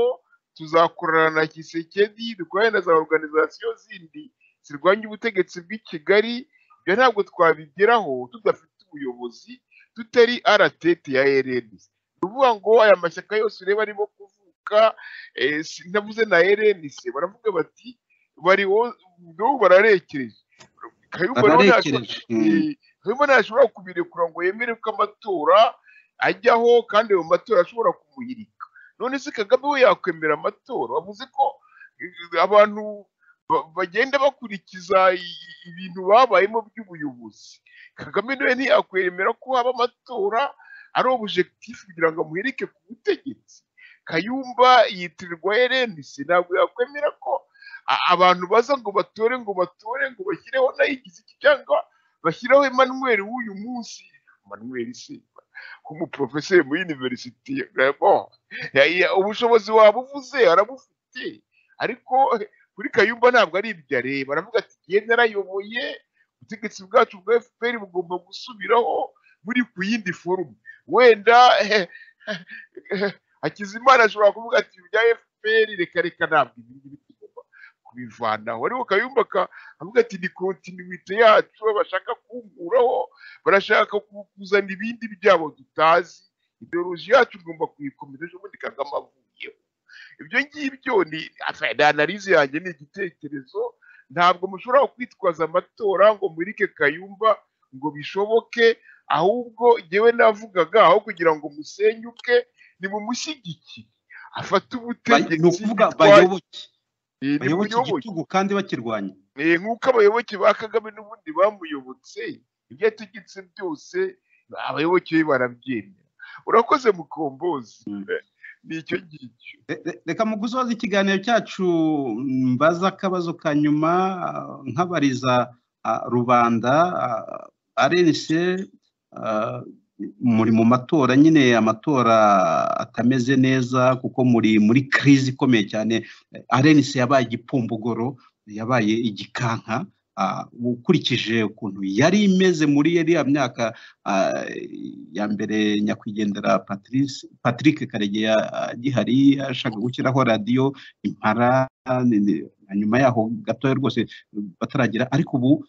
tuzakorana na gisekedi dukorane na za organizasiyo zindi zirwanya ubutegetsi bw'i kigali ibyo ntabwo twabigeraho tudafite ubuyobozi tutari aratete ya rn ni ukuvuga ngo aya mashyaka yose ureba arimo kuvuka eh, sinavuze na rn baravuga bati bari ubu bararekereje kayumba rero ntacyo- bararekereje Mm. Eh, Kayumba ntashobora kubirekura ngo yemere ko amatora ajyaho kandi ayo matora ashobora kumuhirika none se kagame we yakwemera amatora wavuze ko eh, abantu ba- bagenda bakurikiza i- i- ibintu babayemo by'ubuyobozi kagame nawe ntiyakwemera ko haba amatora ari objectif kugira ngo amuhirike ku butegetsi kayumba yitirirwa erenisi ntabwo yakwemera ko a- abantu baza ngo batore ngo batore ngo bashyireho nayigize iki cyangwa bashyiraho Emmanuel w'uyu munsi Emmanuel se nk'umuprofeseri muri university bon ya- ya- ubushobozi waba uvuze arabufite ariko kuri kayumba ntabwo ari ibyo areba aravuga ati igihe narayoboye ubutegetsi bwacu bwa fpr bugomba gusubiraho muri ku yindi forume wenda hakizimana ashobora kuvuga ati ibya fpr reka reka ntabwo ibi ngibi tugomba kubivanaho ariko kayumba ka- avuga ati ni kontinuite yacu bashaka kunguraho barashaka ku- kuzana ibindi byabo tutazi ideoloji yacu igomba kuyikomeza ejo bundi kagame avuyeho ibyo ngibyo ni asa- ni analize yanjye ni igitekerezo ntabwo mushobora kwitwaza amatora ngo murike kayumba ngo bishoboke ahubwo jyewe navugaga aho kugira ngo musenyuke nimumushyigikire afate Bay- ni ubutegetsi ukuvuga bitwaye bayoboke eh, bayoboke nimuyoboke igitugu kandi bakirwanya Eh, nk'uko abayoboke ba kagame n'ubundi bamuyobotse ibyo yategetse byose abayoboke be barabyemera urakoze mukombozi Mm. Eh, ni icyo ngicyo Re- re- reka mu gusoza ikiganiro cyacu mbaza akabazo ka nyuma ah, nkabariza ah, rubanda arense muri mu matora nyine amatora atameze neza kuko muri muri crise ikomeye cyane arense yabaye igipumbugoro yabaye igikanka ah, ukurikije ukuntu yari imeze muri yariya myaka Ah, ya mbere nyakwigendera Patrice Patrick Karegeya agihari ashaka gushyiraho radiyo impara ni- ni- na nyuma yaho gatoya rwose bataragira ariko ubu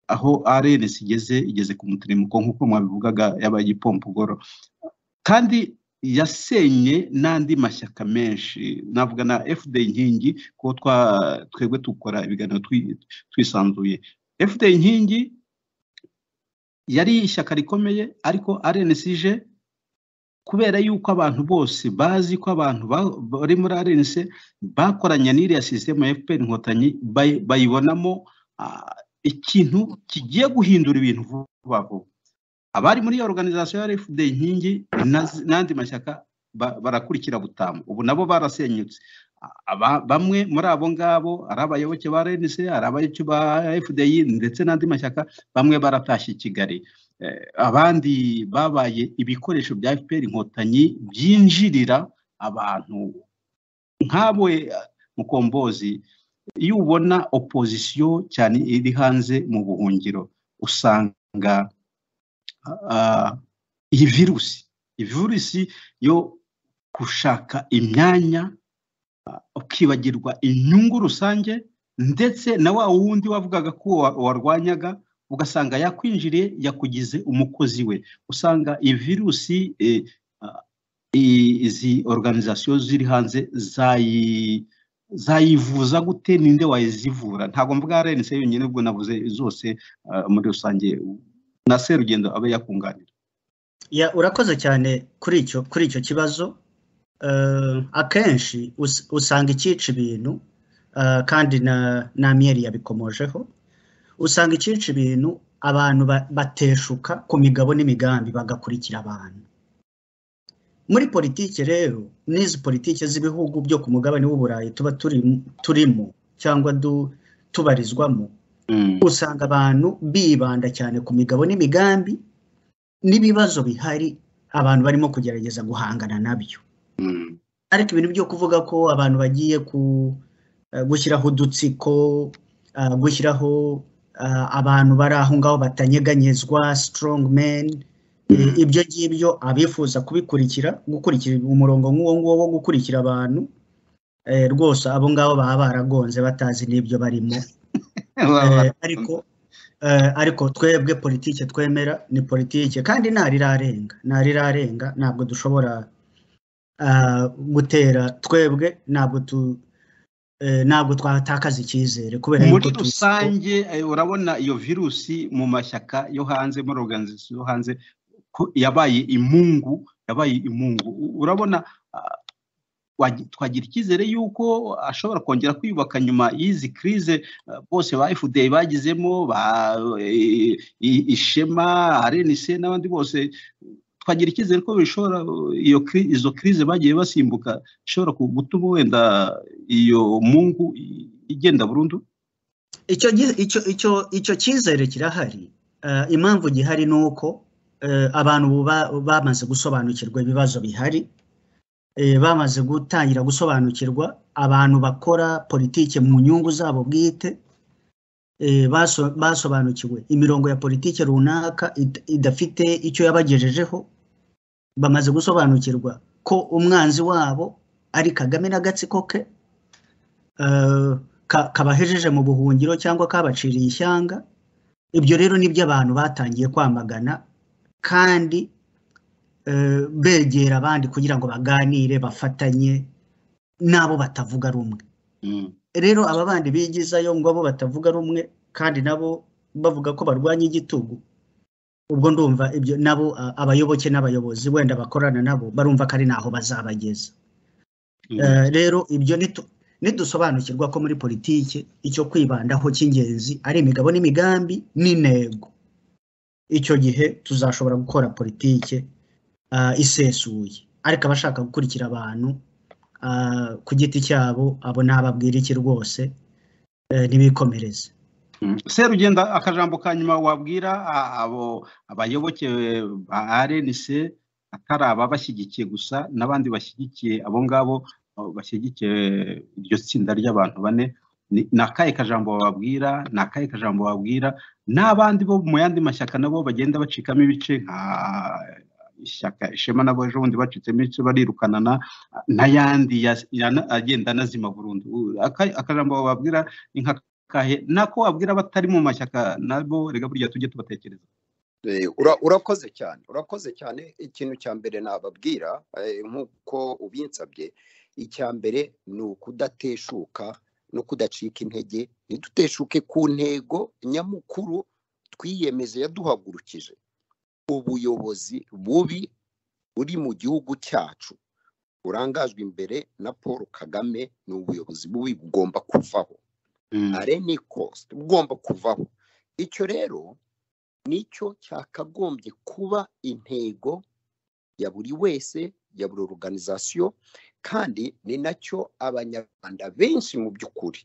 aho RNC igeze igeze ku muteremuko nk'uko mwabivugaga yabaye igipompogoro kandi yasenye n'andi mashyaka menshi navuga na fd inkingi ko twa twebwe dukora ibiganiro twi- twisanzuye fd inkingi yari ishyaka rikomeye ariko RNCG kubera yuko abantu bose bazi ko abantu ba- bari muri RNC bakoranye n'iriya sisitemu ya FPR inkotanyi bay- bayibonamo ah, ikintu kigiye guhindura ibintu vuba vuba abari muri iyo organization ya RFD inkingi na- n'andi mashyaka ba- barakurikira butamu ubu nabo barasenyutse Aba- bamwe muri abo ngabo ari abayoboke ba RNC ari abayoboke ba FDI ndetse n'andi mashyaka bamwe baratashye i Kigali Eh, abandi babaye ibikoresho bya FPR inkotanyi byinjirira abantu nkawe eh, mukombozi iyo ubona opozisiyo cyane iri hanze mu buhungiro usanga ah, iyi virusi iyi virusi yo gushaka imyanya ukibagirwa inyungu rusange ndetse na wa wundi wavugaga ko wa- warwanyaga ugasanga yakwinjiriye yakugize umukozi we usanga iyi virusi eh, ah, i- izi organizasiyo ziri hanze zayi- zayivuza gute ninde wayizivura ntabwo mvuga arense yonyine ubwo navuze zose ah, muri rusange na serugendo abe yakunganira Ya, urakoze cyane kuri icyo kuri icyo kibazo Eh, akenshi us- usanga ikica ibintu eh, kandi na na miyeri yabikomojeho usanga ikica ibintu abantu ba- bateshuka ku migabo n'imigambi bagakurikira abantu muri politiki rero n'izi politiki z'ibihugu byo ku mugabane w'uburayi tuba turi- turimo cyangwa du- tubarizwamo Mm. usanga abantu bibanda cyane ku migabo n'imigambi n'ibibazo bihari abantu barimo kugerageza guhangana nabyo Mm. ariko ibintu byo kuvuga ko abantu bagiye ku eh, gushyiraho udutsiko eh, gushyiraho eh, abantu bari aho ngaho batanyeganyezwa strong men ibyo ngibyo abifuza kubikurikira gukurikira umurongo nk'uwo nguwo wo gukurikira abantu eh, rwose abo ngabo baba baragonze batazi n'ibyo barimo Eh, ariko eh, ariko twebwe politike twemera ni politike kandi ntarirarenga ntarirarenga ntabwo dushobora ah, gutera twebwe ntabwo tu eh, ntabwo twatakaza icyizere kubera muri tu- rusange eh, urabona iyo virusi mu mashyaka yo hanze muri organization yo hanze ko yabaye imungu yabaye imungu U- urabona ah, wagi- twagira icyizere yuko ashobora kongera kwiyubaka nyuma y'izi crise ah, bose ba FDI bagizemo ba eh, i- ishema RNC n'abandi bose twagira icyizere ko bishobora iyo cri- izo crise bagiye basimbuka ishobora ku- gutuma wenda iyo mungu i- igenda burundu icyo gi- icyo icyo icyo cyizere kirahari Eh, impamvu gihari ni uko eh, abantu ubu ba- bamaze gusobanukirwa ibibazo bihari Eh, bamaze gutangira gusobanukirwa abantu bakora politike mu nyungu zabo bwite Eh, baso- basobanukiwe imirongo ya politike runaka id- idafite icyo yabagejejeho bamaze gusobanukirwa ko umwanzi wabo ari kagame n'agatsiko ke eh, ka- kabahejeje mu buhungiro cyangwa kabaciriye ishyanga ibyo rero nibyo abantu batangiye kwamagana kandi eh, begera abandi kugira ngo baganire bafatanye n'abo batavuga rumwe Mm. rero aba bandi bigizayo ngo abo batavuga rumwe kandi nabo bavuga ko barwanya igitugu ubwo ndumva ibyo nabo a- abayoboke n'abayobozi wenda bakorana nabo barumva ko ari naho bazabageza Mm. Eh, rero ibyo nitu- nidusobanukirwa ko muri politiki icyo kwibandaho cy'ingenzi ari imigabo n'imigambi n'intego icyo gihe tuzashobora gukora politiki ah, isesuye ariko abashaka gukurikira abantu ah, ku giti cyabo abo ntababwira iki rwose eh, ntibikomereze Mm. serugenda akajambo ka nyuma wabwira a- abo abayoboke ba rnc atari aba bashyigikiye gusa n'abandi bashyigikiye abo ngabo eh, bashyigikiye iryo tsinda ry'abantu bane Ni- ni akahe kajambo bababwira ni akahe kajambo babwira n'abandi bo mu yandi mashyaka nabo bagenda bacikamo ibice nka ishyaka ishema nabo ejo bundi bacitsemo ibice barirukanana n'ayandi ya- ya- agenda anazima burundu U- aka- akajambo bababwira ni nka kahe nako wabwira abatari mu mashyaka nabo rega burya tujye tubatekereza Eh, ura- urakoze cyane urakoze cyane ikintu cya mbere nababwira eh, nk'uko ubinsabye icya mbere ni ukudateshuka no kudacika intege ntiduteshuke ku ntego nyamukuru twiyemeze yaduhagurukije ubuyobozi bubi buri mu gihugu cyacu burangajwe imbere na paul kagame ni ubuyobozi bubi bugomba kuvaho are ni cost bugomba kuvaho icyo rero nicyo cyakagombye kuba intego ya buri wese ya buri organization kandi ni nacyo abanyarwanda benshi mu by'ukuri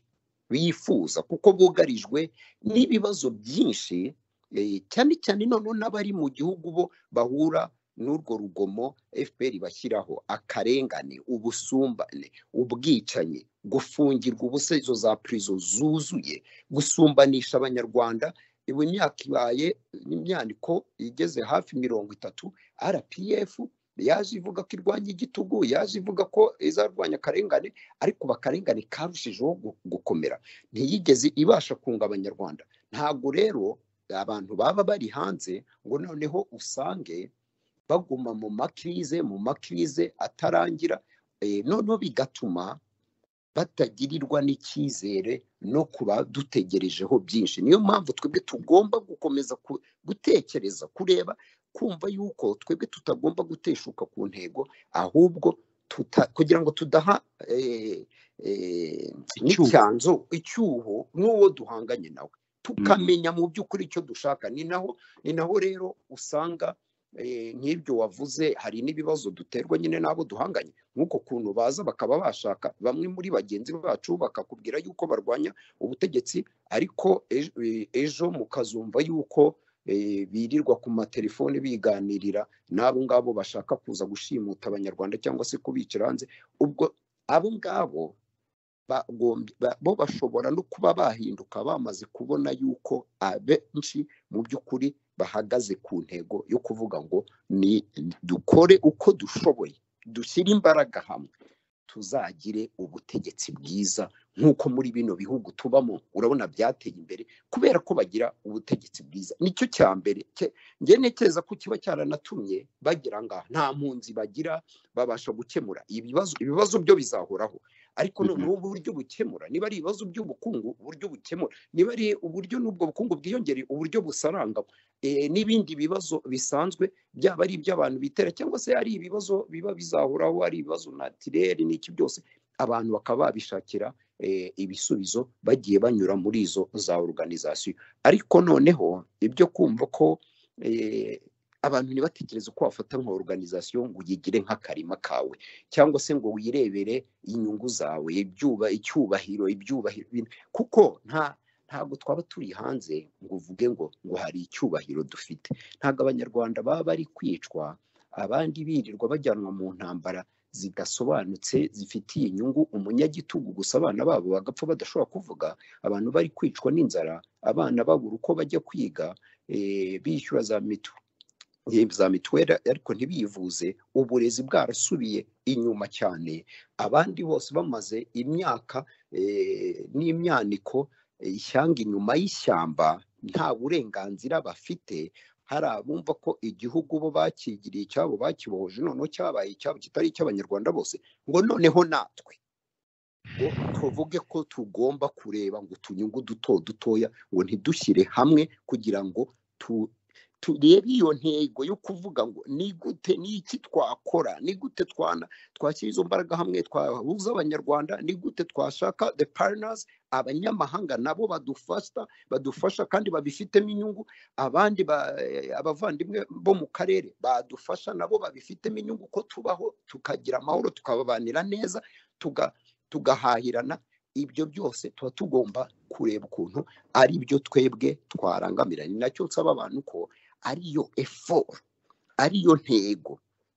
bifuza kuko bugarijwe n'ibibazo byinshi eh, cyane cyane noneho n'abari mu gihugu bo bahura n'urwo rugomo fpr bashyiraho akarengane ubusumbane ubwicanyi gufungirwa ubusa izo za prison zuzuye gusumbanisha abanyarwanda ubu imyaka ibaye n'imyaniko igeze hafi mirongo itatu rpf yaje ivuga ko irwanya igitugu yaje ivuga ko izarwanya akarengane ariko bakarengane karushijeho gu- gukomera ntiyigeze ibasha kunga abanyarwanda ntabwo rero abantu baba bari hanze ngo noneho usange baguma mu makirize mu makirize atarangira eh, noneho bigatuma batagirirwa n'icyizere no kuba dutegerejeho byinshi niyo mpamvu twebwe tugomba gukomeza ku- gutekereza kureba kumva yuko twebwe tutagomba guteshuka ku ntego ahubwo tuta, kugira ngo tudaha eh, eh, Icyuho. n'icyanzu icyuho n'uwo duhanganye nawe tukamenya mu by'ukuri icyo dushaka ni naho ni naho rero usanga eh, nk'ibyo wavuze hari n'ibibazo duterwa nyine n'abo duhanganye nk'uko kuntu baza bakaba bashaka bamwe muri bagenzi bacu bakakubwira yuko barwanya ubutegetsi ariko ejo, e- ejo mukazumva yuko eh, birirwa ku matelefoni biganirira n'abo ngabo bashaka kuza gushimuta abanyarwanda cyangwa se kubicira hanze ubwo abo ngabo bagombye- ba- bo bashobora no kuba bahinduka bamaze kubona yuko abenshi mu by'ukuri bahagaze ku ntego yo kuvuga ngo ni dukore uko dushoboye dushyire imbaraga hamwe tuzagire ubutegetsi bwiza nk'uko muri bino bihugu tubamo urabona byateye imbere kubera ko bagira ubutegetsi bwiza nicyo cya mbere ke- njye ntekereza ko kiba cyaranatumye bagira ngaha nta mpunzi bagira babasha gukemura ibibazo ibibazo byo bizahoraho ariko Mhm. noneho uburyo bukemura niba ari ibibazo by'ubukungu uburyo bukemura niba ari uburyo n'ubwo bukungu bwiyongereye uburyo busaranga eh, n'ibindi bibazo bisanzwe byaba ari iby'abantu bitera cyangwa se ari ibibazo biba bizahoraho ari ibibazo natirere n'iki byose abantu bakaba babishakira eh, ibisubizo bagiye banyura muri izo za organization ariko noneho ibyo kumva ko eh, abantu ntibatekereze ko wafata nka organization ngo uyigire nk'akarima kawe cyangwa se ngo wirebere inyungu zawe ibyuba icyubahiro ibyubahiro ibintu- kuko nta ntabwo twaba turi hanze ngo uvuge ngo ngo hari icyubahiro dufite ntabwo abanyarwanda baba bari kwicwa abandi birirwa bajyanwa mu ntambara zidasobanutse zifitiye inyungu umunyagitugu gusa abana babo bagapfa badashobora kuvuga abantu bari kwicwa n'inzara abana babura uko bajya kwiga eh, bishyura za mitu eh, za mituweli ariko ntibivuze uburezi bwarasubiye inyuma cyane abandi bose bamaze imyaka eh, n'imyaniko eh, ishyanga inyuma y'ishyamba nta burenganzira bafite hari abumva ko igihugu bo bakigiriye icyabo bakibohoje noneho cyabaye icyabo kitari icy'abanyarwanda bose ngo noneho natwe ngo tuvuge ko tugomba kureba ngo utunyungu duto dutoya ngo ntidushyire hamwe kugira ngo tu turebe iyo ntego yo kuvuga ngo ni gute ni iki twakora ni gute twana twashyira izo mbaraga hamwe twahuza abanyarwanda ni gute twashaka the partners abanyamahanga nabo badufasha badufasha kandi babifitemo inyungu abandi ba, eh, abavandimwe bo mu karere badufasha nabo babifitemo inyungu ko tubaho tukagira amahoro tukababanira neza tuga tugahahirana ibyo byose tuba tugomba kureba ukuntu ari byo twebwe twarangamira ni nacyo nsaba abantu ko ariyo effort ariyo ntego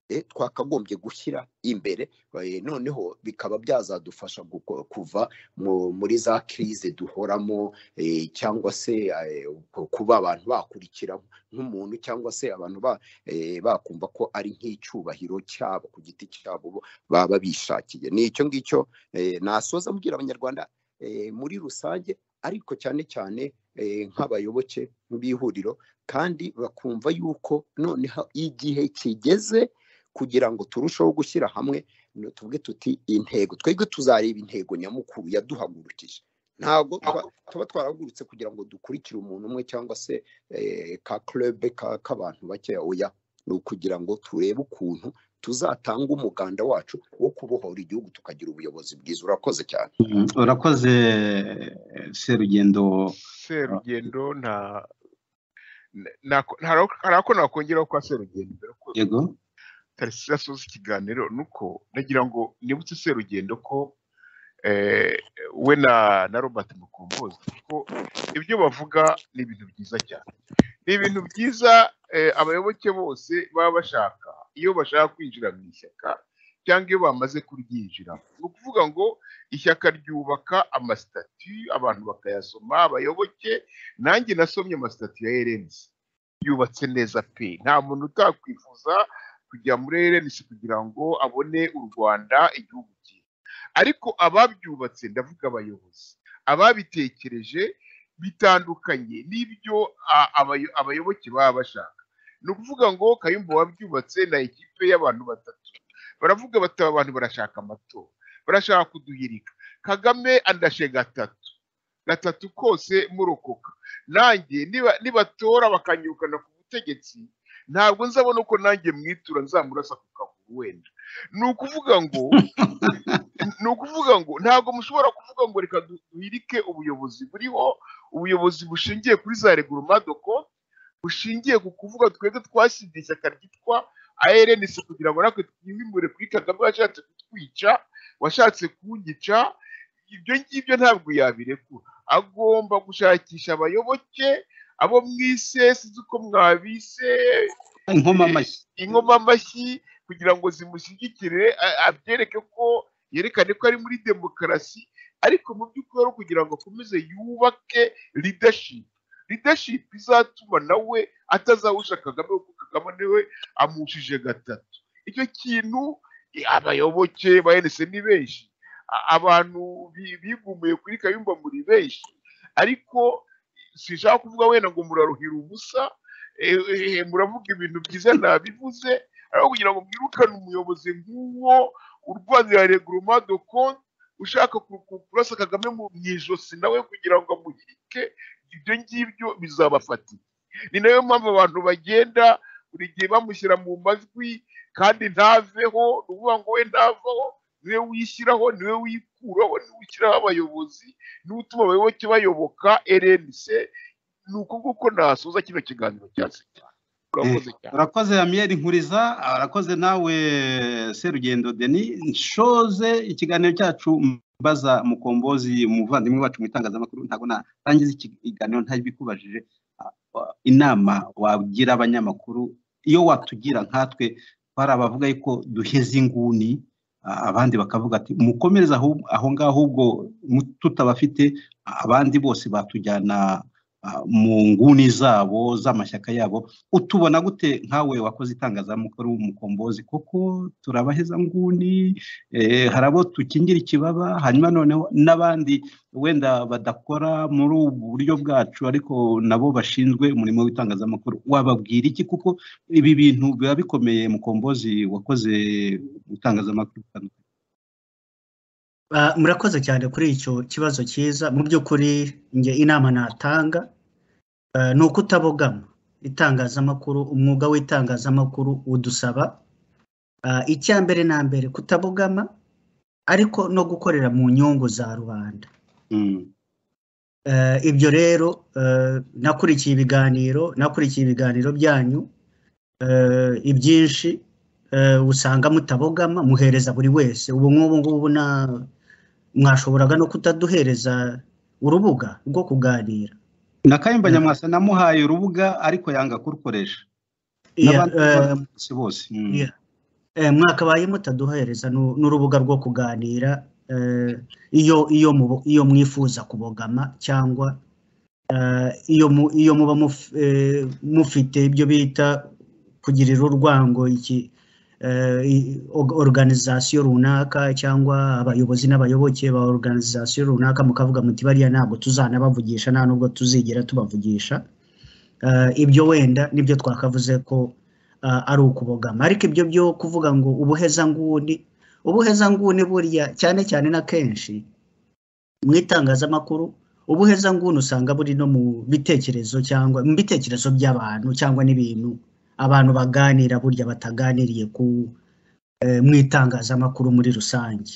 eh, twakagombye gushyira imbere eh, noneho bikaba byazadufasha guko- kuva mu- muri za crise duhoramo eh, cyangwa se eh, ku- kuba abantu bakurikira nk'umuntu cyangwa se abantu ba- eh, bakumva ko ari nk'icyubahiro cyabo ku giti cyabo bo baba bishakiye ni icyo ngicyo eh, nasoza mbwira abanyarwanda eh, muri rusange ariko cyane cyane eh, nk'abayoboke b'ihuriro kandi bakumva yuko noneho igihe kigeze kugira ngo turusheho gushyira hamwe no tuvuge tuti intego twebwe tuzareba intego nyamukuru yaduhagurukije ntabwo twa- tuba twarahagurutse kugira ngo dukurikire umuntu umwe cyangwa se eh, ka club ka- k'abantu bakeya oya ni ukugira ngo turebe ukuntu tuzatanga umuganda wacu wo kubohora igihugu tukagira ubuyobozi bwiza urakoze cyane Mm, urakoze serugendo serugendo nta nako- ntara- hari ako nakongeraho kwa serugendo mbere ko yego tarisi asoza ikiganiro ni uko nagira ngo nibutse serugendo ko eh, we na na robert mukombozi ko ibyo bavuga ni ibintu byiza cyane ni ibintu byiza eh, abayoboke bose baba bashaka iyo bashaka kwinjira mu ishyaka cyangwa iyo bamaze kuryinjiramo ni ukuvuga ngo ishyaka ryubaka amasitati abantu bakayasoma abayoboke nanjye nasomye amasitati ya erensi yubatse neza pe nta muntu utakwifuza kujya muri erensi kugira ngo abone u rwanda igihugu cyiza ariko ababyubatse ndavuga abayobozi ababitekereje bitandukanye n'ibyo a- abayo- abayoboke baba bashaka ni ukuvuga ngo kayumba wabyubatse na ekipe y'abantu batatu baravuga bati aba bantu barashaka amatora barashaka kuduhirika kagame andashe gatatu gatatu kose murokoka nanjye niba- nibatora bakanyirukana ku butegetsi ntabwo nzabona uko nanjye mwitura nzamurasa ku kaguru wenda ni ukuvuga ngo ni ukuvuga ngo ntabwo mushobora kuvuga ngo reka du- duhirike ubuyobozi buriho ubuyobozi bushingiye kuri za regurumadoko bushingiye ku kuvuga twebwe twashinze ishyaka ryitwa ARNC kugira ngo natwe twimure kuri Kagame washatse kutwica washatse kunyica ibyo ngibyo ntabwo yabirekura agomba gushakisha abayoboke abo mwise sinzi uko mwabise inkoma amashyi inkoma amashyi kugira ngo zimushyigikire a- abyereke ko yerekane ko ari muri demokarasi ariko mu by'ukuri ari ukugira ngo akomeze yubake leadership leadership izatuma nawe atazawusha kagame kuko kagame niwe amushije gatatu icyo kintu eh, abayoboke ba enese ni benshi A- abantu bi- bigumuye kuri kayumba muri benshi ariko sinshaka kuvuga wenda ngo muraruhira ubusa eh, eh, muravuga ibintu byiza nabivuze ariko kugira ngo mwirukane umuyobozi nk'uwo urwanira reguruma do konti ushaka ku- ku- kurasa kagame mu mu ijosi nawe kugira ngo amuhirike ibyo ngibyo bizabafatira ni nayo mpamvu abantu bagenda buri gihe bamushyira mu majwi kandi ntaveho ni ukuvuga ngo we ntavaho niwe wishyiraho niwe wikuraho niwe ushyiraho abayobozi niwe utuma abayoboke bayoboka rnc ni uko nguko nasoza kino kiganiro cya sita urakoze cyane urakoze amiyeri nkuriza urakoze nawe serugendo deni nshoze ikiganiro cyacu mbaza mukombozi umuvandimwe wacu mu itangazamakuru ntabwo narangiza ikiganiro ntabikubajije inama wagira abanyamakuru iyo watugira nkatwe hari abavuga yuko duheze inguni ah, abandi bakavuga ati mukomereze aho- aho ngaho ahubwo mu- tutabafite abandi bose batujyana ah, mu nguni zabo z'amashyaka yabo utubona gute nkawe wakoze itangazamakuru mukombozi kuko turabaheza nguni eh, hari abo tukingira ikibaba hanyuma noneho n'abandi wenda badakora muri ubu buryo bwacu ariko nabo bashinzwe umurimo w'itangazamakuru wababwira iki kuko ibi bintu biba bikomeye mukombozi wakoze itangazamakuru bitandukanye Ah, murakoze cyane kuri icyo kibazo cyiza mu by'ukuri njye inama natanga ah, ni ukutabogama itangazamakuru umwuga w'itangazamakuru udusaba ah, icya mbere na mbere kutabogama ariko no gukorera mu nyungu za rubanda Mm, Eh, ibyo rero eh, nakurikiye ibiganiro nakurikiye ibiganiro byanyu eh, ibyinshi eh, usanga mutabogama muhereza buri wese ubu nk'ubu ngubu na- mwashoboraga no kutaduhereza urubuga rwo kuganira na kayumba nyamwasa namuhaye urubuga ariko yanga kurukoresha Yeah, n'abandi eh, bose bose mm. yeah. Eh, mwakabaye mutaduhereza nu- n'urubuga rwo kuganira eh, iyo iyo mubo- iyo mwifuza kubogama cyangwa eh, iyo mu- iyo muba muf- eh, mufite ibyo bita kugirira urwango iki eh, i- og- organization runaka cyangwa abayobozi n'abayoboke ba organization runaka mukavuga muti bariya ntabwo tuzanabavugisha nta nubwo tuzigera tubavugisha Eh, ibyo wenda nibyo twakavuze ko ah, ari ukubogama ariko ibyo byo kuvuga ngo ubuhezanguni ubuhezanguni burya cyane cyane na kenshi mu itangazamakuru ubuhezanguni usanga buri no mu bitekerezo cyangwa mu bitekerezo by'abantu cyangwa n'ibintu abantu baganira burya bataganiriye ku eh, mu itangazamakuru muri rusange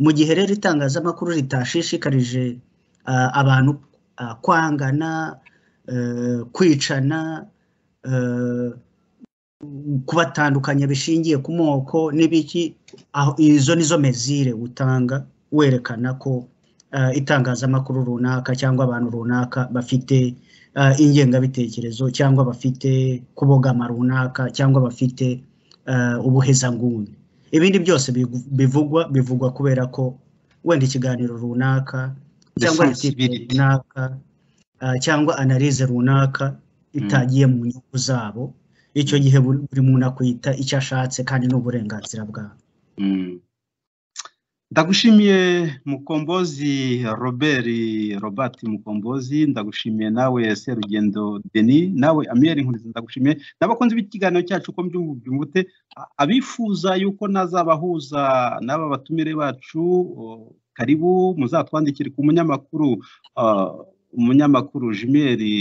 mu gihe rero itangazamakuru ritashishikarije ah, abantu ah, kwangana eh, kwicana eh, kubatandukanya bishingiye ku moko n'ibiki aho izo nizo mezire utanga werekana ko eh, itangazamakuru runaka cyangwa abantu runaka bafite eh, ingengabitekerezo cyangwa bafite kubogama runaka cyangwa bafite eh, ubuhezanguni ibindi byose bigu- bivugwa bivugwa kubera ko wenda ikiganiro runaka cyangwa litiko Responsibility. runaka eh, cyangwa analize runaka itagiye mu nyungu zabo icyo gihe buri buri muntu akwita icyo ashatse kandi ni uburenganzira bwawe Mm. ndagushimiye mukombozi robert robert mukombozi ndagushimiye nawe serugendo deni nawe amiyeri nkuriza ndagushimiye n'abakunzi b'ikiganiro cyacu uko mbyumvute a- abifuza yuko nazabahuza n'aba batumire bacu o, karibu muzatwandikire ku munyamakuru ah, umunyamakuru jimeri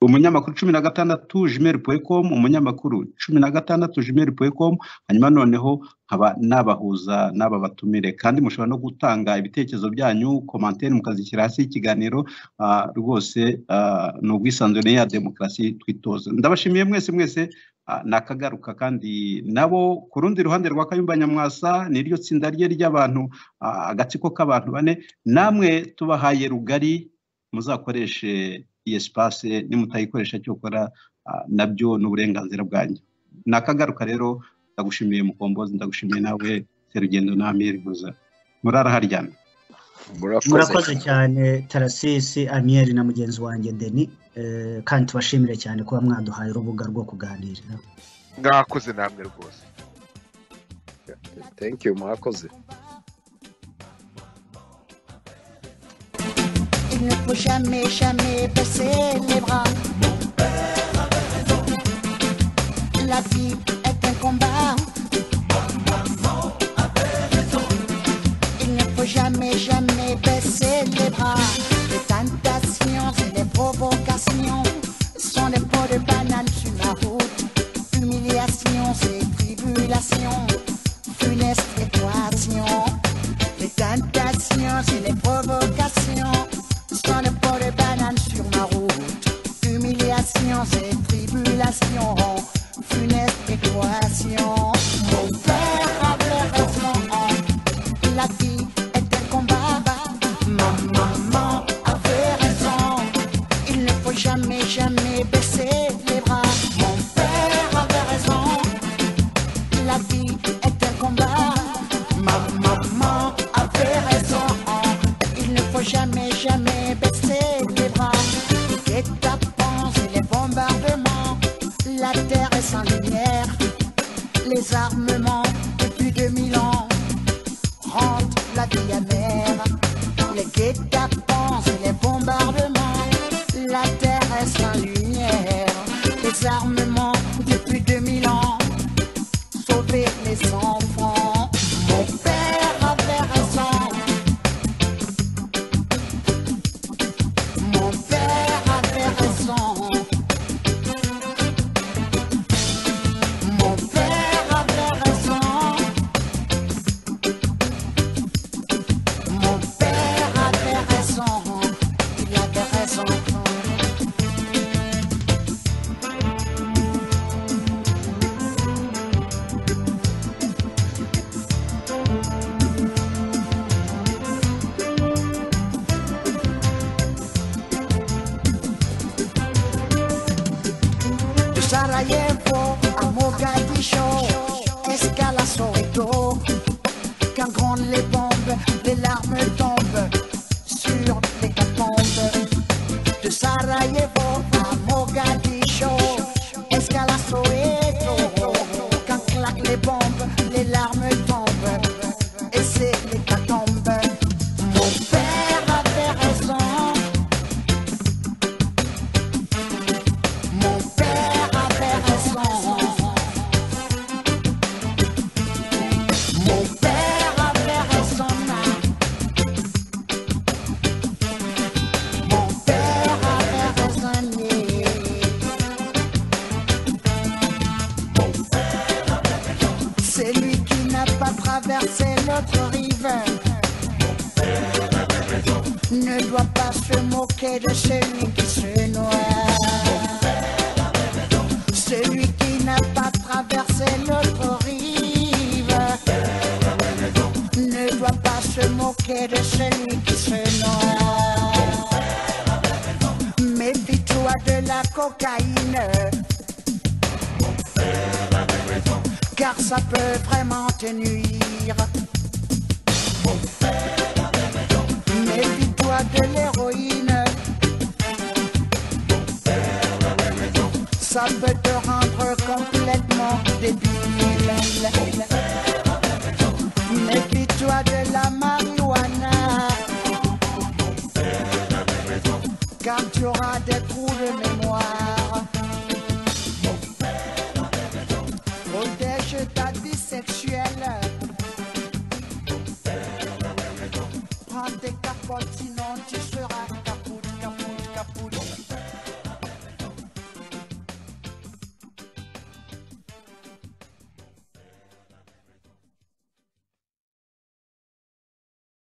umunyamakuru cumi na gatandatu jimeri puwekomu umunyamakuru cumi na gatandatu jimeri puwekomu hanyuma noneho nkaba nabahuza n'aba batumire kandi mushobora no gutanga ibitekerezo byanyu komantere mukazishyira hasi y'ikiganiro ah, rwose ah, ni ubwisanzure ya demokarasi twitoza ndabashimiye mwese mwese ah, nakagaruka kandi nabo ku rundi ruhande rwa kayumba nyamwasa niryo tsinda rye ry'abantu ah, agatsiko k'abantu bane namwe tubahaye rugari muzakoreshe iyi sipase nimutayikoresha cyokora ah, nabyo ni uburenganzira bwanyu nakagaruka rero ndagushimiye mukombozi ndagushimiye nawe serugendo na amiri guza murara haryana murakoze cyane tarasisi amiyeri na mugenzi wanjye deni eh, kandi tubashimire cyane kuba mwaduhaye urubuga rwo kuganirira mwakoze namwe rwose thank you mwakoze Il ne faut jamais, jamais baisser les bras. La vie est un combat. Il ne faut jamais, jamais baisser les bras. Les tentations et les provocations sont les pots de banane sur la route. Humiliations et tribulations, funestes équations. Les tentations et les provocations sont les pots de banane sur ma route. Humiliations et tribulations, funestes équations. Mon père avait raison. La vie est un combat. Ma maman avait raison. Il ne faut jamais, jamais baisser les bras. Mon père avait raison. La vie est un combat. Ma maman avait raison. Il ne faut jamais, jamais baisser les bras. Les tapons et les bombardements. La terre est sans lumière. Les armements depuis 2000 ans rendent la vie amère. Les guet-apens et les bombardements, la terre est sans lumière. Les armements depuis 2000 ans, sauver les enfants. Mon père avait raison. Mon père avait raison. Mon père avait raison. Mon père avait raison, il avait raison. De Sarajevo à Mogadiscio, escale à Soweto, quand grondent les bombes, les larmes tombent sur les catombes. De Sarajevo à Mogadiscio, escale à Soweto, quand claquent les bombes, les larmes tombent, et c'est les catombes. Mon père avait raison. Mon père avait raison. Mon père avait raison. Mon père avait raison. C'est lui qui n'a pas traversé notre rive ne doit pas se moquer de celui qui se noie. Celui qui n'a pas traversé notre rive ne doit pas se moquer de celui qui se noie. Méfie-toi de la cocaïne. Car ça peut vraiment te nuire. Méfie-toi de l'héroïne. Ça peut te rendre complètement débile. Méfie-toi de la marijuana. Car tu auras des trous de mémoire. Protège ta vie sexuelle. prends tes capotes sinon